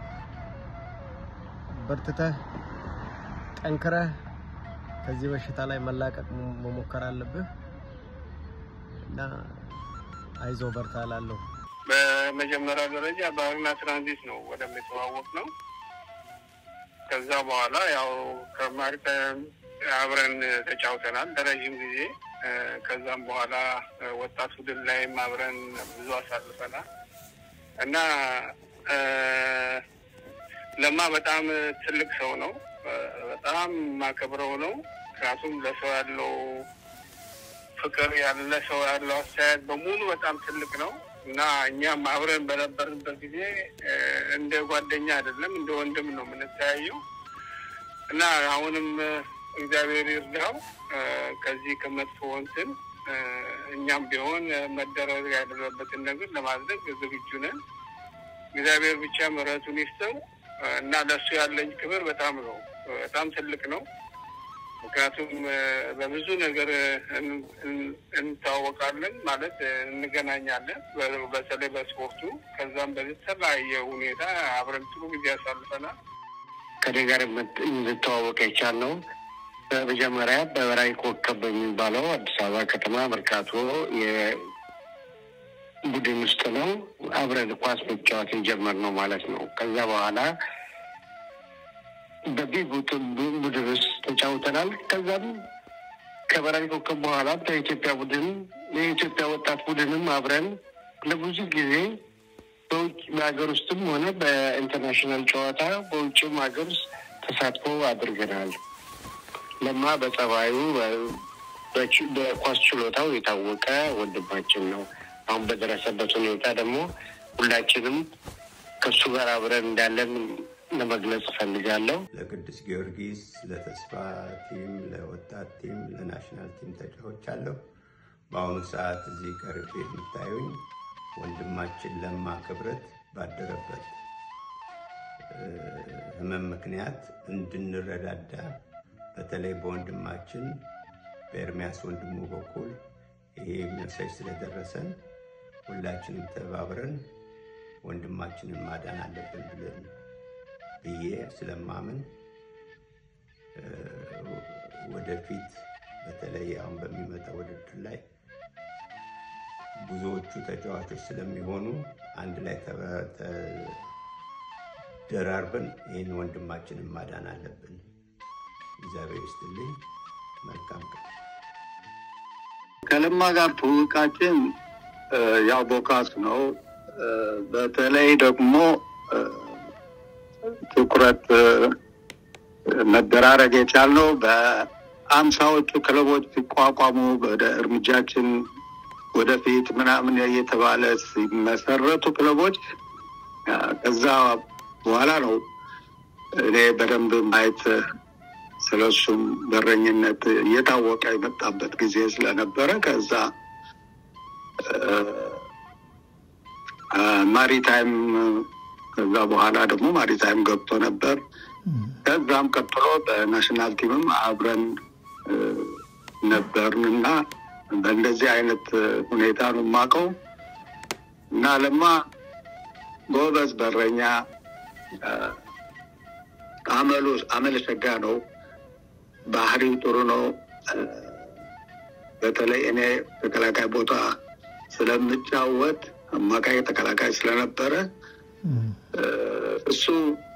በርትተህ ጠንክረህ ከዚህ በሽታ ላይ መላቀቅ መሞከር አለብህ እና አይዞ በርታ እላለሁ። በመጀመሪያ ደረጃ ባህርና ትራንዚት ነው ወደሚተዋወቅ ነው። ከዛ በኋላ ያው ከማሪታይም አብረን ተጫውተናል ለረዥም ጊዜ። ከዛም በኋላ ወጣት ቡድን ላይም አብረን ብዙ አሳልፈናል እና ለማ በጣም ትልቅ ሰው ነው። በጣም ማከብረው ነው። ምክንያቱም ለሰው ያለው ፍቅር ያለ ሰው ያለው አስተያየት በሙሉ በጣም ትልቅ ነው እና እኛም አብረን በነበርንበት ጊዜ እንደ ጓደኛ አይደለም እንደ ወንድም ነው የምንተያየው እና አሁንም እግዚአብሔር ይርዳው ከዚህ ከመጥፎ እንትን እኛም ቢሆን መደረግ ያለበትን ነገር ለማድረግ ዝግጁ ነን። እግዚአብሔር ብቻ ምሕረቱን ይስጠው እና ለእሱ ያለኝ ክብር በጣም ነው፣ በጣም ትልቅ ነው። ምክንያቱም በብዙ ነገር እንታወቃለን ማለት እንገናኛለን፣ በተለይ በስፖርቱ። ከዛም በተለያየ ሁኔታ አብረን ጥሩ ጊዜ ያሳልፈናል። ከኔ ጋር እንድተዋወቅ የቻልነው በመጀመሪያ በበራሪ ኮከብ በሚባለው አዲስ አበባ ከተማ መርካቶ የቡድን ውስጥ ነው አብረን ኳስ መጫወት የጀመርነው ማለት ነው። ከዛ በኋላ በቢግ ቡድን ውስጥ ተጫውተናል። ከዛም ከበራሪ ኮከብ በኋላ በኢትዮጵያ ቡድን የኢትዮጵያ ወጣት ቡድንም አብረን ለብዙ ጊዜ በውጭ በሀገር ውስጥም ሆነ በኢንተርናሽናል ጨዋታ በውጭም ሀገር ውስጥ ተሳትፎ አድርገናል። ለማ በጸባዩ በኳስ ችሎታው የታወቀ ወንድማችን ነው። አሁን በደረሰበት ሁኔታ ደግሞ ሁላችንም ከእሱ ጋር አብረን እንዳለን ለመግለጽ እፈልጋለሁ። ለቅዱስ ጊዮርጊስ፣ ለተስፋ ቲም፣ ለወጣት ቲም፣ ለናሽናል ቲም ተጫውቻለሁ። በአሁኑ ሰዓት እዚህ ቀርቤ የምታዩኝ ወንድማችን ለማ ክብረት ባደረበት ህመም ምክንያት እንድንረዳዳ በተለይ በወንድማችን በኤርሚያስ ወንድሙ በኩል ይሄ መሳጅ ስለደረሰን ሁላችንም ተባብረን ወንድማችንን ማዳን አለብን ብለን ብዬ ስለማምን ወደፊት በተለይ አሁን በሚመጣው ውድድር ላይ ብዙዎቹ ተጫዋቾች ስለሚሆኑ አንድ ላይ ተደራርበን ይህን ወንድማችንን ማዳን አለብን። እግዚአብሔር ይስጥልኝ። መልካም ቀን። ከለማ ጋር ትውውቃችን ያው ቦካስ ነው። በተለይ ደግሞ ትኩረት መደራረግ የቻልነው በአምሳዎቹ ክለቦች ሲቋቋሙ ወደ እርምጃችን ወደፊት ምናምን እየተባለ ሲመሰረቱ ክለቦች ከዛ በኋላ ነው እኔ በደንብ ማየት ስለሱም በረኝነት እየታወቀ የመጣበት ጊዜ ስለነበረ ከዛ ማሪታይም ከዛ በኋላ ደግሞ ማሪታይም ገብቶ ነበር። ከዛም ቀጥሎ በናሽናል ቲምም አብረን ነበርን እና በእንደዚህ አይነት ሁኔታ ነው የማውቀው እና ለማ ጎበዝ በረኛ አመሉ አመለ ሸጋ ነው። ባህሪው ጥሩ ነው። በተለይ እኔ ተከላካይ ቦታ ስለምጫወት አማካይ ተከላካይ ስለነበረ እሱ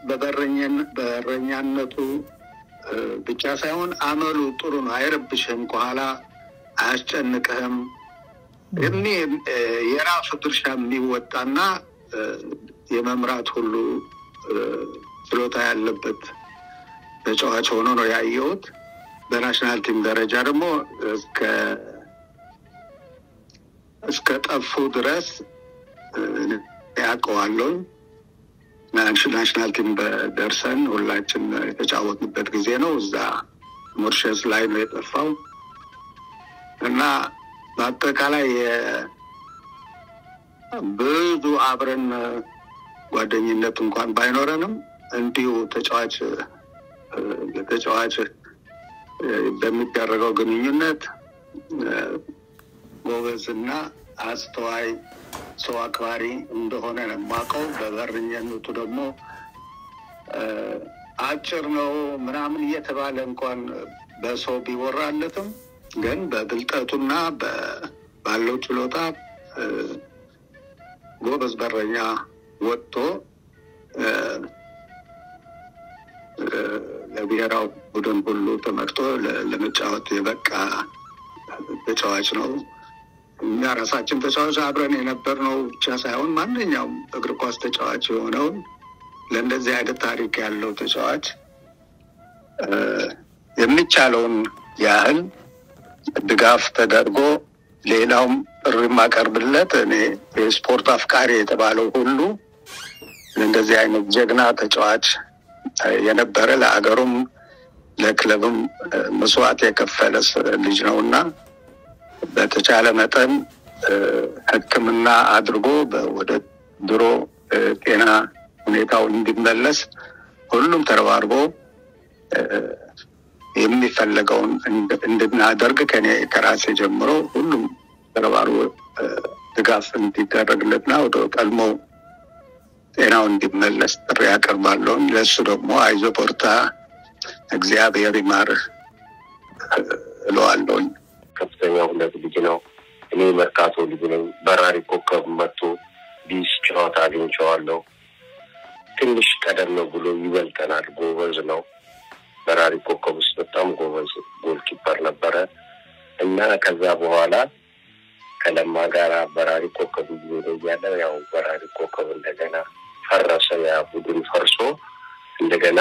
በበረኛነቱ ብቻ ሳይሆን አመሉ ጥሩ ነው። አይረብሽህም፣ ከኋላ አያስጨንቅህም። እኔ የራሱ ድርሻ የሚወጣና የመምራት ሁሉ ችሎታ ያለበት ተጫዋች ሆኖ ነው ያየሁት። በናሽናል ቲም ደረጃ ደግሞ እስከ እስከ ጠፉ ድረስ ያውቀዋለሁኝ። ናሽናል ቲም በደርሰን ሁላችን የተጫወትንበት ጊዜ ነው። እዛ ሞርሸስ ላይ ነው የጠፋው እና በአጠቃላይ ብዙ አብረን ጓደኝነት እንኳን ባይኖረንም እንዲሁ ተጫዋች ለተጫዋች በሚደረገው ግንኙነት ጎበዝና አስተዋይ ሰው አክባሪ እንደሆነ ነው የማውቀው። በበረኝነቱ ደግሞ አጭር ነው ምናምን እየተባለ እንኳን በሰው ቢወራለትም ግን በብልጠቱና ባለው ችሎታ ጎበዝ በረኛ ወጥቶ ለብሔራዊ ቡድን ሁሉ ተመርጦ ለመጫወት የበቃ ተጫዋች ነው እኛ ራሳችን ተጫዋች አብረን የነበርነው ብቻ ሳይሆን ማንኛውም እግር ኳስ ተጫዋች የሆነውን ለእንደዚህ አይነት ታሪክ ያለው ተጫዋች እ፣ የሚቻለውን ያህል ድጋፍ ተደርጎ ሌላውም ጥሪ የማቀርብለት እኔ የስፖርት አፍቃሪ የተባለው ሁሉ እንደዚህ አይነት ጀግና ተጫዋች እ፣ የነበረ ለአገሩም ለክለብም እ፣ መስዋዕት የከፈለ ስ- ልጅ ነው እና በተቻለ መጠን እ፣ ሕክምና አድርጎ በ- ወደ ድሮ እ፣ ጤና ሁኔታው እንዲመለስ ሁሉም ተረባርቦ እ፣ የሚፈለገውን እንድ- እንድናደርግ ከኔ ከራሴ ጀምሮ ሁሉም ተረባርቦ እ፣ ድጋፍ እንዲደረግለትና ወደ ቀድሞ ጤናው እንዲመለስ ጥሪ ያቀርባለሁኝ። ለእሱ ደግሞ አይዞ በርታ፣ እግዚአብሔር ይማርህ እ፣ እለዋለሁኝ። ከፍተኛ ሁለት ልጅ ነው። እኔ መርካቶ ልጅ ነኝ። በራሪ ኮከብ መጥቶ ቢስ ጨዋታ አግኝቼዋለሁ። ትንሽ ቀደም ብሎ ይበልጠናል። ጎበዝ ነው። በራሪ ኮከብ ውስጥ በጣም ጎበዝ ጎልኪፐር ነበረ እና ከዛ በኋላ ከለማ ጋር በራሪ ኮከብ እየሄደ እያለ ያው በራሪ ኮከብ እንደገና ፈረሰ። ያ ቡድን ፈርሶ እንደገና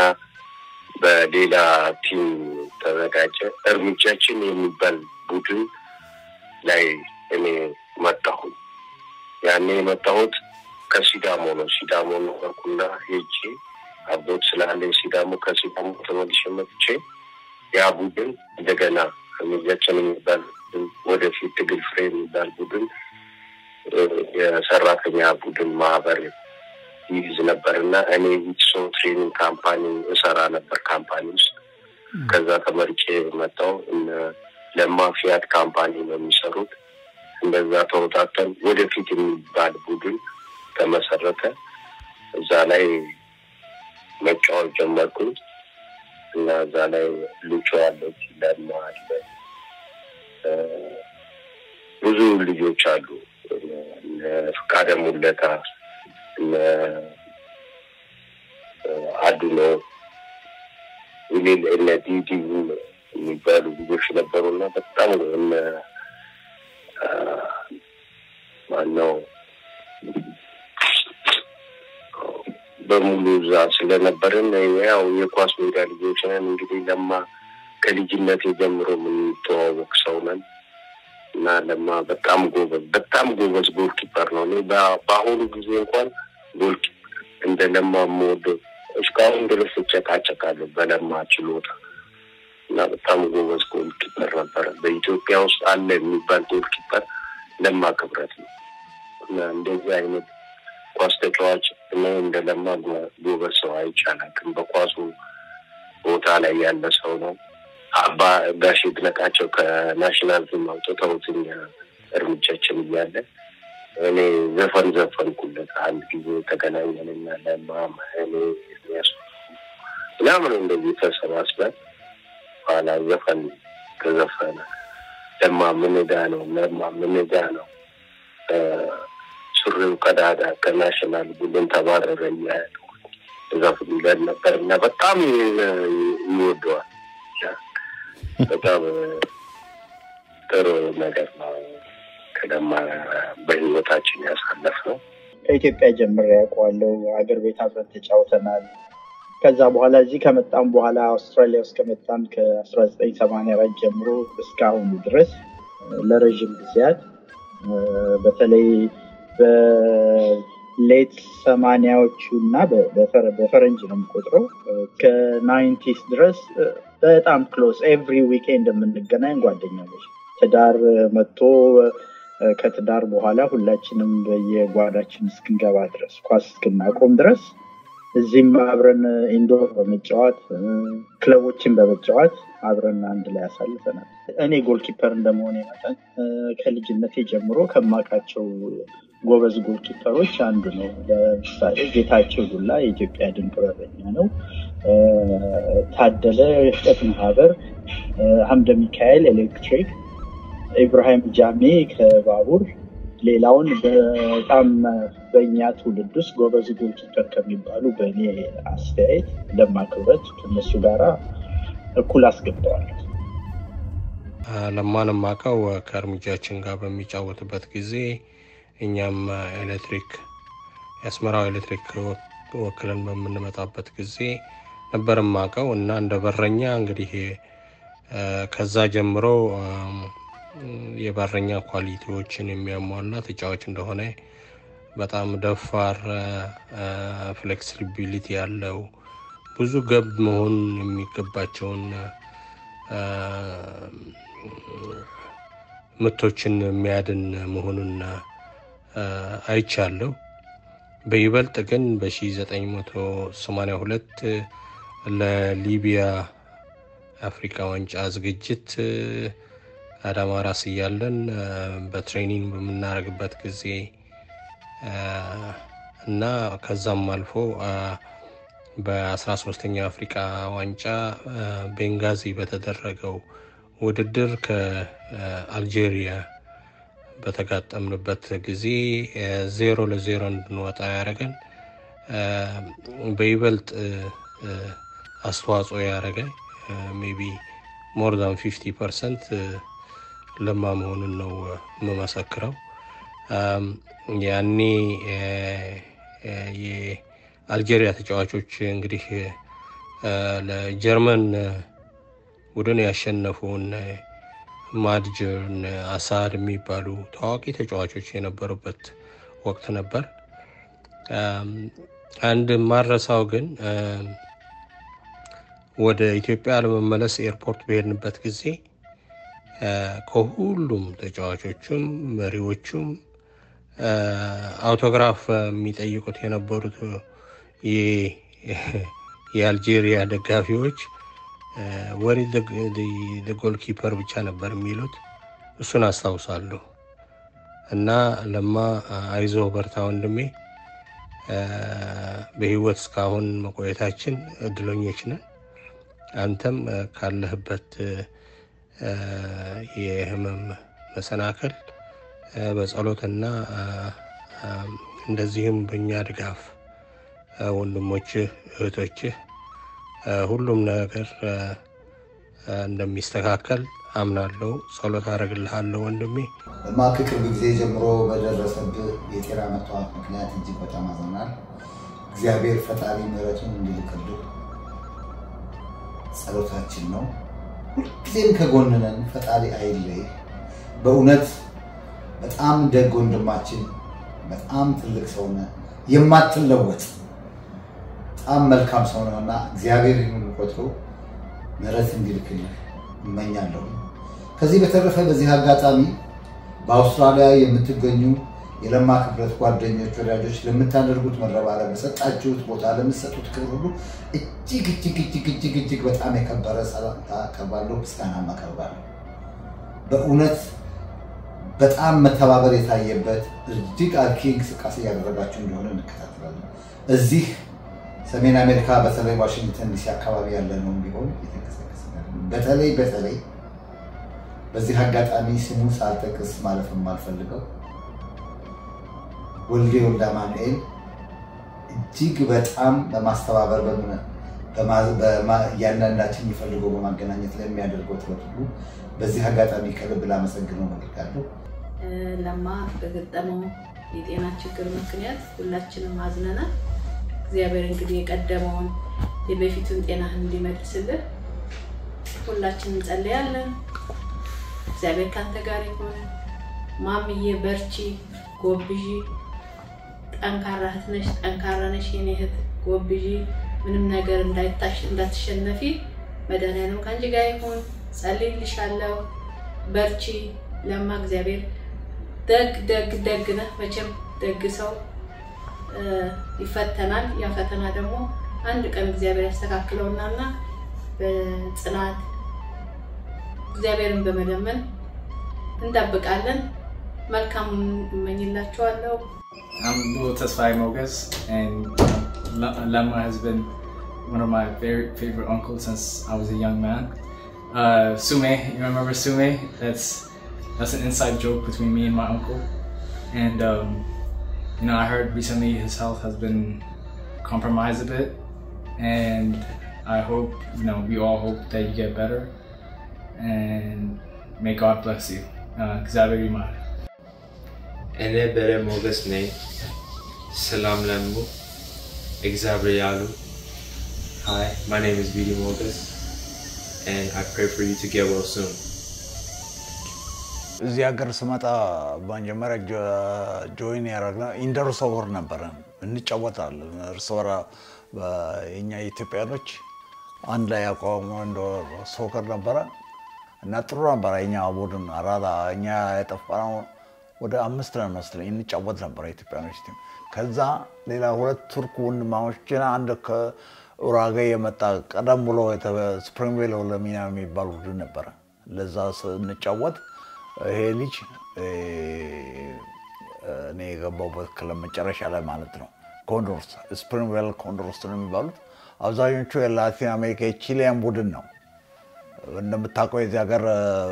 በሌላ ቲም ተዘጋጀ። እርምጃችን የሚባል ቡድን ላይ እኔ መጣሁ። ያኔ የመጣሁት ከሲዳሞ ነው። ሲዳሞ ነበርኩና ሄጄ አቦት ስላለኝ ሲዳሞ ከሲዳሞ ተመልሼ መጥቼ ያ ቡድን እንደገና እርምጃችን የሚባል ቡድን ወደፊት ትግል ፍሬ የሚባል ቡድን እ፣ የሰራተኛ ቡድን ማህበር ይይዝ ነበር እና እኔ ዊትሶ ትሬኒንግ ካምፓኒ እሰራ ነበር ካምፓኒ ውስጥ ከዛ ተመርጬ መጣሁ። እነ ለማ ፊያት ካምፓኒ ነው የሚሰሩት። እንደዛ ተወጣተን ወደፊት የሚባል ቡድን ተመሰረተ። እዛ ላይ መጫወት ጀመርኩኝ እና እዛ ላይ ልጆ አለች፣ ለማ አለ፣ እ፣ ብዙ ልጆች አሉ። እነ ፍቃደ ሙለታ፣ እነ እ፣ አዱኖ ሌል እነ ዲዲ የሚባሉ ልጆች ነበሩ እና በጣም ነው እነ አ፣ ማነው በሙሉ እዛ ስለነበርን ያው የኳስ ሜዳ ልጆች ነን። እንግዲህ ለማ ከልጅነት ጀምሮ የምንተዋወቅ ሰው ነን እና ለማ በጣም ጎበዝ በጣም ጎበዝ ጎልኪፐር ነው። እኔ በ- በአሁኑ ጊዜ እንኳን ጎልኪፐር እንደ ለማ የምወደው እስካሁን ድረስ እጨቃጨቃለሁ በለማ ችሎታ እና በጣም ጎበዝ ጎልኪፐር ነበረ። በኢትዮጵያ ውስጥ አለ የሚባል ጎልኪፐር ለማ ክብረት ነው እና እንደዚህ አይነት ኳስ ተጫዋች እኔ እንደ ለማ ጎ- ጎበዝ ሰው አይቻላቅም። በኳሱ ቦታ ላይ ያለ ሰው ነው። አባ ጋሽ ይድነቃቸው ከናሽናል ቲም አውጥተውት እኛ እርምጃችን እያለ እኔ ዘፈን ዘፈንኩለት። አንድ ጊዜ ተገናኘንና ለማ እኔ ኤርሚያስ ምናምን እንደዚህ ተሰባስበን ኋላ ዘፈን ተዘፈነ። ለማ ምን ዕዳ ነው? ለማ ምን ዕዳ ነው? እ፣ ሱሪው ቀዳዳ ከናሽናል ቡድን ተባረረ እያለ ዘፍንለን ነበር እና በጣም ይ- ይወደዋል። በጣም ጥሩ ነገር ነው። ከለማ በህይወታችን ያሳለፍ ነው። ከኢትዮጵያ ጀምሬ ያውቀዋለሁ። ሀገር ቤት አብረን ተጫውተናል። ከዛ በኋላ እዚህ ከመጣም በኋላ አውስትራሊያ ውስጥ ከመጣን ከ1984 ጀምሮ እስካሁኑ ድረስ እ፣ ለረዥም ጊዜያት እ፣ በተለይ በሌት ሰማንያዎቹ እና በ- በፈረ- በፈረንጅ ነው የምቆጥረው እ፣ ከናይንቲስ ድረስ እ፣ በጣም ክሎዝ ኤቭሪ ዊኬንድ የምንገናኝ ጓደኛሞች ትዳር እ፣ መጥቶ እ፣ ከትዳር በኋላ ሁላችንም በየጓዳችን እስክንገባ ድረስ ኳስ እስክናቆም ድረስ እዚህም አብረን ኢንዶር በመጫወት እ፣ ክለቦችን በመጫወት አብረን አንድ ላይ አሳልፈናል። እኔ ጎልኪፐር እንደመሆኔ መጠን እ፣ ከልጅነቴ ጀምሮ ከማውቃቸው ጎበዝ ጎልኪፐሮች አንዱ ነው። ለምሳሌ ጌታቸው ዱላ የኢትዮጵያ ድንቅ በረኛ ነው። እ፣ ታደለ ፍጠት ማህበር፣ እ፣ ሀምደ ሚካኤል ኤሌክትሪክ፣ ኢብራሂም ጃሜ ከባቡር ሌላውን በጣም በእኛ ትውልድ ውስጥ ጎበዝ ጎልኪፐር ከሚባሉ በእኔ አስተያየት ለማ ክብረት ከነሱ ጋራ እኩል አስገብተዋል። ለማን የማውቀው ከእርምጃችን ጋር በሚጫወትበት ጊዜ እኛም ኤሌክትሪክ የአስመራው ኤሌክትሪክ ወክለን በምንመጣበት ጊዜ ነበር የማውቀው እና እንደ በረኛ እንግዲህ ከዛ ጀምሮ የበረኛ ኳሊቲዎችን የሚያሟላ ተጫዋች እንደሆነ በጣም ደፋር፣ ፍሌክሲቢሊቲ ያለው ብዙ ገብ መሆን የሚገባቸውን ምቶችን የሚያድን መሆኑን አይቻለሁ። በይበልጥ ግን በ1982 ለሊቢያ አፍሪካ ዋንጫ ዝግጅት አዳማ ራስ እያለን በትሬኒንግ በምናደርግበት ጊዜ እና ከዛም አልፎ በ13ኛው አፍሪካ ዋንጫ ቤንጋዚ በተደረገው ውድድር ከአልጄሪያ በተጋጠምንበት ጊዜ ዜሮ ለዜሮ እንድንወጣ ያደረገን በይበልጥ አስተዋጽኦ ያደረገ ሜቢ ሞር ዛን ፊፍቲ ፐርሰንት ለማ መሆኑን ነው የምመሰክረው። ያኔ የአልጄሪያ ተጫዋቾች እንግዲህ ለጀርመን ቡድን ያሸነፉን ማድጅር፣ አሳድ የሚባሉ ታዋቂ ተጫዋቾች የነበሩበት ወቅት ነበር። አንድ ማረሳው ግን ወደ ኢትዮጵያ ለመመለስ ኤርፖርት በሄድንበት ጊዜ ከሁሉም ተጫዋቾቹም መሪዎቹም አውቶግራፍ የሚጠይቁት የነበሩት የአልጄሪያ ደጋፊዎች ወሪ ጎልኪፐር ብቻ ነበር የሚሉት። እሱን አስታውሳለሁ። እና ለማ አይዞ በርታ ወንድሜ፣ በህይወት እስካሁን መቆየታችን እድለኞች ነን። አንተም ካለህበት የህመም መሰናክል በጸሎትና እንደዚህም በእኛ ድጋፍ ወንድሞችህ፣ እህቶችህ ሁሉም ነገር እንደሚስተካከል አምናለሁ። ጸሎት አደርግልሃለሁ ወንድሜ። ለማ ከቅርብ ጊዜ ጀምሮ በደረሰብህ የጤና መታወክ ምክንያት እጅግ በጣም አዝነናል። እግዚአብሔር ፈጣሪ ምሕረቱን እንዲልክልህ ጸሎታችን ነው። ሁልጊዜም ከጎንነን። ፈጣሪ አይለይ። በእውነት በጣም ደግ ወንድማችን፣ በጣም ትልቅ ሰው ነህ፣ የማትለወጥ በጣም መልካም ሰው ነው እና እግዚአብሔር ይህን ቆጥሮ ምሕረት እንዲልክልህ እመኛለሁ። ከዚህ በተረፈ በዚህ አጋጣሚ በአውስትራሊያ የምትገኙ የለማ ክብረት ጓደኞች፣ ወዳጆች ለምታደርጉት መረባረብ፣ ለሰጣችሁት ቦታ፣ ለምትሰጡት ክብር ሁሉ እጅግ እጅግ እጅግ እጅግ እጅግ በጣም የከበረ ሰላምታ አቀርባለሁ፣ ምስጋናም አቀርባለሁ። በእውነት በጣም መተባበር የታየበት እጅግ አርኪ እንቅስቃሴ እያደረጋችሁ እንደሆነ እንከታተላለን። እዚህ ሰሜን አሜሪካ በተለይ ዋሽንግተን ዲሲ አካባቢ ያለ ነው ቢሆን የተንቀሳቀስ በተለይ በተለይ በዚህ አጋጣሚ ስሙ ሳልጠቅስ ማለፍ የማልፈልገው ወልዴ ወልደ አማኑኤል እጅግ በጣም በማስተባበር እያንዳንዳችን የሚፈልገው በማገናኘት ለሚያደርገው ጥረት ሁሉ በዚህ አጋጣሚ ከልብ ላመሰግነው እፈልጋለሁ። ለማ በገጠመው የጤና ችግር ምክንያት ሁላችንም አዝነናል። እግዚአብሔር እንግዲህ የቀደመውን የበፊቱን ጤናህን እንዲመልስልህ ሁላችንም እንጸልያለን። እግዚአብሔር ካንተ ጋር ይሁን። ማምዬ በርቺ፣ ጎብዢ፣ ጠንካራ እህት ነሽ፣ ጠንካራ ነሽ የኔ እህት፣ ጎብዢ፣ ምንም ነገር እንዳትሸነፊ። መድኃኒዓለም ከአንቺ ጋር ይሁን። ጸልይልሻለሁ። በርቺ። ለማ እግዚአብሔር ደግ ደግ ደግ ነህ። መቼም ደግ ሰው ይፈተናል። ያ ፈተና ደግሞ አንድ ቀን እግዚአብሔር ያስተካክለውናና በጽናት እግዚአብሔርን በመለመን እንጠብቃለን። መልካም እመኝላችኋለሁ። I'm Lil Tesfai Mogas, and Lama has been one of my very favorite uncles since I was a young man. Uh, Sume, you remember Sume? That's that's an inside joke between me and my uncle. And um, you know, I heard recently his health has been compromised a bit, and I hope you know we all hope that you get better. And may God bless you. Uh, እግዚአብሔር ይማር። እኔ በረ ሞገስ ነኝ። ሰላም ለሙ እግዚአብሔር ያሉ Hi, my name is Vidi Mogas, and I pray for you to get well soon. እዚህ ሀገር ስመጣ መጀመሪያ ጆይን ያደረግነው ኢንደር ሶወር ነበረ። እንጫወታለን እርስ በራ የኛ ኢትዮጵያኖች አንድ ላይ ያቋቋሙ ሶከር ነበረ እና ጥሩ ነበረ። የኛ ቡድን አራዳ እኛ የጠፋነው ወደ አምስት ነን መሰለኝ እንጫወት ነበረ ኢትዮጵያኖች ቲም። ከዛ ሌላ ሁለት ቱርክ ወንድማማቾችና አንድ ከኡራጌ የመጣ ቀደም ብሎ ስፕሪንግቬል ለሚና የሚባል ቡድን ነበረ። ለዛ ስንጫወት ይሄ ልጅ እኔ የገባሁበት ክለብ መጨረሻ ላይ ማለት ነው ኮንዶርስ ስፕሪንግቬል ኮንዶርስ ነው የሚባሉት። አብዛኞቹ የላቲን አሜሪካ የቺሊያን ቡድን ነው። እንደምታውቀው የዚህ ሀገር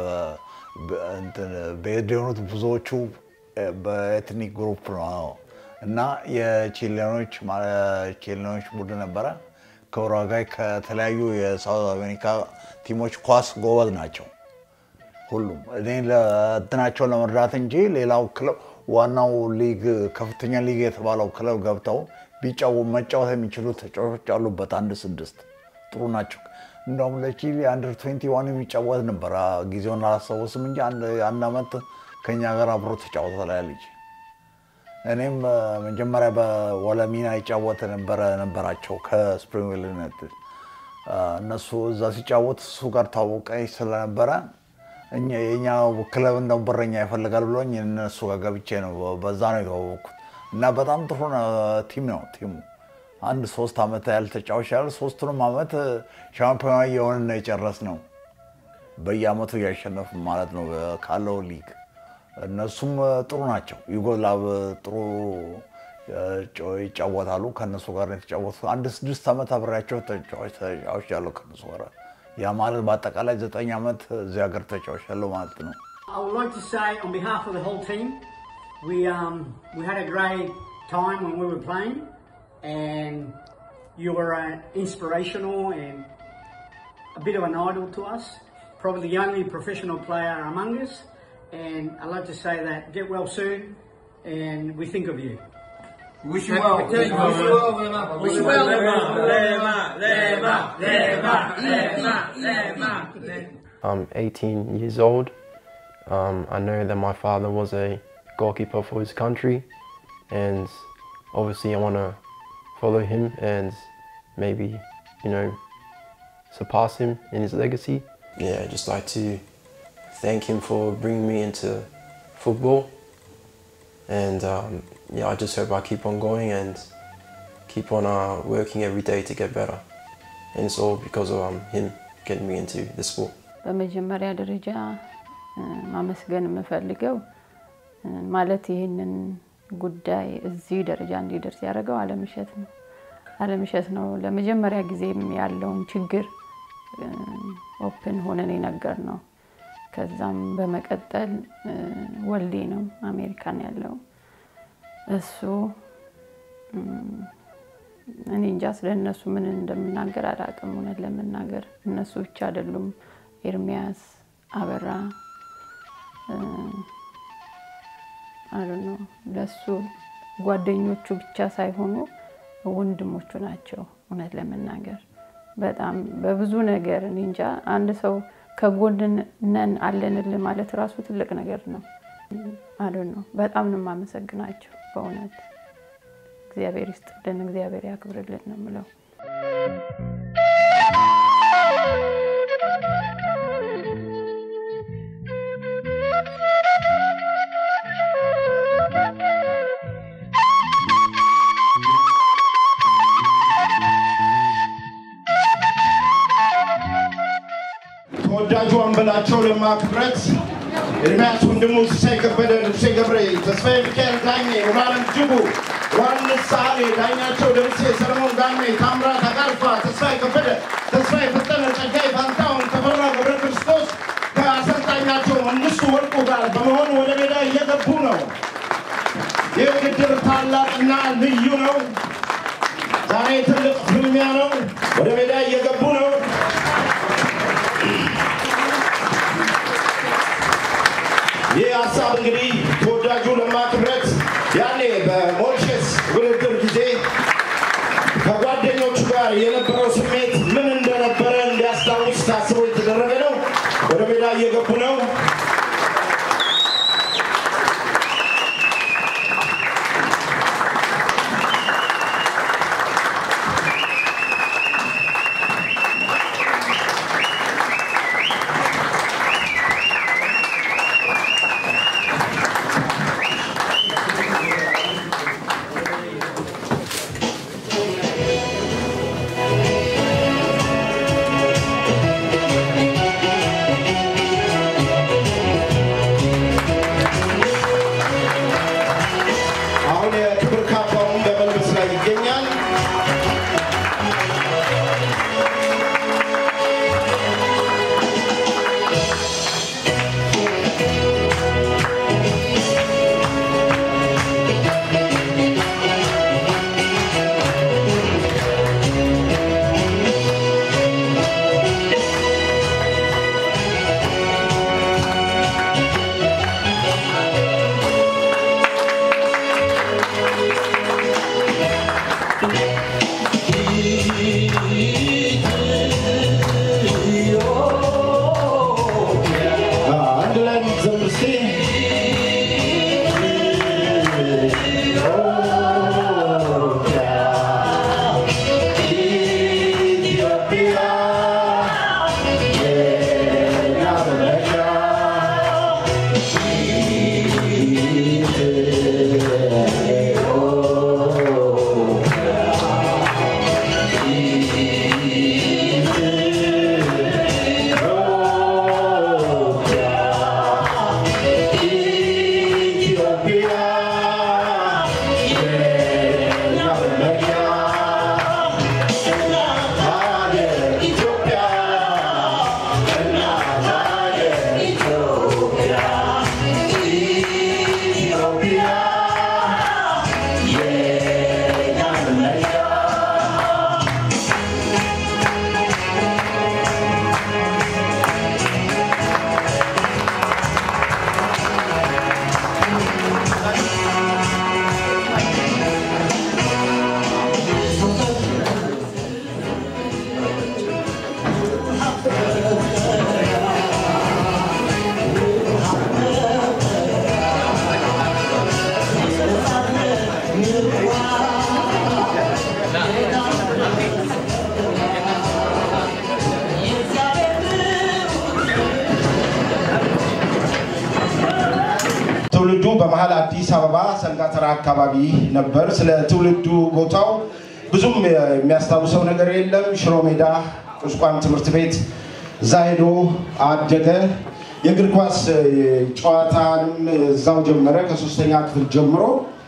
ብሄድ የሆኑት ብዙዎቹ በኤትኒክ ግሩፕ ነው እና የቺሊያኖች ቺሊያኖች ቡድን ነበረ። ከኡራጋይ ከተለያዩ የሳውዝ አሜሪካ ቲሞች ኳስ ጎበዝ ናቸው ሁሉም። እኔ እንትናቸውን ለመርዳት እንጂ ሌላው ክለብ ዋናው ሊግ ከፍተኛ ሊግ የተባለው ክለብ ገብተው ቢጫው መጫወት የሚችሉ ተጫዋቾች አሉበት። አንድ ስድስት ጥሩ ናቸው። እንደውም ለቺሊ አንደር ትዌንቲ ዋን የሚጫወት ነበር። ጊዜውን አላስታውስም እንጂ አንድ ዓመት ከኛ ጋር አብሮ ተጫውቷል ያ ልጅ። እኔም መጀመሪያ በወለሚና ይጫወት ነበረ ነበራቸው ከስፕሪንግቬል ዩናይትድ እነሱ እዛ ሲጫወት እሱ ጋር ታወቀኝ ስለነበረ የኛ ክለብ እንደው በረኛ ይፈልጋል ብሎኝ እነሱ ጋር ገብቼ ነው በዛ ነው የተዋወቅኩት። እና በጣም ጥሩ ቲም ነው ቲሙ። አንድ ሶስት ዓመት ያህል ተጫዋች ያህል ሶስቱንም ዓመት ሻምፒዮና የሆንን ነው የጨረስነው። በየዓመቱ እያሸነፍ ማለት ነው ካለው ሊግ። እነሱም ጥሩ ናቸው። ዩጎላቭ ጥሩ ይጫወታሉ። ከእነሱ ጋር ነው የተጫወቱ። አንድ ስድስት ዓመት አብሬያቸው ተጫዋች ያለው ከእነሱ ጋር ያ ማለት በአጠቃላይ ዘጠኝ ዓመት እዚህ ሀገር ተጫዋች ያለው ማለት ነው። I would like to say on behalf of the whole team, we um, we had a great time when we were playing, and you were uh, inspirational and a bit of an idol to us. Probably the only professional player among us, and I'd like to say that get well soon, and we think of you. Wish you well. Wish you well, Lema. Wish you well, Lema. Lema. Lema. Lema. Lema. Lema. I'm 18 years old. Um, I know that my father was a goalkeeper for his country, and obviously I want to follow him and maybe, you know, surpass him in his legacy. Yeah, I'd just like to thank him for bringing me into football, and um, yeah, I just hope I keep on going and keep on uh, working every day to get better, and it's all because of um, him getting me into the sport. በመጀመሪያ ደረጃ ማመስገን የምፈልገው ማለት ይህንን ጉዳይ እዚህ ደረጃ እንዲደርስ ያደረገው አለምሸት ነው። አለምሸት ነው ለመጀመሪያ ጊዜም ያለውን ችግር ኦፕን ሆነን የነገር ነው። ከዛም በመቀጠል ወልዴ ነው አሜሪካን ያለው እሱ እኔ እንጃ ስለ እነሱ ምን እንደምናገር አላውቅም። እውነት ለመናገር እነሱ ብቻ አይደሉም። ኤርሚያስ አበራ አሉ ነው ለሱ ጓደኞቹ ብቻ ሳይሆኑ ወንድሞቹ ናቸው። እውነት ለመናገር በጣም በብዙ ነገር እኔ እንጃ አንድ ሰው ከጎን ነን አለንል ማለት ራሱ ትልቅ ነገር ነው። አሉ ነው በጣም ነው የማመሰግናቸው በእውነት እግዚአብሔር ይስጥልን፣ እግዚአብሔር ያክብርልን ነው የምለው። ተወዳጁ አንበላቸው ለማ ክብረት፣ ኤርሚያስ ወንድሙ፣ ሲሳይ ከበደ፣ ልብሴ ገብሬ፣ ተስፋዬ ሚካኤል ዳኜ፣ ሙሉዓለም ጅቡ፣ ዮሐንስ ሳሌ፣ ዳኛቸው ደምሴ፣ ሰለሞን ጋሜ፣ ታምራት አጋርፋ፣ ተስፋዬ ከበደ፣ ተስፋዬ ፈጠነ፣ ጸጋዬ ፋንታሁን፣ ተፈራ ገብረ ክርስቶስ ከአሰልጣኛቸው መንግስቱ ወርቁ ጋር በመሆን ወደ ሜዳ እየገቡ ነው። ይህ ውድድር ታላቅና ልዩ ነው። ዛሬ ትልቅ ፍልሚያ ነው። ወደ ሜዳ እየገቡ ነው። ሀሳብ እንግዲህ ተወዳጁ ለማ ክብረት ያኔ በሞሪሸስ ውድድር ጊዜ ከጓደኞቹ ጋር የነበረው ስሜት ምን እንደነበረ እንዲያስታውስ ታስቦ የተደረገ ነው። ወደ ሜዳ እየገቡ ነው። አሁን የክብር ካባውን በመልበስ ላይ ይገኛል። አንድ ላይ ዘምር እስቲ። ኢትዮጵያ የእኛ መመኪያ ትውልዱ በመሀል አዲስ አበባ ሰንጋተራ አካባቢ ነበር። ስለ ትውልዱ ቦታው ብዙም የሚያስታውሰው ነገር የለም። ሽሮ ሜዳ ቁስቋም ትምህርት ቤት እዛ ሄዶ አደገ። የእግር ኳስ ጨዋታንም እዛው ጀመረ ከሶስተኛ ክፍል ጀምሮ።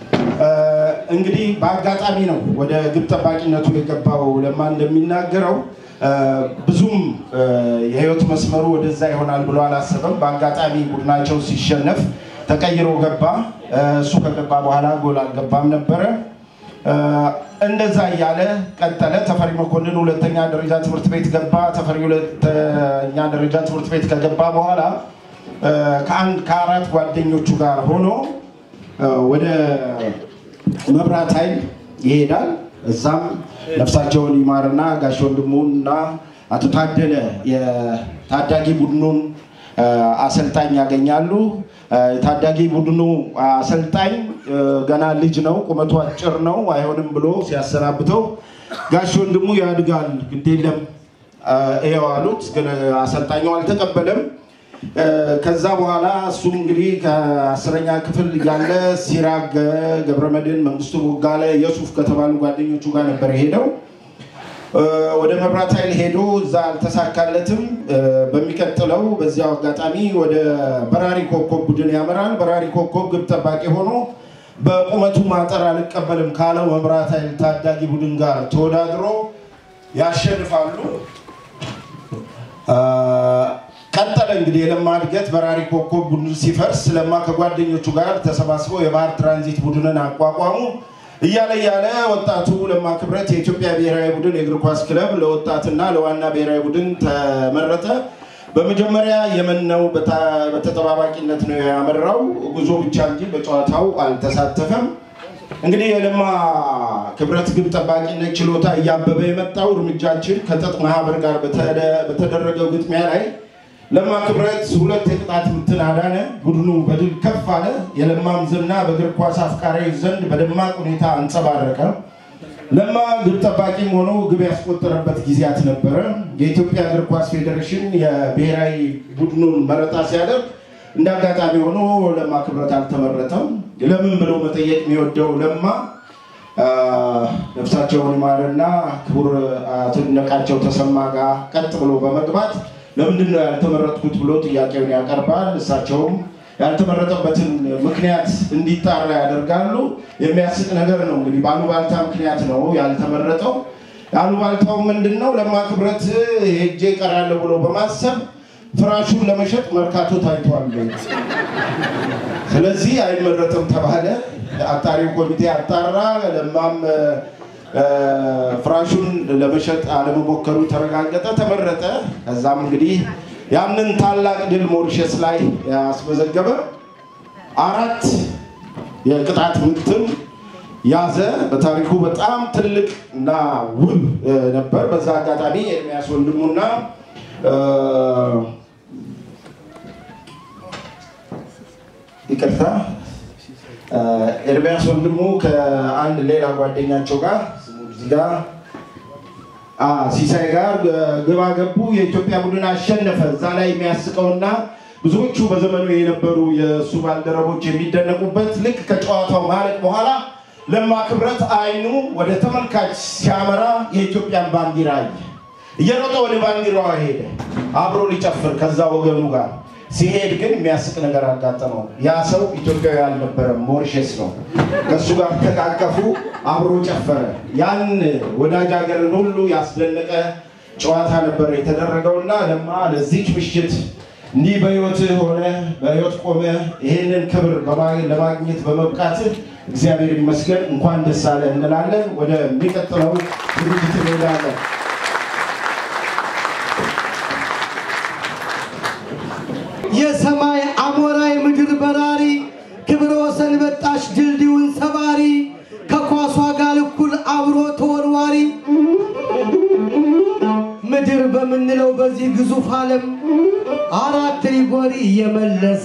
እንግዲህ በአጋጣሚ ነው ወደ ግብ ጠባቂነቱ የገባው። ለማ እንደሚናገረው ብዙም የህይወት መስመሩ ወደዛ ይሆናል ብሎ አላሰበም። በአጋጣሚ ቡድናቸው ሲሸነፍ ተቀይሮ ገባ። እሱ ከገባ በኋላ ጎል አልገባም ነበረ። እንደዛ እያለ ቀጠለ። ተፈሪ መኮንን ሁለተኛ ደረጃ ትምህርት ቤት ገባ። ተፈሪ ሁለተኛ ደረጃ ትምህርት ቤት ከገባ በኋላ ከአንድ ከአራት ጓደኞቹ ጋር ሆኖ ወደ መብራት ኃይል ይሄዳል። እዛም ነፍሳቸውን ይማርና ጋሽ ወንድሙ እና አቶ ታደለ የታዳጊ ቡድኑን አሰልጣኝ ያገኛሉ። ታዳጊ ቡድኑ አሰልጣኝ ገና ልጅ ነው፣ ቁመቱ አጭር ነው፣ አይሆንም ብሎ ሲያሰናብተው ጋሽ ወንድሙ ያድጋል፣ ግድ የለም ይኸው አሉት። ግን አሰልጣኙ አልተቀበለም። ከዛ በኋላ እሱም እንግዲህ ከአስረኛ ክፍል እያለ ሲራግ ገብረመድህን፣ መንግስቱ ቦጋለ፣ የሱፍ ከተባሉ ጓደኞቹ ጋር ነበር የሄደው። ወደ መብራት ኃይል ሄዶ እዛ አልተሳካለትም። በሚቀጥለው በዚያው አጋጣሚ ወደ በራሪ ኮከብ ቡድን ያመራል። በራሪ ኮከብ ግብ ጠባቂ ሆኖ በቁመቱ ማጠር አልቀበልም ካለው መብራት ኃይል ታዳጊ ቡድን ጋር ተወዳድሮ ያሸንፋሉ። ቀጠለ እንግዲህ የለማ እድገት በራሪ ኮከብ ቡድን ሲፈርስ ለማ ከጓደኞቹ ጋር ተሰባስበው የባህር ትራንዚት ቡድንን አቋቋሙ። እያለ እያለ ወጣቱ ለማ ክብረት የኢትዮጵያ ብሔራዊ ቡድን የእግር ኳስ ክለብ ለወጣትና ለዋና ብሔራዊ ቡድን ተመረጠ። በመጀመሪያ የመን ነው በታ- በተጠባባቂነት ነው ያመራው። ጉዞ ብቻ እንጂ በጨዋታው አልተሳተፈም። እንግዲህ የለማ ክብረት ግብ ጠባቂነት ችሎታ እያበበ የመጣው እርምጃችን ከጥጥ ማህበር ጋር በተደ- በተደረገው ግጥሚያ ላይ ለማ ክብረት ሁለት የቅጣት ምትን አዳነ። ቡድኑ በድል ከፍ አለ። የለማም ዝና በእግር ኳስ አፍቃሪዎች ዘንድ በደማቅ ሁኔታ አንጸባረቀ። ለማ ግብ ጠባቂም ሆኖ ግብ ያስቆጠረበት ጊዜያት ነበረ። የኢትዮጵያ እግር ኳስ ፌዴሬሽን የብሔራዊ ቡድኑን መረጣ ሲያደርግ እንደ አጋጣሚ ሆኖ ለማ ክብረት አልተመረጠም። ለምን ብሎ መጠየቅ የሚወደው ለማ አ፣ ነፍሳቸውን ይማርና ክቡር አቶ ይድነቃቸው ተሰማ ጋር ቀጥ ብሎ በመግባት ለምንድን ነው ያልተመረጥኩት ብሎ ጥያቄውን ያቀርባል። እሳቸውም ያልተመረጠበትን ምክንያት እንዲጣራ ያደርጋሉ። የሚያስቅ ነገር ነው እንግዲህ በአሉባልታ ምክንያት ነው ያልተመረጠው። አሉባልታው ምንድን ነው? ለማ ክብረት ሄጄ እቀራለሁ ብሎ በማሰብ ፍራሹን ለመሸጥ መርካቶ ታይቷል። ስለዚህ አይመረጥም ተባለ። አጣሪው ኮሚቴ አጣራ። ለማም እ፣ ፍራሹን ለመሸጥ አለመሞከሩ ተረጋገጠ፣ ተመረጠ። ከዛም እንግዲህ ያንን ታላቅ ድል ሞሪሸስ ላይ ያስመዘገበ አራት የቅጣት ምትን ያዘ። በታሪኩ በጣም ትልቅ እና ውብ እ፣ ነበር። በዛ አጋጣሚ ኤርሚያስ ወንድሙና እ፣ ይቅርታ እ፣ ኤርሚያስ ወንድሙ ከአንድ ሌላ ጓደኛቸው ጋር ስሙ እዚህ ጋር አ፣ ሲሳይ ጋር እ፣ ግባ ገቡ። የኢትዮጵያ ቡድን አሸነፈ። እዛ ላይ የሚያስቀውና ብዙዎቹ በዘመኑ የነበሩ የእሱ ባልደረቦች የሚደነቁበት ልክ ከጨዋታው ማለቅ በኋላ ለማ ክብረት አይኑ ወደ ተመልካች ሲያመራ የኢትዮጵያን ባንዲራ አየ። እየሮጠ ወደ ባንዲራዋ ሄደ አብሮ ሊጨፍር ከዛ ወገኑ ጋር ሲሄድ ግን የሚያስቅ ነገር አጋጠመው። ያ ሰው ኢትዮጵያዊ አልነበረም፣ ሞሪሸስ ነው። ከእሱ ጋር ተቃቀፉ፣ አብሮ ጨፈረ። ያን ወዳጅ ሀገርን ሁሉ ያስደነቀ ጨዋታ ነበር የተደረገውና ለማ ለዚች ምሽት እንዲህ በህይወትህ ሆነ በህይወት ቆመ ይህንን ክብር በማ- ለማግኘት በመብቃትህ እግዚአብሔር ይመስገን፣ እንኳን ደስ አለ እንላለን። ወደሚቀጥለው ዝግጅት እንሄዳለን። የሰማይ አሞራ የምድር በራሪ ክብረ ወሰን በጣሽ ድልድዩን ሰባሪ ከኳሷ ጋር እኩል አብሮ ተወርዋሪ ምድር በምንለው በዚህ ግዙፍ ዓለም አራት ሪጎሪ እየመለሰ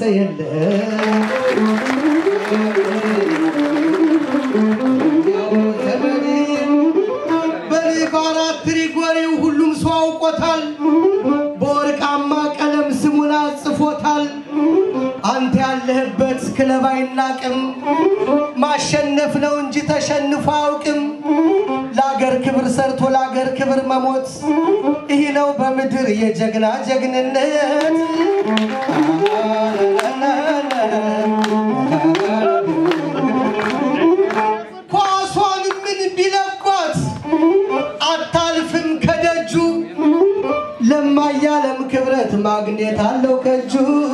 የለም በኔ በአራት ሪጎሪው ሁሉም ሰው አውቆታል። በወርቃማ ቀለም ስሙን አጽፎታል። አንተ ያለህበት ክለብ አይናቅም፣ ማሸነፍ ነው እንጂ ተሸንፎ አያውቅም። ለአገር ክብር ሰርቶ ለአገር ክብር መሞት ይህ ነው በምድር የጀግና ጀግንነት። ኳሷን ምን ቢለቋት አታልፍም ከደጁ ለማያለም ክብረት ማግኘት አለው ከእጁ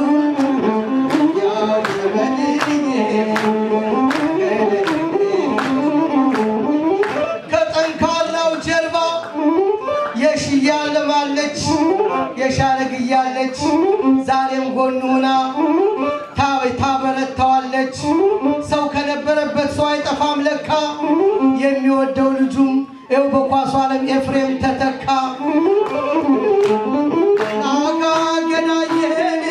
ያው ከጠንካራው ጀርባ የሽያለማለች የሻረግ እያለች ዛሬም ጎን ሆና ታ- ታበረታዋለች። ሰው ከነበረበት ሰው አይጠፋም ለካ የሚወደው ልጁም ይኸው በኳሱ ዓለም ኤፍሬም ተተካ። አጋ ገናየን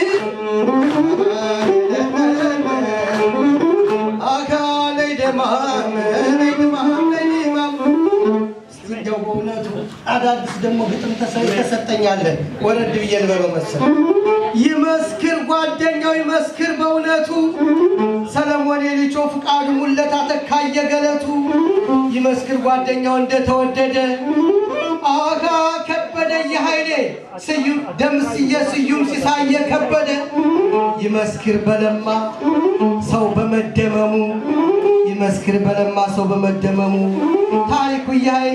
አጋ ነይ ደማም ነይ ደማም ነይ ደማም እስቲ እንደው በእውነቱ አዳዲስ ደግሞ ግጥም ተሰ- ተሰጠኛለን ወረድ ብዬ ልበለው መሰል ይመስክር ጓደኛው ይመስክር በእውነቱ ሰለሞን የልጆ ፍቃዱ ሙለታ ተካየ ገለቱ ይመስክር ጓደኛው እንደተወደደ አጋ ከበደ የኃይሌ ስዩም ደምስዬ ስዩም ሲሳየ ከበደ ይመስክር በለማ ሰው በመደመሙ ይመስክር በለማ ሰው በመደመሙ ታሪኩ የኃይሌ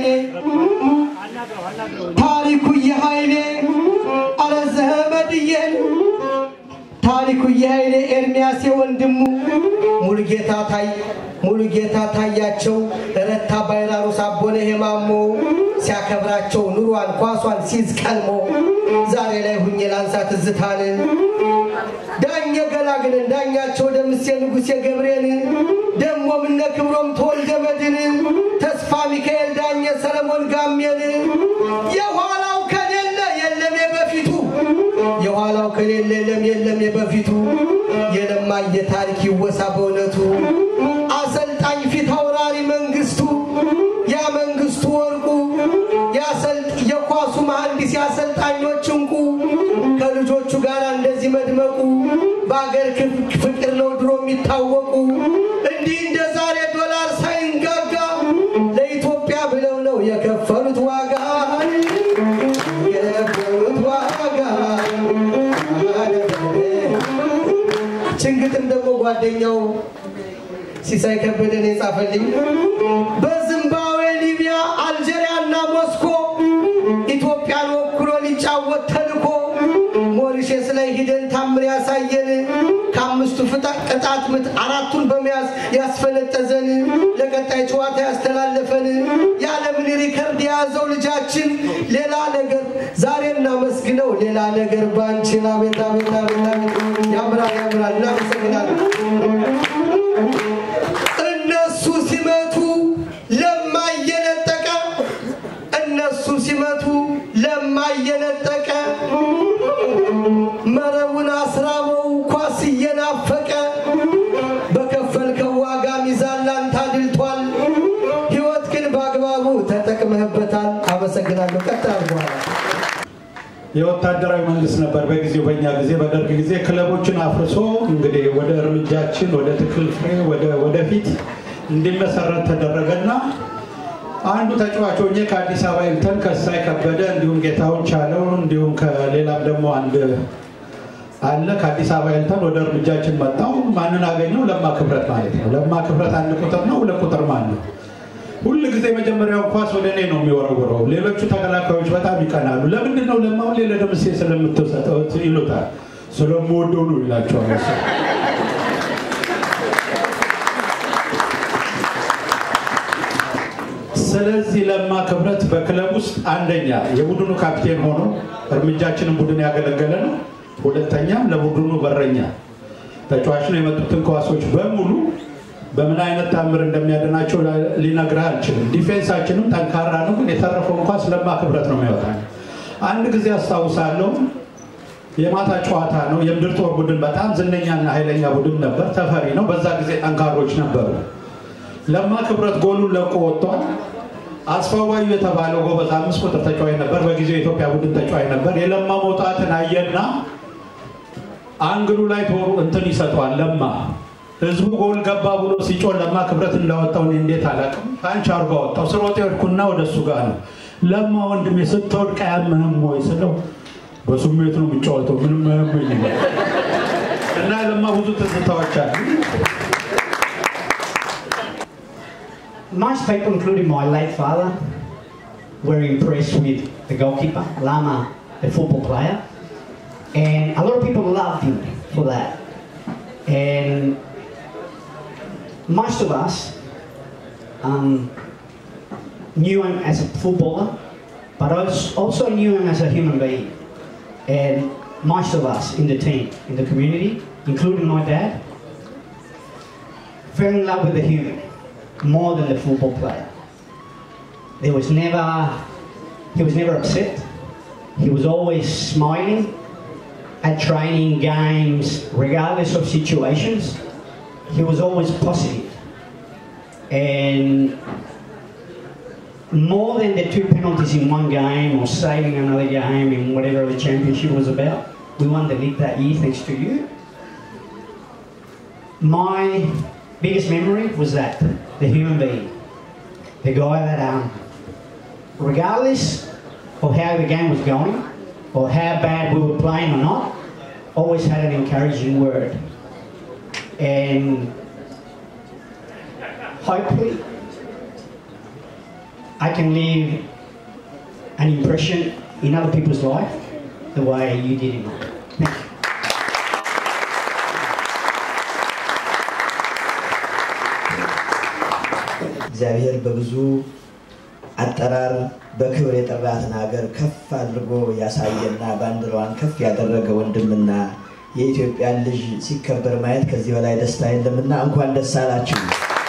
ታሪኩ የኃይሌ አረ ዘመድዬን ታሪኩ የኃይሌ ኤርሚያሴ ወንድሙ ሙሉጌታ ታይ ሙሉጌታ ታያቸው ረታ ባይራሩስ አቦነ ሄማሞ ሲያከብራቸው ኑሯን ኳሷን ሲዝ ቀልሞ ዛሬ ላይ ሁኜ ላንሳ ትዝታን ዳኘ ገላግልን ዳኛቸው ደምሴ ንጉሴ ገብሬን ደሞ ምነ ክብሮም ተወልደ መድን ተስፋ ሚካኤል ዳኘ ሰለሞን ጋሜን የኋላው ከሌለ የለም የበፊቱ የኋላው ከሌለ የለም የለም የበፊቱ የለማየ ታሪክ ይወሳ በእውነቱ አሰልጣኝ ፊት አውራሪ መንግስቱ ያ መንግስቱ ወርቁ ያሰልጥ የኳሱ መሐንዲስ የአሰልጣኞች እንቁ ከልጆቹ ጋር እንደዚህ መድመቁ በአገር ፍቅር ነው ድሮ የሚታወቁ እንዲህ እንደ ዛሬ ዶላር ሳይንጋጋ ለኢትዮጵያ ብለው ነው የከፈሉት ዋጋ የከፈሉት ዋጋ ችንግጥም ደግሞ ጓደኛው ሲሳይ ከበደን የጻፈልኝ በዚምባብዌ፣ ሊቢያ፣ አልጄሪያ እና ሞስኮ ኢትዮጵያን ወክሎ ሊጫወት ተልኮ ሞሪሼስ ላይ ሂደን ታምር ያሳየን ከአምስቱ ቅጣት ምት አራቱን በመያዝ ያስፈነጠዘን ለቀጣይ ጨዋታ ያስተላለፈን የዓለምን ሪከርድ የያዘው ልጃችን ሌላ ነገር ዛሬ እናመስግነው ሌላ ነገር ባንችል አቤት አቤት አቤት አቤት ያምራል ያምራል እናመሰግናለን እነሱ ሲመቱ ለማየነጠቀ እነሱ ሲመቱ ለማየነጠቀ መረቡን አስራበው ኳስ እየናፈቀ በከፈልከው ዋጋ ሚዛን ላንተ አድልቷል። ህይወት ግን በአግባቡ ተጠቅመህበታል። አመሰግናለሁ። ቀጥል አድርገዋል። የወታደራዊ መንግስት ነበር በጊዜው በእኛ ጊዜ በደርግ ጊዜ ክለቦችን አፍርሶ እንግዲህ ወደ እርምጃችን ወደ ትክል ፍሬ ወደ ወደፊት እንዲመሰረት ተደረገና አንዱ ተጫዋች ሆኜ ከአዲስ አበባ ኢልተን ከሳይ ከበደ እንዲሁም ጌታውን ቻለው እንዲሁም ከሌላም ደግሞ አንድ አለ ከአዲስ አበባ ኢልተን ወደ እርምጃችን መጣው። ማንን አገኘው? ለማ ክብረት ማለት ነው። ለማ ክብረት አንድ ቁጥር ነው። ሁለት ቁጥር ማን ነው? ሁል ጊዜ መጀመሪያውን ኳስ ወደ እኔ ነው የሚወረውረው። ሌሎቹ ተከላካዮች በጣም ይቀናሉ። ለምንድን ነው ለማ ሁሌ ለደምሴ ስለምትሰጠው ይሉታል። ስለምወደው ነው ይላቸዋል። እሱ ስለዚህ ለማ ክብረት በክለብ ውስጥ አንደኛ የቡድኑ ካፕቴን ሆኖ እርምጃችንን ቡድን ያገለገለ ነው። ሁለተኛም ለቡድኑ በረኛ ተጫዋች ነው። የመጡትን ኳሶች በሙሉ በምን አይነት ታምር እንደሚያድናቸው ሊነግርህ አልችልም። ዲፌንሳችንም ጠንካራ ነው፣ ግን የተረፈውን ኳስ ለማ ክብረት ነው የሚያወጣ። አንድ ጊዜ አስታውሳለሁ፣ የማታ ጨዋታ ነው። የምድር ጦር ቡድን በጣም ዝነኛና ኃይለኛ ቡድን ነበር። ተፈሪ ነው። በዛ ጊዜ ጠንካሮች ነበሩ። ለማ ክብረት ጎሉን ለቆ ወጥቷል። አስፋዋዩ የተባለው ጎበዝ አምስት ቁጥር ተጫዋች ነበር። በጊዜው የኢትዮጵያ ቡድን ተጫዋች ነበር። የለማ መውጣትን አየና አንግሉ ላይ ቶሩ እንትን ይሰጠዋል። ለማ ህዝቡ ጎል ገባ ብሎ ሲጮህ ለማ ክብረት እንዳወጣው እኔ እንዴት አላውቅም። ፓንች አድርጎ አወጣው። ስሮጥ ሄድኩና ወደ እሱ ጋር ነው ለማ ወንድሜ ስትወድቅ አያምህም ወይ ስለው በስሜት ነው የሚጫወተው ምንም አያመኝ እና ለማ ብዙ ትዝታዎች አሉ። Most people, including my late father, were impressed with the goalkeeper, Lama, the football player. And a lot of people loved him for that. And most of us um, knew him as a footballer, but als- also knew him as a human being. And most of us in the team, in the community, including my dad, fell in love with the human more than the football player. There was never, he was never upset. He was always smiling at training games, regardless of situations. He was always positive. And more than the two penalties in one game or saving another game in whatever the championship was about, we won the league that year thanks to you. My biggest memory was that the human being, the guy that, um, regardless of how the game was going or how bad we were playing or not, always had an encouraging word. And hopefully, I can leave an impression in other people's life the way you did in mine. Thank you. እግዚአብሔር በብዙ አጠራር በክብር የጠራትን ሀገር ከፍ አድርጎ ያሳየና ባንዲራዋን ከፍ ያደረገ ወንድምና የኢትዮጵያን ልጅ ሲከበር ማየት ከዚህ በላይ ደስታ የለምና እንኳን ደስ አላችሁ።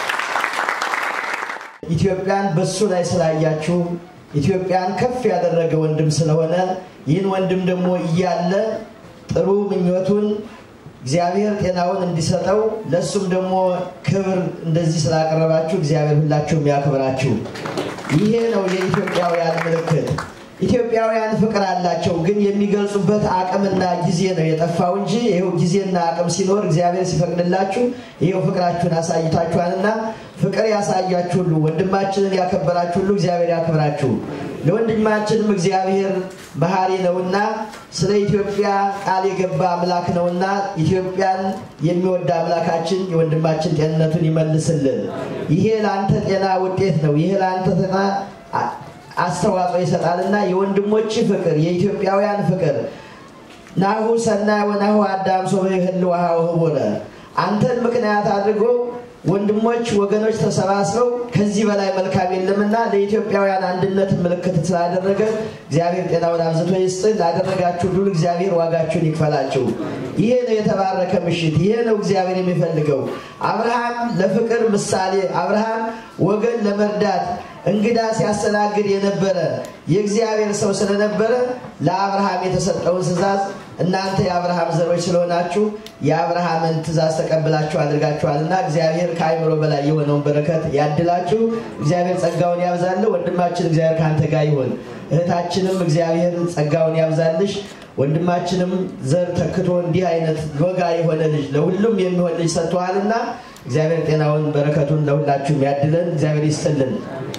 ኢትዮጵያን በሱ ላይ ስላያችሁ ኢትዮጵያን ከፍ ያደረገ ወንድም ስለሆነ ይህን ወንድም ደግሞ እያለ ጥሩ ምኞቱን እግዚአብሔር ጤናውን እንዲሰጠው ለእሱም ደግሞ ክብር እንደዚህ ስላቀረባችሁ እግዚአብሔር ሁላችሁም ያክብራችሁ። ይሄ ነው የኢትዮጵያውያን ምልክት። ኢትዮጵያውያን ፍቅር አላቸው፣ ግን የሚገልጹበት አቅምና ጊዜ ነው የጠፋው እንጂ ይኸው ጊዜና አቅም ሲኖር እግዚአብሔር ሲፈቅድላችሁ ይኸው ፍቅራችሁን አሳይታችኋልና ፍቅር ያሳያችሁ ሁሉ ወንድማችንን ያከበራችሁ ሁሉ እግዚአብሔር ያክብራችሁ። ለወንድማችንም እግዚአብሔር መሐሪ ነውና ስለ ኢትዮጵያ ቃል የገባ አምላክ ነውና ኢትዮጵያን የሚወድ አምላካችን የወንድማችን ጤንነቱን ይመልስልን። ይሄ ለአንተ ጤና ውጤት ነው። ይሄ ለአንተ ጤና አስተዋጽኦ ይሰጣልና የወንድሞች ፍቅር የኢትዮጵያውያን ፍቅር ናሁ ሰናይ ወናሁ አዳም ሶበ ይህልው ህቡረ አንተን ምክንያት አድርጎ ወንድሞች ወገኖች ተሰባስበው ከዚህ በላይ መልካም የለምና ለኢትዮጵያውያን አንድነት ምልክት ስላደረገ እግዚአብሔር ጤናውን አብዝቶ ይስጥ። ላደረጋችሁ ሁሉ እግዚአብሔር ዋጋችሁን ይክፈላችሁ። ይሄ ነው የተባረከ ምሽት። ይሄ ነው እግዚአብሔር የሚፈልገው። አብርሃም ለፍቅር ምሳሌ፣ አብርሃም ወገን ለመርዳት እንግዳ ሲያስተናግድ የነበረ የእግዚአብሔር ሰው ስለነበረ ለአብርሃም የተሰጠውን ትእዛዝ እናንተ የአብርሃም ዘሮች ስለሆናችሁ የአብርሃምን ትእዛዝ ተቀብላችሁ አድርጋችኋልና እግዚአብሔር ከአይምሮ በላይ የሆነውን በረከት ያድላችሁ። እግዚአብሔር ጸጋውን ያብዛል። ወንድማችን እግዚአብሔር ከአንተ ጋር ይሆን። እህታችንም እግዚአብሔር ጸጋውን ያብዛልሽ። ወንድማችንም ዘር ተክቶ እንዲህ አይነት ወጋ የሆነ ልጅ ለሁሉም የሚሆን ልጅ ሰጥተዋልና እግዚአብሔር ጤናውን በረከቱን ለሁላችሁም ያድለን። እግዚአብሔር ይስጥልን።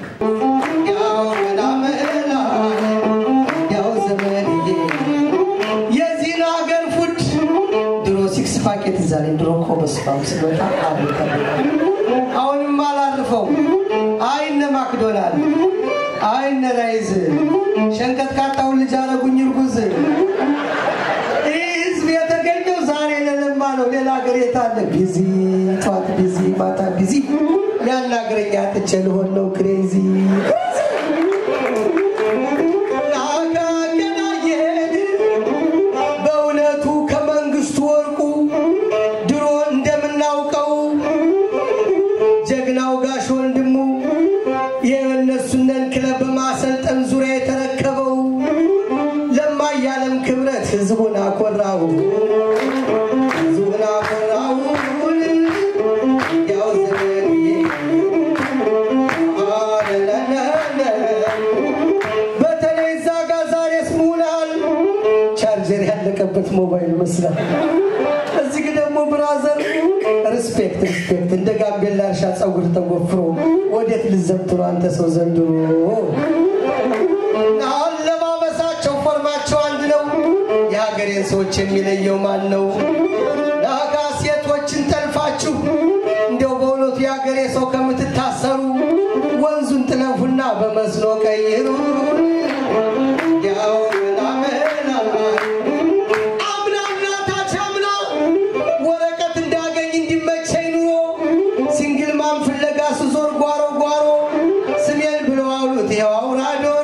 የዚህን ሀገር ፉድ ድሮ ሲክስ ፓኬት እዛ ላይ ድሮ እኮ በስፋም ስንወጣ አብልተ አሁንም አላርፈው አይነ ማክዶናል አይነ ራይዝ ሸንቀት ካጣውን ልጅ አረጉኝ እርጉዝ ይህ ህዝብ የተገኘው ዛሬ ለለማ ነው። ሌላ ሀገር የታለ? ቢዚ ጠዋት ቢዚ ማታ ቢዚ ያናግረኛ ጥቼ ልሆን ነው ክሬዚ በእውነቱ ከመንግስቱ ወርቁ ድሮ እንደምናውቀው ጀግናው ጋሽ ወንድሙ የእነሱነን ክለብ በማሰልጠን ዙሪያ የተረከበው ለማያለም ክብረት ህዝቡን አኮራው ህዝቡን አኮራው ያው ዘመንዬ አለለለለ በተለይ እዛ ጋር ዛሬ ስሙናል ቻርጀር ያለቀበት ሞባይል መስላል። እዚህ ግን ደግሞ ብራዘር ሪስፔክት ሪስፔክት እንደ ጋምቤላ እርሻ ፀጉር ተጎፍሮ ወዴት ልዘብት ነው አንተ ሰው ዘንድሮ? አለባበሳቸው ፎርማቸው አንድ ነው። የሀገሬን ሰዎች የሚለየው ማን ነው? ናጋ ሴቶችን ጠልፋችሁ እንዲያው በእውነቱ የሀገሬ ሰው ከምትታሰሩ ወንዙን ጥለፉና በመስኖ ቀይሩ። ያው ምናምን አምናና ታች አምና ወረቀት እንዳገኝ እንዲመቸኝ ኑሮ ሲንግል ማም ፍለጋ ስዞር ጓሮ ጓሮ ስሜን ብለው አውሉት ይኸው አውራ ዶሮ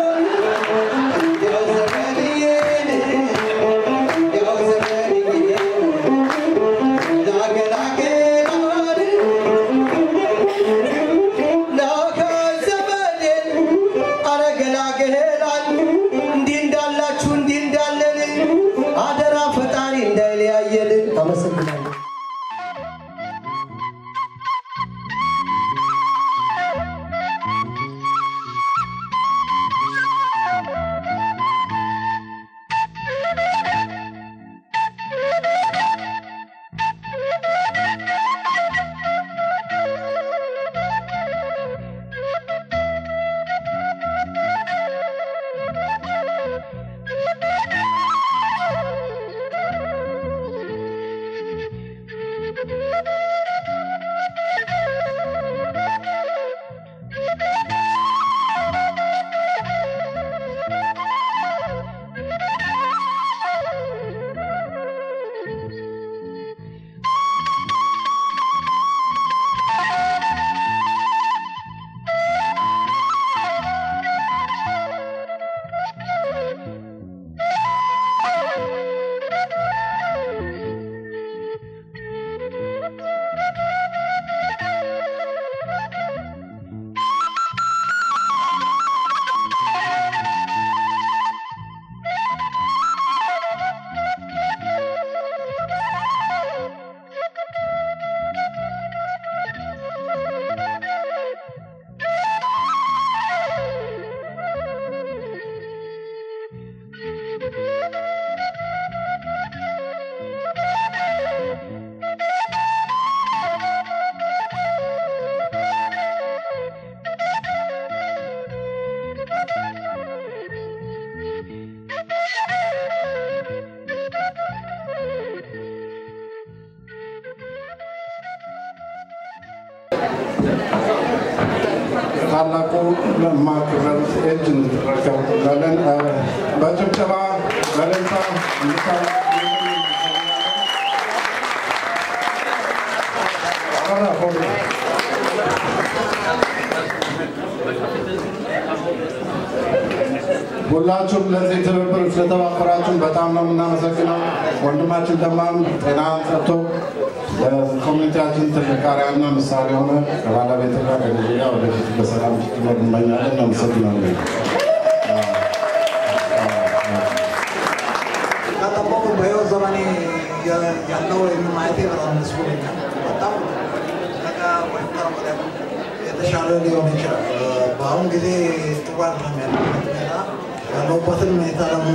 ያው ዘመንዬ ያው ዘመንዬ ላገላገላል ላከ ዘመኔ አረ ገላገ ለታላቁ ለማ ክብረት እጅ እንድትረከብ እንላለን። በጭብጨባ በደስታ እንድታ ሁላችሁም ለዚህ ትብብር ስለተባበራችሁን በጣም ነው የምናመሰግነው። ወንድማችን ደማም ጤና ሰጥቶ ለኮሚኒቲያችን ትልቅ አርአያና ምሳሌ ሆነ ከባለቤት ጋር ከልጅ ጋር ወደፊት በሰላም እንድትኖር እንመኛለን። እናመሰግናለን። ከጠበቁ በህይወት ዘመኔ ያለው ማየቴ በጣም ደስ ብሎኛል። በጣም ነገ ወይም ከነገ ወዲያ የተሻለ ሊሆን ይችላል። በአሁን ጊዜ ጥሩ አይደለም ያለበት ሁኔታ። ያለሁበትን ሁኔታ ደግሞ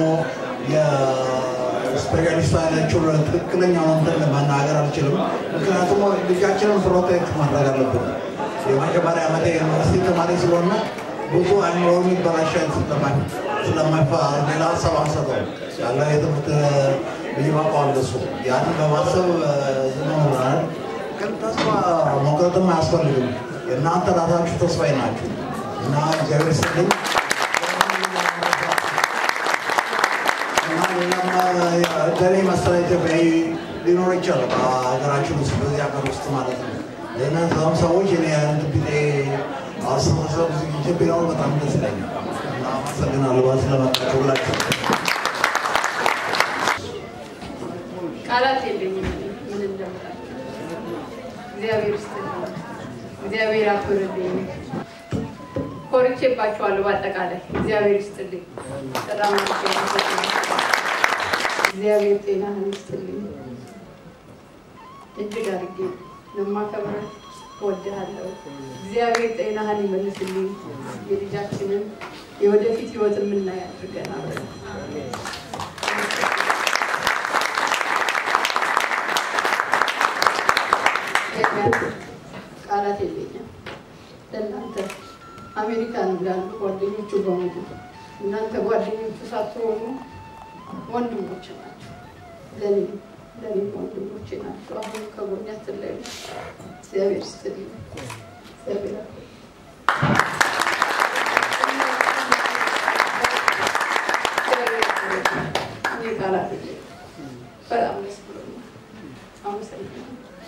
የስፔሻሊስቷ ያለችው ትክክለኛውን እንትን መናገር አልችልም። ምክንያቱም ልጃችንን ፕሮቴክት ማድረግ አለብን። የመጀመሪያ ዓመት የዩኒቨርሲቲ ተማሪ ስለሆነ ብዙ አይምሮ የሚበላሸት ስለማይፋ ሌላ ሀሳብ አንሰጠው ያለ የትምህርት ይበቃዋል እሱ ያንን በማሰብ ዝም ብለናል። ግን ተስፋ መቁረጥም አያስፈልግም። የእናንተ ራሳችሁ ተስፋዬ ናችሁ እና እግዚአብሔር ይስጥልኝ። እና ሌላም እንደኔ መሰለ ኢትዮጵያዊ ሊኖር ይችላል በሀገራችን ውስጥ በዚህ ሀገር ውስጥ ማለት ነው። ለእነዛም ሰዎች እኔ አይነት ቢጤ አስተሳሰብ ዝግጅት ቢኖር በጣም ደስ ይለኛል እና አመሰግናለሁ ስለመጣችሁ ሁላችሁ። ቃላት የለኝም ምን እንደምላችሁ። እግዚአብሔር ይስጥልኝ፣ እግዚአብሔር አክብርልኝ። ኮርቼባችኋለሁ። በአጠቃላይ እግዚአብሔር ይስጥልኝ። በጣም እግዚአብሔር ጤናህን ይስጥልኝ። እጅግ አድርጌ ለማከብረህ እወድሃለሁ። እግዚአብሔር ጤናህን ይመልስልኝ። የልጃችንን የወደፊት ህይወት የምናይ አድርገን አብረን ቃላት የለኝም። ለእናንተ አሜሪካን ላሉ ጓደኞቹ በሙሉ እናንተ ጓደኞቹ ሳትሆኑ ወንድሞች ናቸው። ለኔ ለኔ ወንድሞቼ ናቸው። አሁን ከጎኔ አትለዩ። እግዚአብሔር ይስጥልኝ። እግዚአብሔር ያክብር። እኔ ቃላት የለኝም። በጣም ደስ ብሎኛል። አመሰግናለሁ።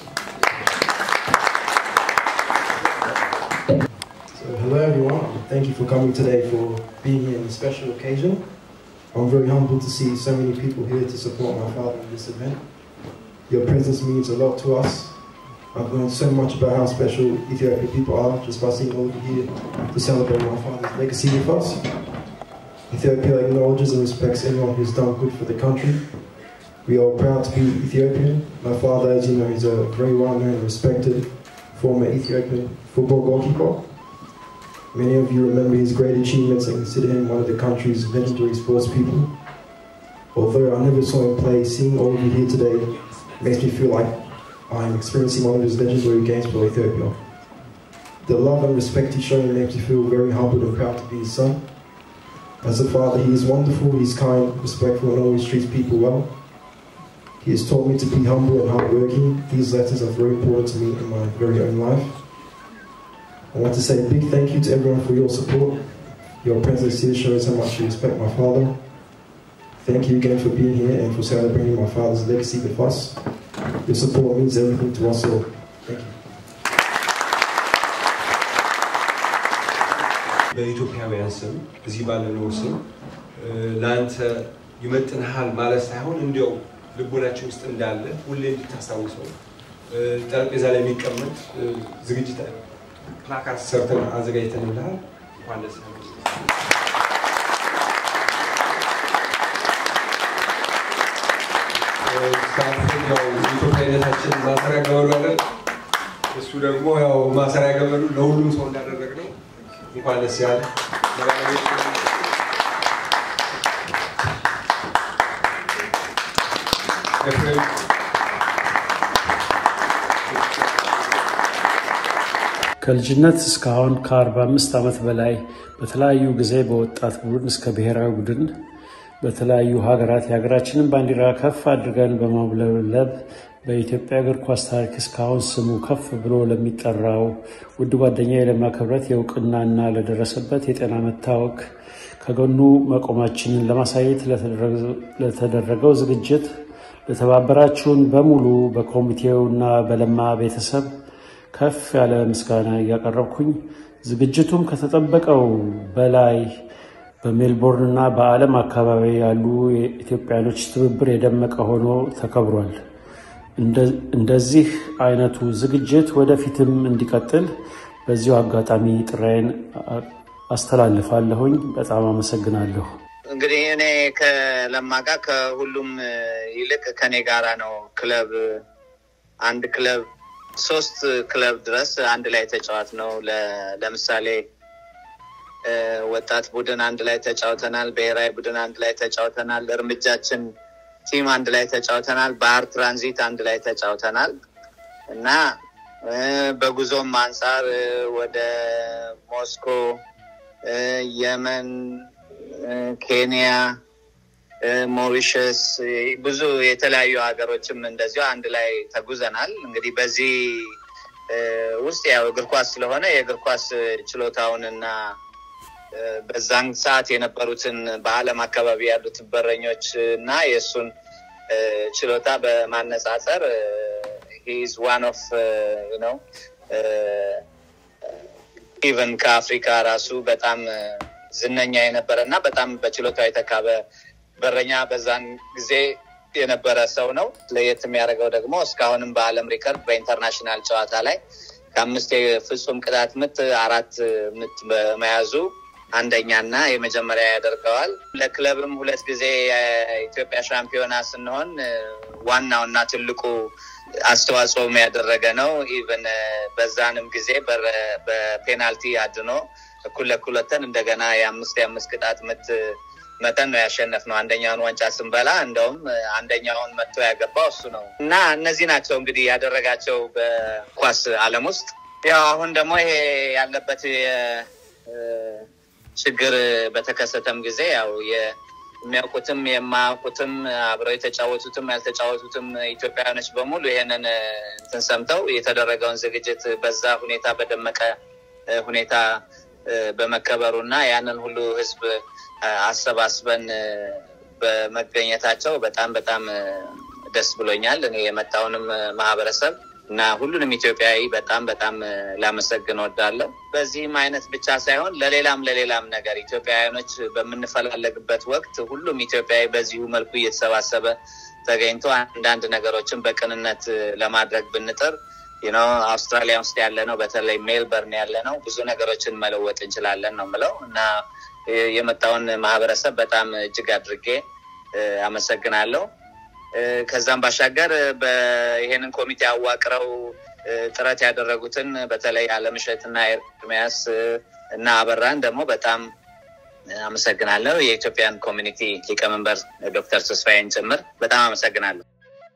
So, hello everyone. Thank you for coming today for being here in this special occasion. I'm very humbled to see so many people here to support my father in this event. Your presence means a lot to us. I've learned so much about how special Ethiopian people are just by seeing all of you here to celebrate my father's legacy with us. Ethiopia acknowledges and respects anyone who's done good for the country. We are proud to be Ethiopian. My father, as you know, is a very well-known and respected former Ethiopian football goalkeeper. Many of you remember his great achievements and consider him one of the country's legendary sports people. Although I never saw him play, seeing all of you here today makes me feel like I'm experiencing one of his legendary games for Ethiopia. The love and respect he showed me makes me feel very humbled and proud to be his son. As a father, he is wonderful, he's kind, respectful, and always treats people well. He has taught me to be humble and hardworking. These lessons are very important to me in my very own life. I want to say a big thank you to everyone for your support. Your presence here shows how much you respect my father. Thank you again for being here and for celebrating my father's legacy with us. Your support means everything to us all. Thank you. በኢትዮጵያውያን ስም እዚህ ባለነው ስም ለአንተ ይመጥንሃል ማለት ሳይሆን እንዲያው ልቦናችን ውስጥ እንዳለ ሁሌ እንድታስታውሰው ጠረጴዛ ላይ የሚቀመጥ ዝግጅት ፕላካርድ ሰርተን አዘጋጅተንልሃል። እንኳን ደስ ያለህ። ሳትን ያው ኢትዮጵያዊነታችን ማሰሪያ ገመዱ አይደል? እሱ ደግሞ ያው ማሰሪያ ገመዱ ለሁሉም ሰው እንዳደረግ ነው። እንኳን ደስ ያለ ለባለቤት ኤፍሬም ከልጅነት እስካሁን ከ45 ዓመት በላይ በተለያዩ ጊዜ በወጣት ቡድን እስከ ብሔራዊ ቡድን በተለያዩ ሀገራት የሀገራችንን ባንዲራ ከፍ አድርገን በማውለብለብ በኢትዮጵያ እግር ኳስ ታሪክ እስካሁን ስሙ ከፍ ብሎ ለሚጠራው ውድ ጓደኛ የለማ ክብረት የእውቅናና ለደረሰበት የጤና መታወክ ከጎኑ መቆማችንን ለማሳየት ለተደረገው ዝግጅት ለተባበራችሁን በሙሉ በኮሚቴውና በለማ ቤተሰብ ከፍ ያለ ምስጋና እያቀረብኩኝ ዝግጅቱም ከተጠበቀው በላይ በሜልቦርን እና በዓለም አካባቢ ያሉ የኢትዮጵያኖች ትብብር የደመቀ ሆኖ ተከብሯል። እንደዚህ አይነቱ ዝግጅት ወደፊትም እንዲቀጥል በዚሁ አጋጣሚ ጥራዬን አስተላልፋለሁኝ። በጣም አመሰግናለሁ። እንግዲህ እኔ ከለማ ጋር ከሁሉም ይልቅ ከኔ ጋራ ነው ክለብ አንድ ክለብ ሶስት ክለብ ድረስ አንድ ላይ ተጫዋት ነው። ለምሳሌ ወጣት ቡድን አንድ ላይ ተጫውተናል። ብሔራዊ ቡድን አንድ ላይ ተጫውተናል። እርምጃችን ቲም አንድ ላይ ተጫውተናል። ባህር ትራንዚት አንድ ላይ ተጫውተናል እና በጉዞም አንጻር ወደ ሞስኮ፣ የመን፣ ኬንያ፣ ሞሪሸስ ብዙ የተለያዩ ሀገሮችም እንደዚሁ አንድ ላይ ተጉዘናል። እንግዲህ በዚህ ውስጥ ያው እግር ኳስ ስለሆነ የእግር ኳስ ችሎታውን እና በዛን ሰዓት የነበሩትን በዓለም አካባቢ ያሉትን በረኞች እና የእሱን ችሎታ በማነጻጸር ሂዝ ዋን ኦፍ ነው ኢቨን ከአፍሪካ ራሱ በጣም ዝነኛ የነበረ እና በጣም በችሎታው የተካበ በረኛ በዛን ጊዜ የነበረ ሰው ነው። ለየት የሚያደርገው ደግሞ እስካሁንም በዓለም ሪከርድ በኢንተርናሽናል ጨዋታ ላይ ከአምስት የፍጹም ቅጣት ምት አራት ምት በመያዙ አንደኛና የመጀመሪያ ያደርገዋል። ለክለብም ሁለት ጊዜ የኢትዮጵያ ሻምፒዮና ስንሆን ዋናውና ትልቁ አስተዋጽኦም ያደረገ ነው። ኢቨን በዛንም ጊዜ በፔናልቲ አድኖ እኩል ለእኩል ወተን እንደገና የአምስት የአምስት ቅጣት ምት መጠን ነው ያሸነፍነው። አንደኛውን ዋንጫ ስንበላ እንደውም አንደኛውን መጥቶ ያገባው እሱ ነው እና እነዚህ ናቸው እንግዲህ ያደረጋቸው በኳስ ዓለም ውስጥ ያው አሁን ደግሞ ይሄ ያለበት ችግር በተከሰተም ጊዜ ያው የሚያውቁትም የማያውቁትም አብረው የተጫወቱትም ያልተጫወቱትም ኢትዮጵያውያኖች በሙሉ ይሄንን እንትን ሰምተው የተደረገውን ዝግጅት በዛ ሁኔታ በደመቀ ሁኔታ በመከበሩ እና ያንን ሁሉ ህዝብ አሰባስበን በመገኘታቸው በጣም በጣም ደስ ብሎኛል። እኔ የመጣውንም ማህበረሰብ እና ሁሉንም ኢትዮጵያዊ በጣም በጣም ላመሰግን ወዳለሁ። በዚህም አይነት ብቻ ሳይሆን ለሌላም ለሌላም ነገር ኢትዮጵያውያኖች በምንፈላለግበት ወቅት ሁሉም ኢትዮጵያዊ በዚሁ መልኩ እየተሰባሰበ ተገኝቶ አንዳንድ ነገሮችን በቅንነት ለማድረግ ብንጥር ነው አውስትራሊያ ውስጥ ያለ ነው፣ በተለይ ሜልበርን ያለ ነው፣ ብዙ ነገሮችን መለወጥ እንችላለን ነው ምለው እና የመጣውን ማህበረሰብ በጣም እጅግ አድርጌ አመሰግናለሁ። ከዛም ባሻገር ይሄንን ኮሚቴ አዋቅረው ጥረት ያደረጉትን በተለይ አለምሸትና ኤርሚያስ እና አበራን ደግሞ በጣም አመሰግናለሁ። የኢትዮጵያን ኮሚኒቲ ሊቀመንበር ዶክተር ተስፋዬን ጭምር በጣም አመሰግናለሁ።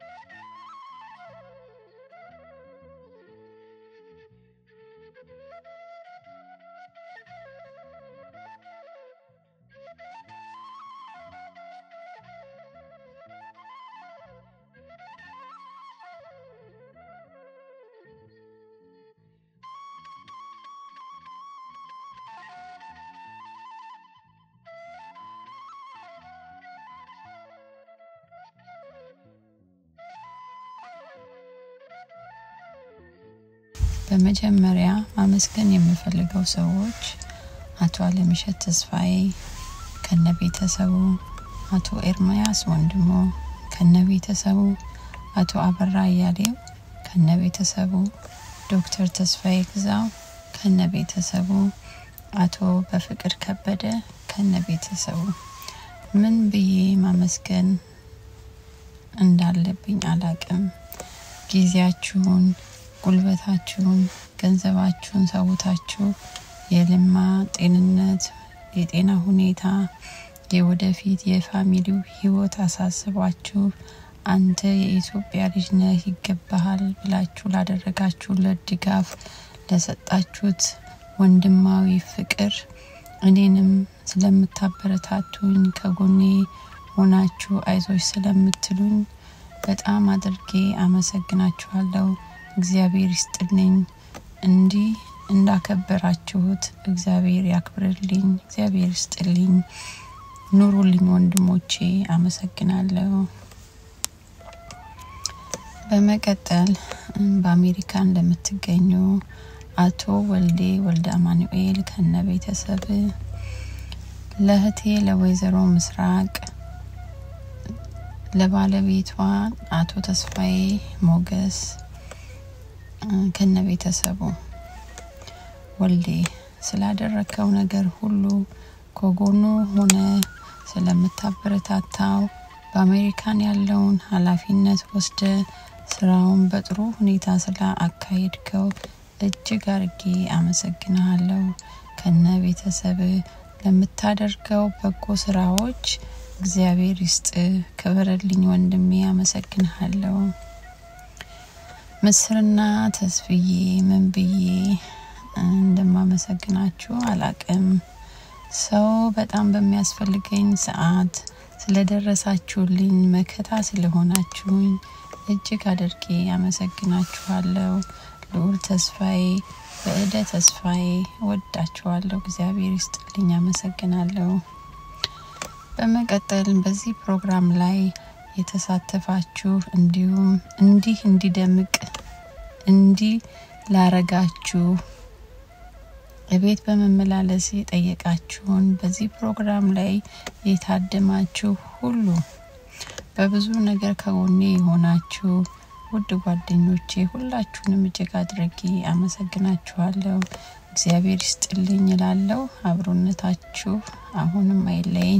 በመጀመሪያ ማመስገን የምፈልገው ሰዎች አቶ አለምሸት ተስፋዬ ከነ ቤተሰቡ፣ አቶ ኤርምያስ ወንድሞ ከነ ቤተሰቡ፣ አቶ አበራ እያሌው ከነ ቤተሰቡ፣ ዶክተር ተስፋዬ ግዛው ከነ ቤተሰቡ፣ አቶ በፍቅር ከበደ ከነ ቤተሰቡ። ምን ብዬ ማመስገን እንዳለብኝ አላቅም። ጊዜያችሁን ጉልበታችሁን፣ ገንዘባችሁን ሰውታችሁ የልማ ጤንነት፣ የጤና ሁኔታ፣ የወደፊት የፋሚሊው ህይወት አሳስቧችሁ አንተ የኢትዮጵያ ልጅ ነህ ይገባሃል ብላችሁ ላደረጋችሁለት ድጋፍ፣ ለሰጣችሁት ወንድማዊ ፍቅር፣ እኔንም ስለምታበረታቱኝ ከጎኔ ሆናችሁ አይዞች ስለምትሉኝ በጣም አድርጌ አመሰግናችኋለሁ። እግዚአብሔር ይስጥልኝ። እንዲህ እንዳከበራችሁት እግዚአብሔር ያክብርልኝ። እግዚአብሔር ይስጥልኝ። ኑሩልኝ ወንድሞቼ፣ አመሰግናለሁ። በመቀጠል በአሜሪካን ለምትገኙ አቶ ወልዴ ወልደ አማኑኤል ከነ ቤተሰብ ለእህቴ ለወይዘሮ ምስራቅ ለባለቤቷ አቶ ተስፋዬ ሞገስ ከነ ቤተሰቡ ወልዴ ስላደረከው ነገር ሁሉ ከጎኑ ሆነ ስለምታበረታታው በአሜሪካን ያለውን ኃላፊነት ወስደ ስራውን በጥሩ ሁኔታ ስላ አካሄድከው እጅግ አርጌ አመሰግንሃለሁ። ከነ ቤተሰብ ለምታደርገው በጎ ስራዎች እግዚአብሔር ይስጥ። ክብርልኝ ወንድሜ፣ አመሰግንሃለሁ። ምስርና ተስፍዬ ምን ብዬ እንደማመሰግናችሁ አላቅም። ሰው በጣም በሚያስፈልገኝ ሰዓት ስለደረሳችሁልኝ መከታ ስለሆናችሁኝ እጅግ አድርጌ አመሰግናችኋለሁ። ልዑል ተስፋዬ፣ በእደ ተስፋዬ ወዳችኋለሁ። እግዚአብሔር ይስጥልኝ። አመሰግናለሁ። በመቀጠል በዚህ ፕሮግራም ላይ የተሳተፋችሁ እንዲሁም እንዲህ እንዲደምቅ እንዲህ ላረጋችሁ እቤት በመመላለስ የጠየቃችሁን በዚህ ፕሮግራም ላይ የታደማችሁ ሁሉ በብዙ ነገር ከጎኔ የሆናችሁ ውድ ጓደኞቼ ሁላችሁንም እጅግ አድርጌ አመሰግናችኋለሁ። እግዚአብሔር ይስጥልኝ እላለሁ። አብሮነታችሁ አሁንም አይለይኝ።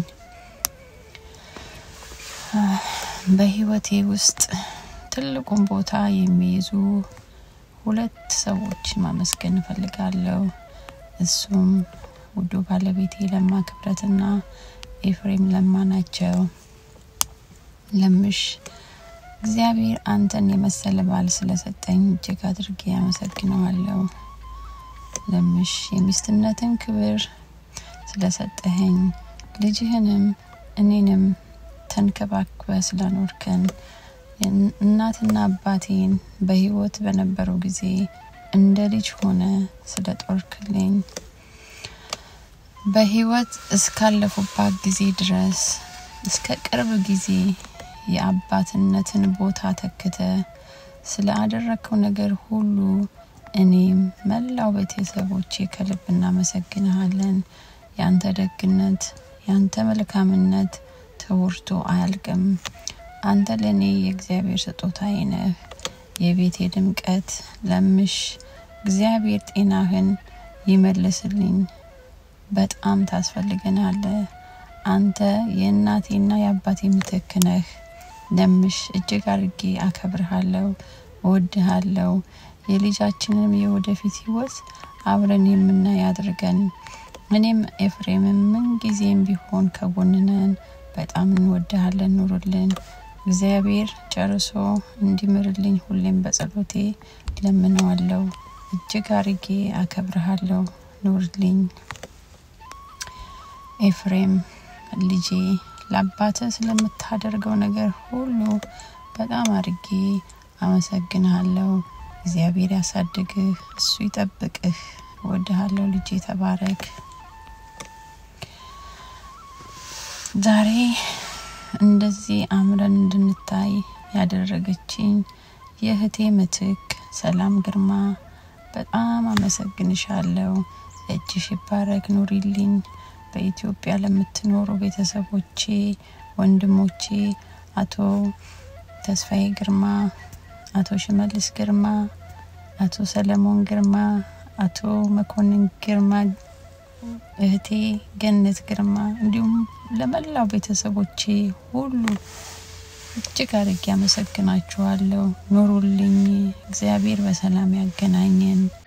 በህይወቴ ውስጥ ትልቁን ቦታ የሚይዙ ሁለት ሰዎች ማመስገን እፈልጋለሁ። እሱም ውዱ ባለቤቴ ለማ ክብረትና ኤፍሬም ለማ ናቸው። ለምሽ እግዚአብሔር አንተን የመሰለ ባል ስለሰጠኝ እጅግ አድርጌ አመሰግነዋለሁ። ለምሽ የሚስትነትን ክብር ስለሰጠኸኝ ልጅህንም እኔንም ተንከባክበ ስላኖርከን እናትና አባቴን በህይወት በነበረው ጊዜ እንደ ልጅ ሆነ ስለ ጦርክልኝ በህይወት እስካለፉባት ጊዜ ድረስ እስከ ቅርብ ጊዜ የአባትነትን ቦታ ተክተ ስለ አደረግከው ነገር ሁሉ እኔም መላው ቤተሰቦቼ ከልብ እናመሰግንሃለን። ያንተ ደግነት፣ ያንተ መልካምነት ተወርቶ አያልቅም። አንተ ለእኔ የእግዚአብሔር ስጦታዬ ነህ፣ የቤቴ ድምቀት። ለምሽ እግዚአብሔር ጤናህን ይመልስልኝ። በጣም ታስፈልገናለ። አንተ የእናቴና የአባቴ ምትክ ነህ። ለምሽ እጅግ አድርጌ አከብርሃለሁ፣ እወድሃለሁ። የልጃችንም የወደፊት ህይወት አብረን የምናይ አድርገን። እኔም ኤፍሬምም ምን ጊዜም ቢሆን ከጎንነን። በጣም እንወድሃለን። ኑርልን። እግዚአብሔር ጨርሶ እንዲምርልኝ ሁሌም በጸሎቴ ለምነዋለሁ። እጅግ አርጌ አከብርሃለሁ። ኑርልኝ። ኤፍሬም ልጄ ለአባተ ስለምታደርገው ነገር ሁሉ በጣም አርጌ አመሰግንሃለሁ። እግዚአብሔር ያሳድግህ፣ እሱ ይጠብቅህ። እወድሃለሁ ልጄ፣ ተባረክ። ዛሬ እንደዚህ አምረን እንድንታይ ያደረገችኝ የእህቴ ምትክ ሰላም ግርማ በጣም አመሰግንሻለሁ። እጅሽ ይባረክ፣ ኑሪልኝ። በኢትዮጵያ ለምትኖሩ ቤተሰቦቼ፣ ወንድሞቼ አቶ ተስፋዬ ግርማ፣ አቶ ሽመልስ ግርማ፣ አቶ ሰለሞን ግርማ፣ አቶ መኮንን ግርማ፣ እህቴ ገነት ግርማ እንዲሁም ለመላው ቤተሰቦቼ ሁሉ እጅግ አድርጌ አመሰግናችኋለሁ። ኑሩልኝ። እግዚአብሔር በሰላም ያገናኘን።